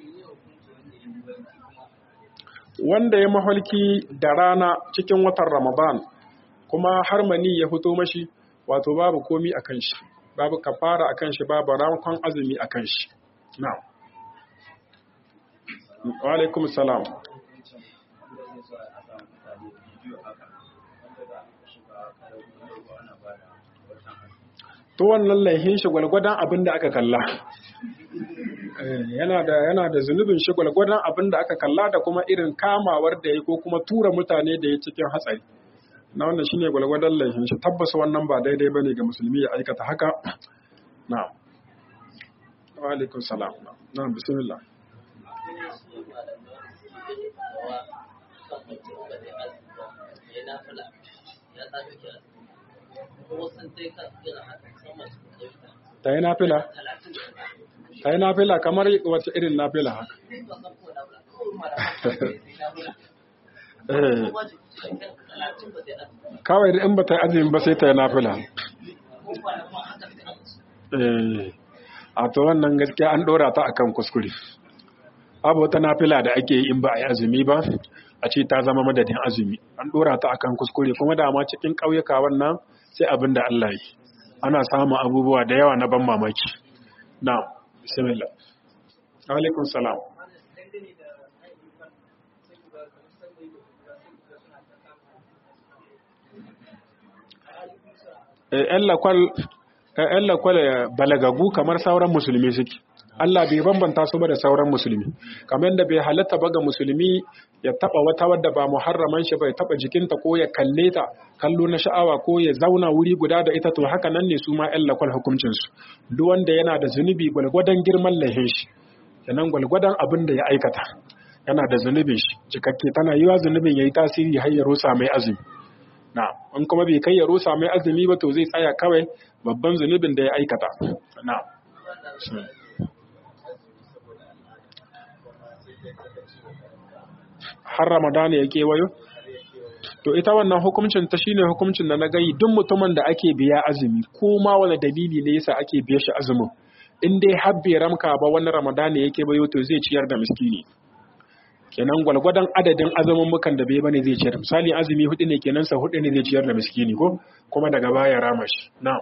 wanda ya maholki da rana cikin watan ramadan kuma har mani ya fito mashi wato babu komi akan shi babu kafara akan shi babu rankon azumi akan shi na wa alaikum salam to wannan laihin shi gwalgwadon abin da aka kalla yana da yana da zunubin shi gwalgwadon abin da aka kalla da kuma irin kamawar da ya ko kuma tura mutane da ya cikin hatsari na wannan shine gwalgwadon laihin shi tabbas wannan ba daidai bane ga musulmi ya aikata haka na'am wa alaikum salam na'am bismillah ta yi nafila ta yi nafila kamar wata irin nafila haka kawai da in ba ta yi azumin ba sai ta yi nafila a to wannan gaskiya an ɗora ta akan kuskure abu wata nafila da ake yi in ba a yi azumi ba a ce ta zama madadin azumi an ɗora ta akan kuskure kuma dama cikin ƙauyuka wannan sai abin da Allah yi ana samun abubuwa da yawa na ban mamaki na bismillah alaikum salam ‘yan lakwal balagagu kamar sauran musulmi suke Allah bai bambanta su ba da sauran musulmi kamar da bai halatta ba ga musulmi ya taba wata wadda ba muharraman shi bai taba jikinta ko ya kalle ta kallo na sha'awa ko ya zauna wuri guda da ita to haka nan ne su ma ƴan lakwal hukuncin su duk wanda yana da zunubi gwalgwadon girman lahin shi kenan gwalgwadon abin da ya aikata yana da zunubin shi cikakke tana yiwa zunubin yayi tasiri har ya rusa mai azumi na in kuma bai kai ya rusa mai azumi ba to zai tsaya kawai babban zunubin da ya aikata na har Ramadana ya kewayo? To ita wannan hukuncin ta shine hukuncin da na gayi duk mutumin da ake biya azumi ko ma wani dalili ne yasa ake biya shi azumin in dai har bai ramka ba wani Ramadana ya kewayo to zai ciyar da miskini. Kenan gwalgwadon adadin azumin mukan da bai bane zai ciyar. Misali azumi hudu ne kenan sa hudu ne zai ciyar da miskini ko kuma daga baya rama shi. Na'am.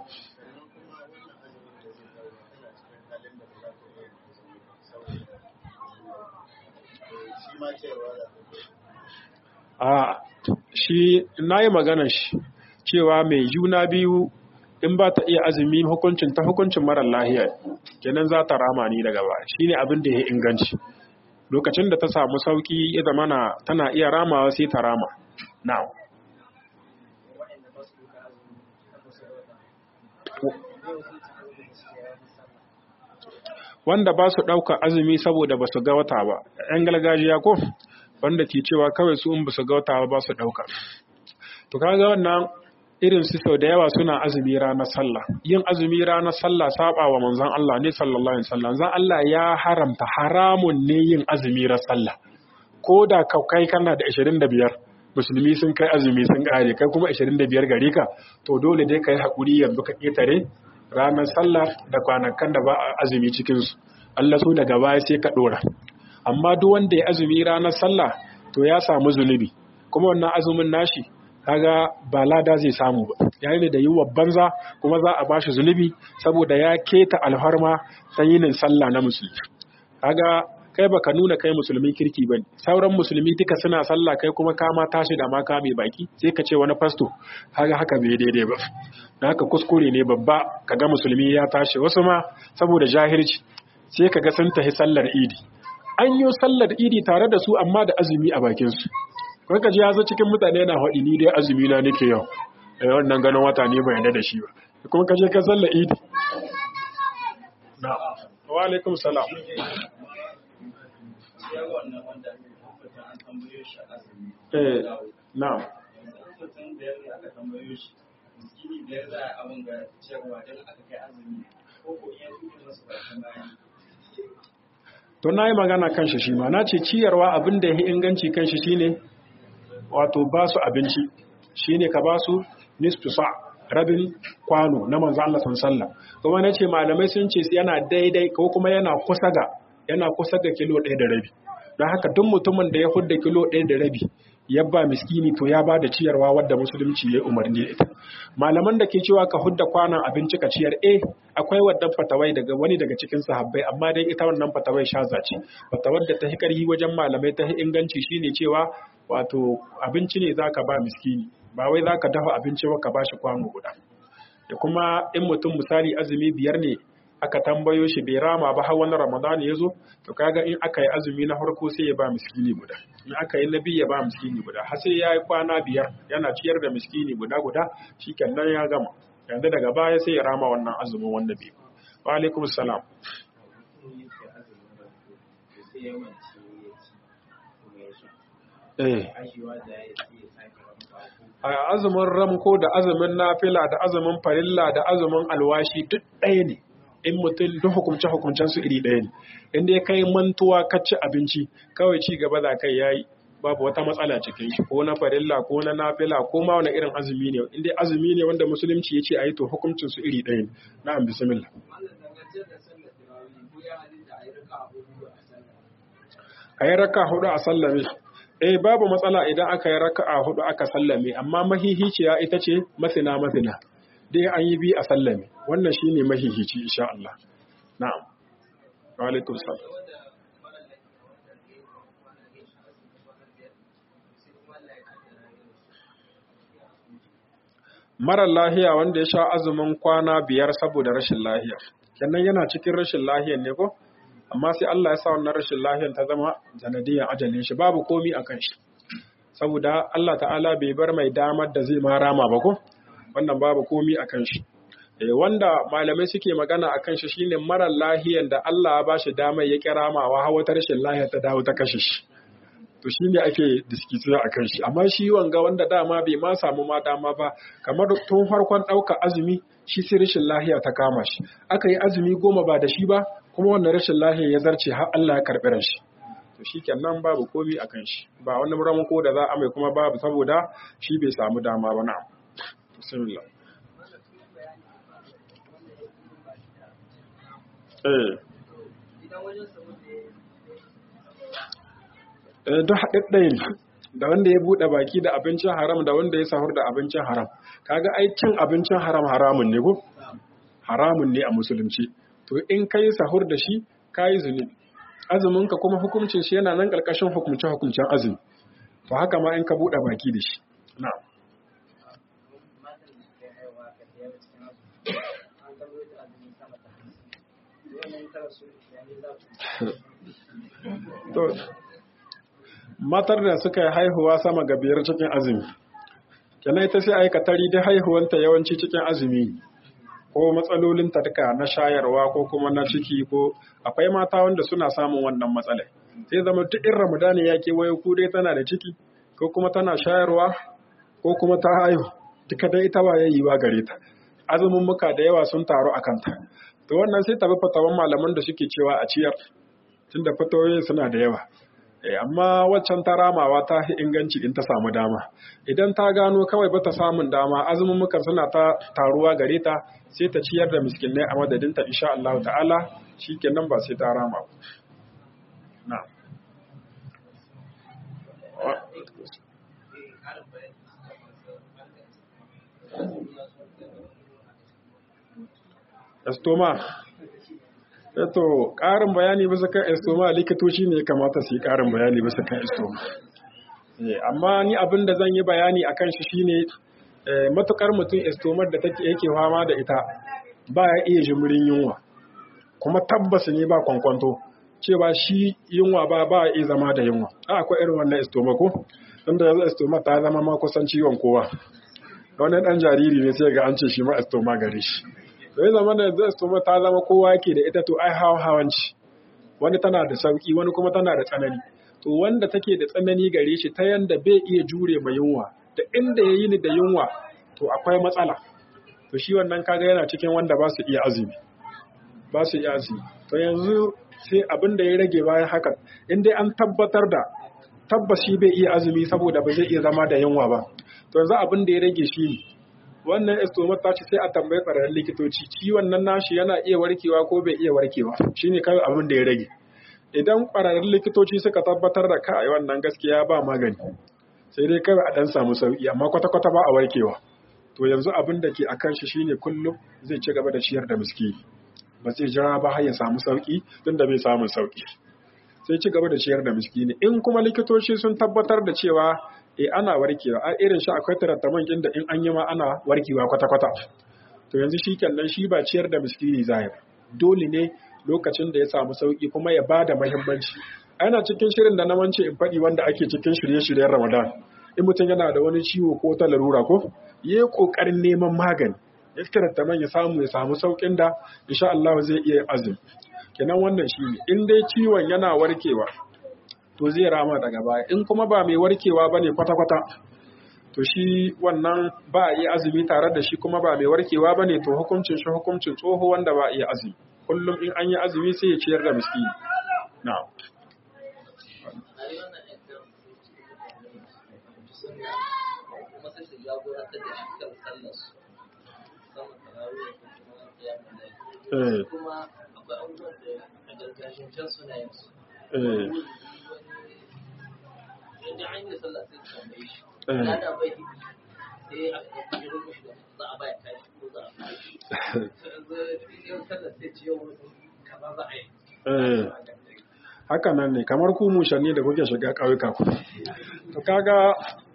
a shi na yi maganar shi cewa mai juna biyu in ba ta iya azumi hukuncin ta hukuncin marar lahiya kenan za ta rama ni daga ba shi ne abin da ya inganci lokacin da ta samu sauki ya zama tana iya ramawa sai ta rama now wanda ba su ɗauka azumi saboda ba su ga wata ba ‘yan gargajiya ko wanda ke cewa kawai su in ba su ga wata ba su ɗauka to kaga wannan irin su sau da yawa suna azumi ranar sallah yin azumi ranar sallah saba wa manzon Allah ne sallallahu alaihi wasallam zan Allah ya haramta haramun ne yin azumi ranar sallah ko da kai kana da 25 musulmi sun kai azumi sun kare kai kuma 25 gare ka to dole dai kai hakuri yanzu ka ketare ranar sallah da kwanakan da ba azumi cikin su Allah so daga baya sai ka dora amma duk wanda ya azumi ranar sallah to ya samu zunubi kuma wannan azumin nashi kaga ba lada zai samu ba yayin da yiwa banza kuma za a bashi zunubi saboda ya keta alharma yinin sallah na musulmi kaga kai baka nuna kai musulmin kirki bane sauran musulmi duka suna sallah kai kuma kama tashi da ma mai baki sai ka ce wani fasto kaga haka bai daidai ba dan haka kuskure ne babba kaga musulmi ya tashi wasu ma saboda jahilci sai kaga sun tafi sallar idi an yi sallar idi tare da su amma da azumi a bakin su kun ka ji ya zo cikin mutane yana haɗi ni dai azumi na nake yau da wannan ganin wata ne bai yarda da shi ba kuma ka je ka sallar idi na wa alaikum salam eh na to na yi magana kan shi shi ma na ce ciyarwa abin da ya yi inganci kan shi shine wato ba su abinci shine ka ba su nisfu sa rabin kwano na manzo Allah sallallahu kuma nace malamai sun ce yana daidai ko kuma yana kusa ga yana kusa ga kilo 1 da rabi don haka duk mutumin da ya hudda kilo 1 da rabi ya ba miskini to ya ba da ciyarwa wadda musulunci ya umarni da ita malaman da ke cewa ka hudda kwanan abinci ka ciyar eh akwai waddan fatawai daga wani daga cikin sahabbai amma dai ita wannan fatawai shaza ce fatawar da ta hikarhi wajen malamai ta inganci shine cewa wato abinci ne zaka ba miskini ba wai zaka dafa abinci ba ka bashi kwano guda da kuma in mutum misali azumi biyar ne aka tambayo shi bai rama ba har wani ramadan ya zo to kaga in aka yi azumi na farko sai ya ba miskini guda in aka yi na biyu ya ba miskini guda har sai ya yi kwana biyar yana ciyar da miskini guda guda shikenan ya gama yanzu daga baya sai ya rama wannan azumin wanda bai wa alaikum salam eh a azumin ramko da azumin nafila da azumin farilla da azumin alwashi duk ɗaya ne in mutum duk hukumce hukumcen su iri ɗaya ne inda ya kai mantuwa ka ci abinci kawai ci gaba za kai yayi babu wata matsala cikin shi ko na farilla ko na nafila ko ma wani irin azumi ne inda azumi ne wanda musulunci ya ce a yi to hukuncin su iri ɗaya ne na'am bismillah a yi raka hudu a sallame eh babu matsala idan aka yi raka a hudu aka sallame amma mahihiciya ita ce masina masina dai an yi bi a sallame wannan shine mahihici insha Allah na'am wa alaikum salam marar lahiya wanda ya sha azumin kwana biyar saboda rashin lahiya kenan yana cikin rashin lahiyan ne ko amma sai Allah ya sa wannan rashin lahiyan ta zama sanadiyan ajalin shi babu komi a kan shi saboda Allah ta'ala bai bar mai damar da zai ma rama ba ko wannan babu komi a kan shi wanda malamai suke magana a kan shi shine marar lahiyan da Allah ya bashi damar ya kira mawa hawa ta rashin lahiya ta dawo ta kashe shi to shi ne ake diskitiya a kan shi amma shi wanga wanda dama bai ma samu ma dama ba kamar tun farkon ɗauka azumi shi sai rashin lahiya ta kama shi aka yi azumi goma ba da shi ba kuma wannan rashin lahiya ya zarce har Allah ya karɓi ran shi to shi kenan babu komi a kan shi ba wani ramako da za a mai kuma babu saboda shi bai samu dama ba na'am bismillah eh duk haɗaɗɗaya ne da wanda ya buɗe baki da abincin haram da wanda ya sahur da abincin haram kaga ai cin abincin haram haramun ne ko haramun ne a musulunci to in kai sahur da shi kayi zunubi azumin ka kuma hukuncin shi yana nan ƙarƙashin hukumce hukuncen azumi to haka ma in ka buɗe baki da shi na'am to matar da suka yi haihuwa sama ga biyar cikin azumi kenan ita sai aikatari da haihuwanta yawanci cikin azumi ko matsalolin duka na shayarwa ko kuma na ciki ko akwai mata wanda suna samun wannan matsalai sai zama duk in ramadani ya kewaye ku dai tana da ciki ko kuma tana shayarwa ko kuma ta haihu duka dai ita ba yayi wa gare ta azumin muka da yawa sun taru a kanta to wannan sai tabi fatawan malaman da suke cewa a ciyar tunda fatawoyin suna da yawa amma waccan ta ramawa ta fi inganci in ta samu dama idan ta gano kawai bata samun dama azumin mukan suna ta taruwa gare ta sai ta ciyar da miskinai a madadinta insha Allah ta'ala shikenan ba sai ta rama na estoma eto ƙarin bayani bisa kan estoma likitoci ne kamata su yi ƙarin bayani bisa kan estoma amma ni abin da zan yi bayani a kan shi shine matukar mutum estomar da take yake fama da ita ba ya iya jimirin yunwa kuma tabbas ne ba kwankwanto cewa shi yunwa ba ba iya zama da yunwa a akwai irin wannan estoma ko inda yanzu estoma ta zama ma kusan ciwon kowa wani dan jariri ne sai ga an ce shi ma estoma gare shi to ya zama da yanzu estoma ta zama kowa yake da ita to ai hawa hawanci wani tana da sauki wani kuma tana da tsanani to wanda take da tsanani gare shi ta yanda bai iya jure ma yunwa da inda ya yi ni da yunwa to akwai matsala to shi wannan kaga yana cikin wanda ba su iya azumi ba su iya azumi to yanzu sai abin da ya rage bayan haka in dai an tabbatar da tabbas shi bai iya azumi saboda ba zai iya zama da yunwa ba to yanzu abin da ya rage shi ne wannan estomar ta ce sai a tambayi ƙwararrun likitoci ciwon nan nashi yana iya warkewa ko bai iya warkewa shine kawai abin da ya rage idan ƙwararrun likitoci suka tabbatar da kai wannan gaskiya ba magani sai dai kawai a dan samu sauki amma kwata-kwata ba a warkewa to yanzu abin da ke akan shi shine kullum zai ci gaba da ciyar da miskini ba zai jira ba har ya samu sauki tunda bai samu sauki sai ci gaba da ciyar da miskini in kuma likitoci sun tabbatar da cewa e ana warkewa a irin shi akwai tarattaman inda in an yi ma ana warkewa kwata-kwata to yanzu shi kenan shi ba ciyar da miskini zai dole ne lokacin da ya samu sauki kuma ya ba da muhimmanci ana cikin shirin da na wance in faɗi wanda ake cikin shirye-shiryen ramadan in mutum yana da wani ciwo ko ta larura ko yi ƙoƙarin neman magani ya tarattaman ya samu ya samu saukin da insha Allah zai iya azumi kenan wannan shi ne in dai ciwon yana warkewa to zai rama daga baya in kuma ba mai warkewa ba ne kwata-kwata to shi wannan ba a iya azumi tare da shi kuma ba mai warkewa ba ne to hukuncin shi hukuncin tsoho wanda ba a iya azumi kullum in an yi azumi sai ya ciyar da miskini na kuma akwai abubuwan da a gargajiyar suna yin su yadda an yi sallah sai su tambaye shi ya da bai hidi sai a ga kujerar mushi da za a baya kashi ko za a kashi yau sallah sai ce yau kaza za a yi haka nan ne kamar ku mushanni da kuke shiga ƙauyuka ku to kaga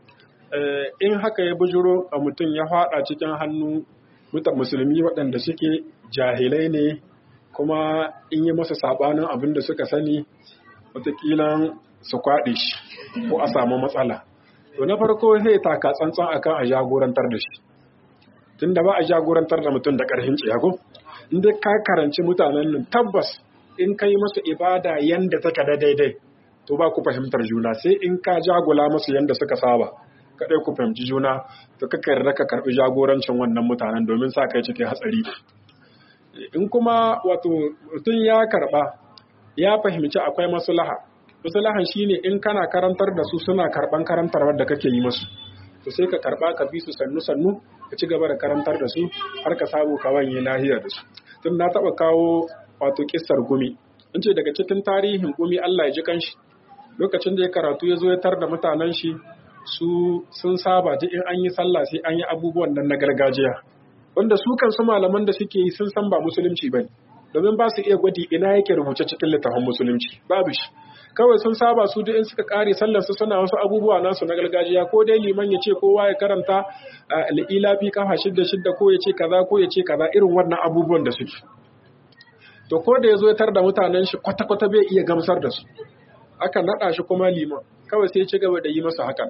in haka ya bujuro a mutum ya faɗa cikin hannu mutan musulmi waɗanda suke jahilai ne kuma in yi masa sabanin abin da suka sani wataƙila su kwaɗe shi ko a samu matsala to na farko sai taka tsantsan akan a jagorantar da shi tunda ba a jagorantar da mutum da ƙarfin ciyago inda ka karanci mutanen nan tabbas in ka yi masu ibada yanda take da daidai to ba ku fahimtar juna sai in ka jagula masu yanda suka saba kaɗai ku fahimci juna to ka yarda ka karɓi jagorancin wannan mutanen domin sa kai cikin hatsari in kuma wato mutum ya karɓa ya fahimci akwai maslaha maslahan shine in kana karantar da su suna karɓan karantarwar da kake yi musu to sai ka karɓa ka bi su sannu sannu ka ci gaba da karantar da su har ka samu ka wanye lahiya da su tun na taɓa kawo wato kissar gumi in ce daga cikin tarihin gumi Allah ya ji kanshi lokacin da ya karatu ya zo ya tar da mutanen shi su sun saba ji in an yi sallah sai an yi abubuwan nan na gargajiya wanda su kansu malaman da suke yi sun san ba musulunci ba domin ba su iya gwadi ina yake rubuce cikin littafin musulunci babu shi kawai sun saba su duk in suka kare sallar su suna wasu abubuwa nasu na gargajiya ko dai liman ya ce kowa ya karanta ilafi kafa shidda shidda ko ya ce kaza ko ya ce kaza irin wannan abubuwan da suke to ko da ya zo ya tar da mutanen shi kwata-kwata bai iya gamsar da su aka naɗa shi kuma liman kawai sai ya ci gaba da yi masa hakan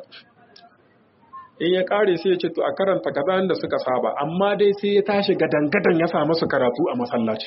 in ya kare sai ya ce to a karanta kaza da suka saba amma dai sai ya tashi gadan-gadan ya samu su karatu a masallaci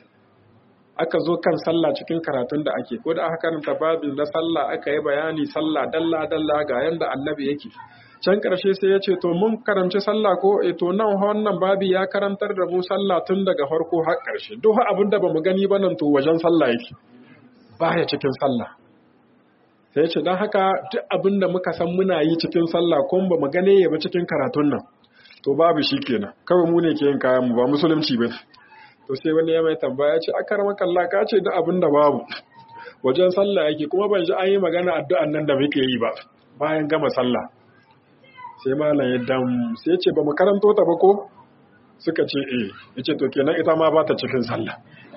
aka zo kan sallah cikin karatun da ake ko da aka karanta babin na sallah aka yi bayani sallah dalla dalla ga yanda annabi yake can ƙarshe sai ya ce to mun karanci sallah ko e to nan wannan babi ya karantar da mu sallah tun daga farko har ƙarshe duk abin da bamu gani ba nan to wajen sallah yake baya cikin sallah sai ce don haka duk abin da muka san muna yi cikin sallah kuma ba mu gane ya ba cikin karatun nan to babu shi kenan kawai mu ne ke yin kayan mu ba musulunci ba to sai wani ya mai tambaya ce akar makalla ka ce duk abin da babu wajen sallah yake kuma ban ji an yi magana addu'an nan da muke yi ba bayan gama sallah sai malam ya dam sai ce ba mu karanto ta ba ko suka ce eh yace to kenan ita ma ba ta cikin sallah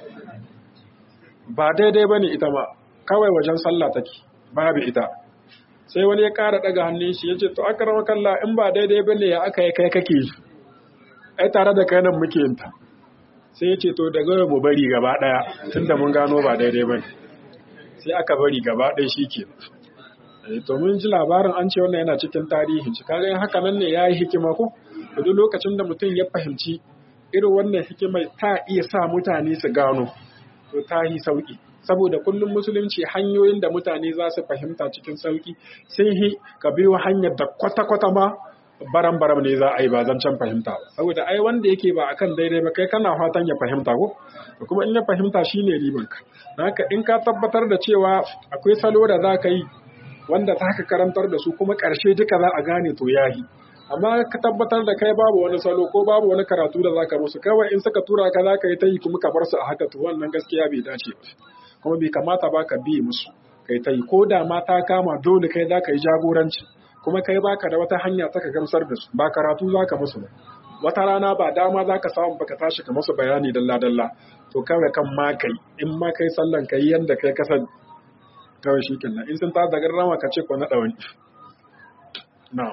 ba daidai bane ita ma kawai wajen sallah take babu ita sai wani ya ƙara daga hannun shi yace to akrama kalla in ba daidai bane ya aka yi kai kake yi ai tare da kai nan muke yin ta sai yace to daga mu bari gaba daya tunda mun gano ba daidai bane sai aka bari gaba ɗaya shike to mun ji labarin an ce wannan yana cikin tarihi shi kaga haka nan ne yayi hikima ko duk lokacin da mutum ya fahimci irin wannan hikimar ta iya sa mutane su gano to ta yi sauki saboda kullum musulunci hanyoyin da mutane za su fahimta cikin sauki sai hi ka biyo hanyar da kwata-kwata ma baram-baram ne za a yi ba zancen fahimta ba saboda ai wanda yake ba akan daidai ba kai kana fatan ya fahimta ko kuma in ya fahimta shine ribanka haka in ka tabbatar da cewa akwai salo da za ka yi wanda za ka karantar da su kuma ƙarshe duka za a gane to yahi amma ka tabbatar da kai babu wani salo ko babu wani karatu da za ka musu kawai in suka tura ka za ka yi ta yi kuma ka bar su a haka to wannan gaskiya bai dace ba kuma bai kamata ba ka biye musu kai ta yi ko da ma ta kama dole kai za ka yi jagoranci kuma kai baka da wata hanya ta ka gamsar da su ba karatu za ka musu ba wata rana ba dama za ka samu baka tashi ka musu bayani dalla-dalla to kawai kan ma kai in ma kai sallan kai yanda kai kasan kawai shi kenan in sun ta da garrama ka ce ko na ɗawani na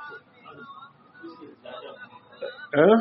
eh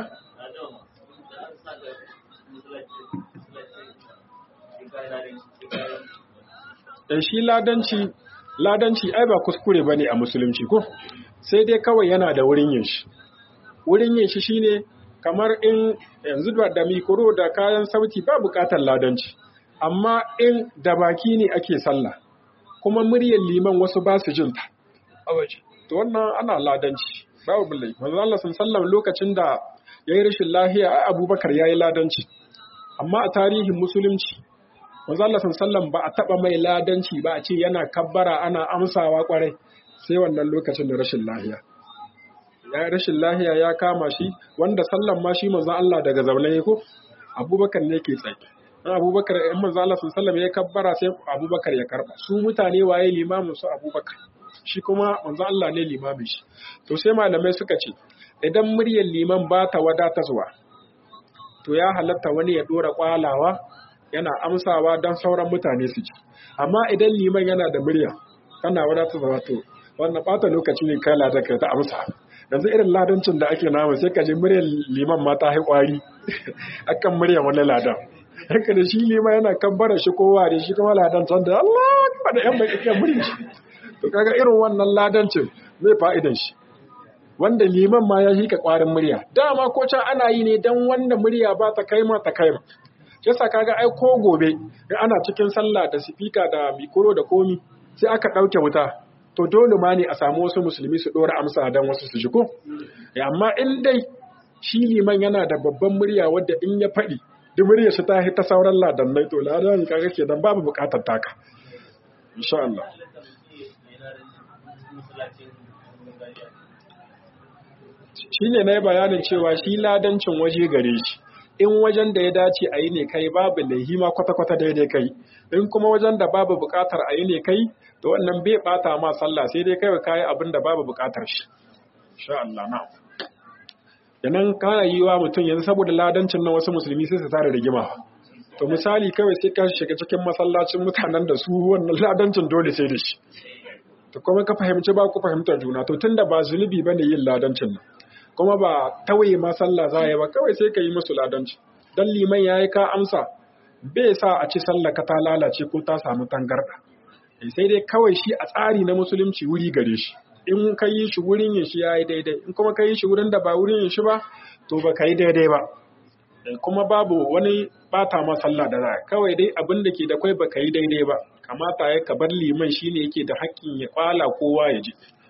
shi ladanci ladanci ai ba kuskure bane a musulunci ko sai dai kawai yana da wurin yin shi wurin yin shi shine kamar in yanzu da mikoro da kayan sauti ba bukatar ladanci amma in da baki ne ake sallah kuma muryar liman wasu ba su jin ta a waje to wannan ana ladanci babu bullai manzo Allah sallallahu lokacin da yayi rashin lahiya ai Abubakar yayi ladanci amma a tarihin musulunci manzo Allah sallallahu ba a taba mai ladanci ba a ce yana kabbara ana amsawa kwarai sai wannan lokacin da rashin lahiya ya rashin lahiya ya kama shi wanda sallan ma shi manzo Allah daga zaune ko Abubakar ne ke tsaye dan Abubakar in manzo Allah sallallahu ya kabbara sai Abubakar ya karba su mutane waye limamin su Abubakar shi kuma manzo Allah ne limamin shi to sai malamai suka ce idan muryar liman ba ta wadatarwa to ya halatta wani ya dora kwalawa yana amsawa don sauran mutane su ji amma idan liman yana da murya kana wadatarwa to wannan bata lokaci ne kai ladar ka ta amsa yanzu irin ladancin da ake namu sai ka ji muryar liman ma ta kwari akan muryar wani ladan haka da shi liman yana kabbara shi kowa da shi kuma ladan can da Allah da yan bai iya muryar shi to kaga irin wannan ladancin zai fa'idan shi wanda liman ma ya hika kwarin murya dama ko can ana yi ne dan wanda murya ba ta kai ma ta kai ma yasa kaga ai ko gobe in ana cikin sallah da sifika da mikoro da komi sai aka ɗauke wuta to dole ma ne a samu wasu musulmi su ɗora amsa dan wasu su shigo amma in dai shi liman yana da babban murya wadda in ya faɗi duk murya shi ta ta sauran ladannai to ladan kaga kenan babu buƙatar taka insha Allah shi ne na yi bayanin cewa shi ladancin waje gare shi in wajen da ya dace a yi ne kai babu laihi ma kwata-kwata daidai kai in kuma wajen da babu bukatar a yi ne kai to wannan bai bata ma sallah sai dai kai kayi abin da babu bukatar shi insha Allah na yanan kana yi wa mutum yanzu saboda ladancin nan wasu musulmi sai su tare rigima to misali kawai sai ka shiga cikin masallacin mutanen da su wannan ladancin dole sai da shi to kuma ka fahimci ba ku fahimtar juna to tunda ba zunubi bane yin ladancin nan kuma ba tawaye ma sallah za yi ba kawai sai ka yi musu ladanci dan liman yayi ka amsa bai sa a ci sallah ka ta lalace ko ta samu tangarda sai dai kawai shi a tsari na musulunci wuri gare shi in ka yi shi wurin yin shi yayi daidai in kuma ka yi shi wurin da ba wurin yin shi ba to ba ka yi daidai ba kuma babu wani bata ma sallah da za kawai dai abin da ke da kwai ba ka yi daidai ba kamata ya ka bar liman shine yake da haƙƙin ya kwala kowa ya ji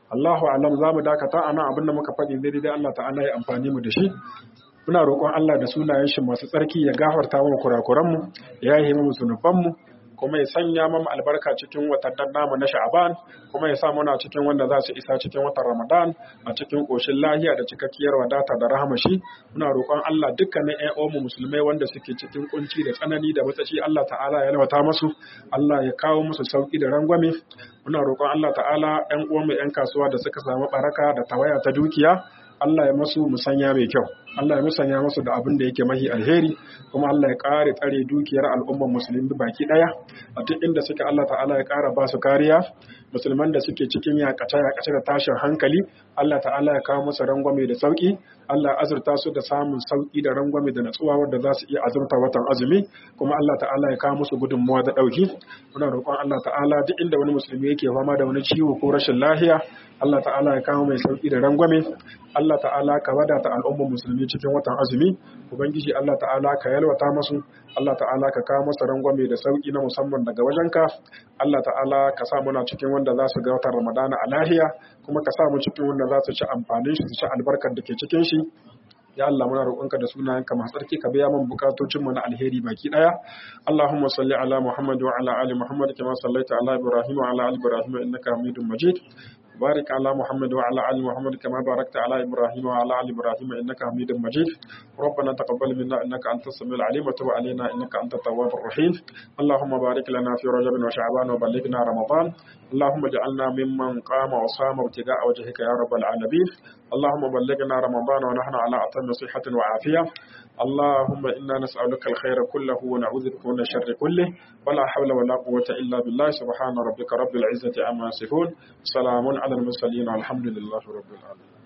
Allahu alam za mu dakata a nan abin da muka faɗi daidai Allah ta'ala ya amfani mu da shi muna roƙon Allah da sunayen shi masu tsarki ya gafarta mu kurakuranmu ya yi mu zunubanmu kuma ya sanya mu albarka cikin watannin namu na Sha'aban kuma ya sa muna cikin wanda za su isa cikin watan Ramadan a cikin koshin lahiya da cikakkiyar wadata da rahamashi muna roƙon Allah dukkanin ƴan mu musulmai wanda suke cikin kunci da tsanani da matsaci Allah ta'ala ya lawata musu Allah ya kawo musu sauki da rangwame muna roƙon Allah ta'ala ƴan uwanmu ƴan kasuwa da suka samu baraka da tawaya ta dukiya Allah ya masu musanya mai kyau Allah ya musanya masu da abin da yake mahi alheri kuma Allah ya ƙare tsare dukiyar al'ummar musulmi baki ɗaya a duk inda suke Allah ta'ala ya ƙara ba su kariya musulman da suke cikin yakace yakace da tashin hankali Allah ta'ala ya kawo musu rangwame da sauki Allah ya azurta su da samun sauki da rangwame da natsuwa wanda za su iya azurta watan azumi kuma Allah ta'ala ya kawo musu gudunmuwa da ɗauki muna roƙon Allah ta'ala duk inda wani musulmi yake fama da wani ciwo ko rashin lahiya Allah ta'ala ya kawo mai sauki da rangwame Allah ta'ala ka wadata al'ummar musulmi cikin watan azumi ubangiji Allah ta'ala ka yalwata masu Allah ta'ala ka kawo masa rangwame da sauki na musamman daga wajenka Allah ta'ala ka sa muna cikin wanda za su ga watan Ramadana a lahiya kuma ka sa mu cikin wanda za su ci amfanin shi su ci albarkar da ke cikin shi ya Allah muna roƙonka da sunayenka masu tsarki ka biya min bukatocin mu na alheri baki daya Allahumma salli ala Muhammad wa ala ali Muhammad kama sallaita ala Ibrahim wa ala ali Ibrahim innaka Hamidum Majid بارك على محمد وعلى ال محمد كما باركت على ابراهيم وعلى ال ابراهيم انك حميد مجيد ربنا تقبل منا انك انت السميع العليم وتب علينا انك انت التواب الرحيم اللهم بارك لنا في رجب وشعبان وبلغنا رمضان اللهم اجعلنا ممن قام وصام ابتغاء وجهك يا رب العالمين اللهم بلغنا رمضان ونحن على اتم صحه وعافيه اللهم انا نسالك الخير كله ونعوذ بك من الشر كله ولا حول ولا قوه الا بالله سبحان ربك رب العزه عما يصفون سلام على المرسلين والحمد لله رب العالمين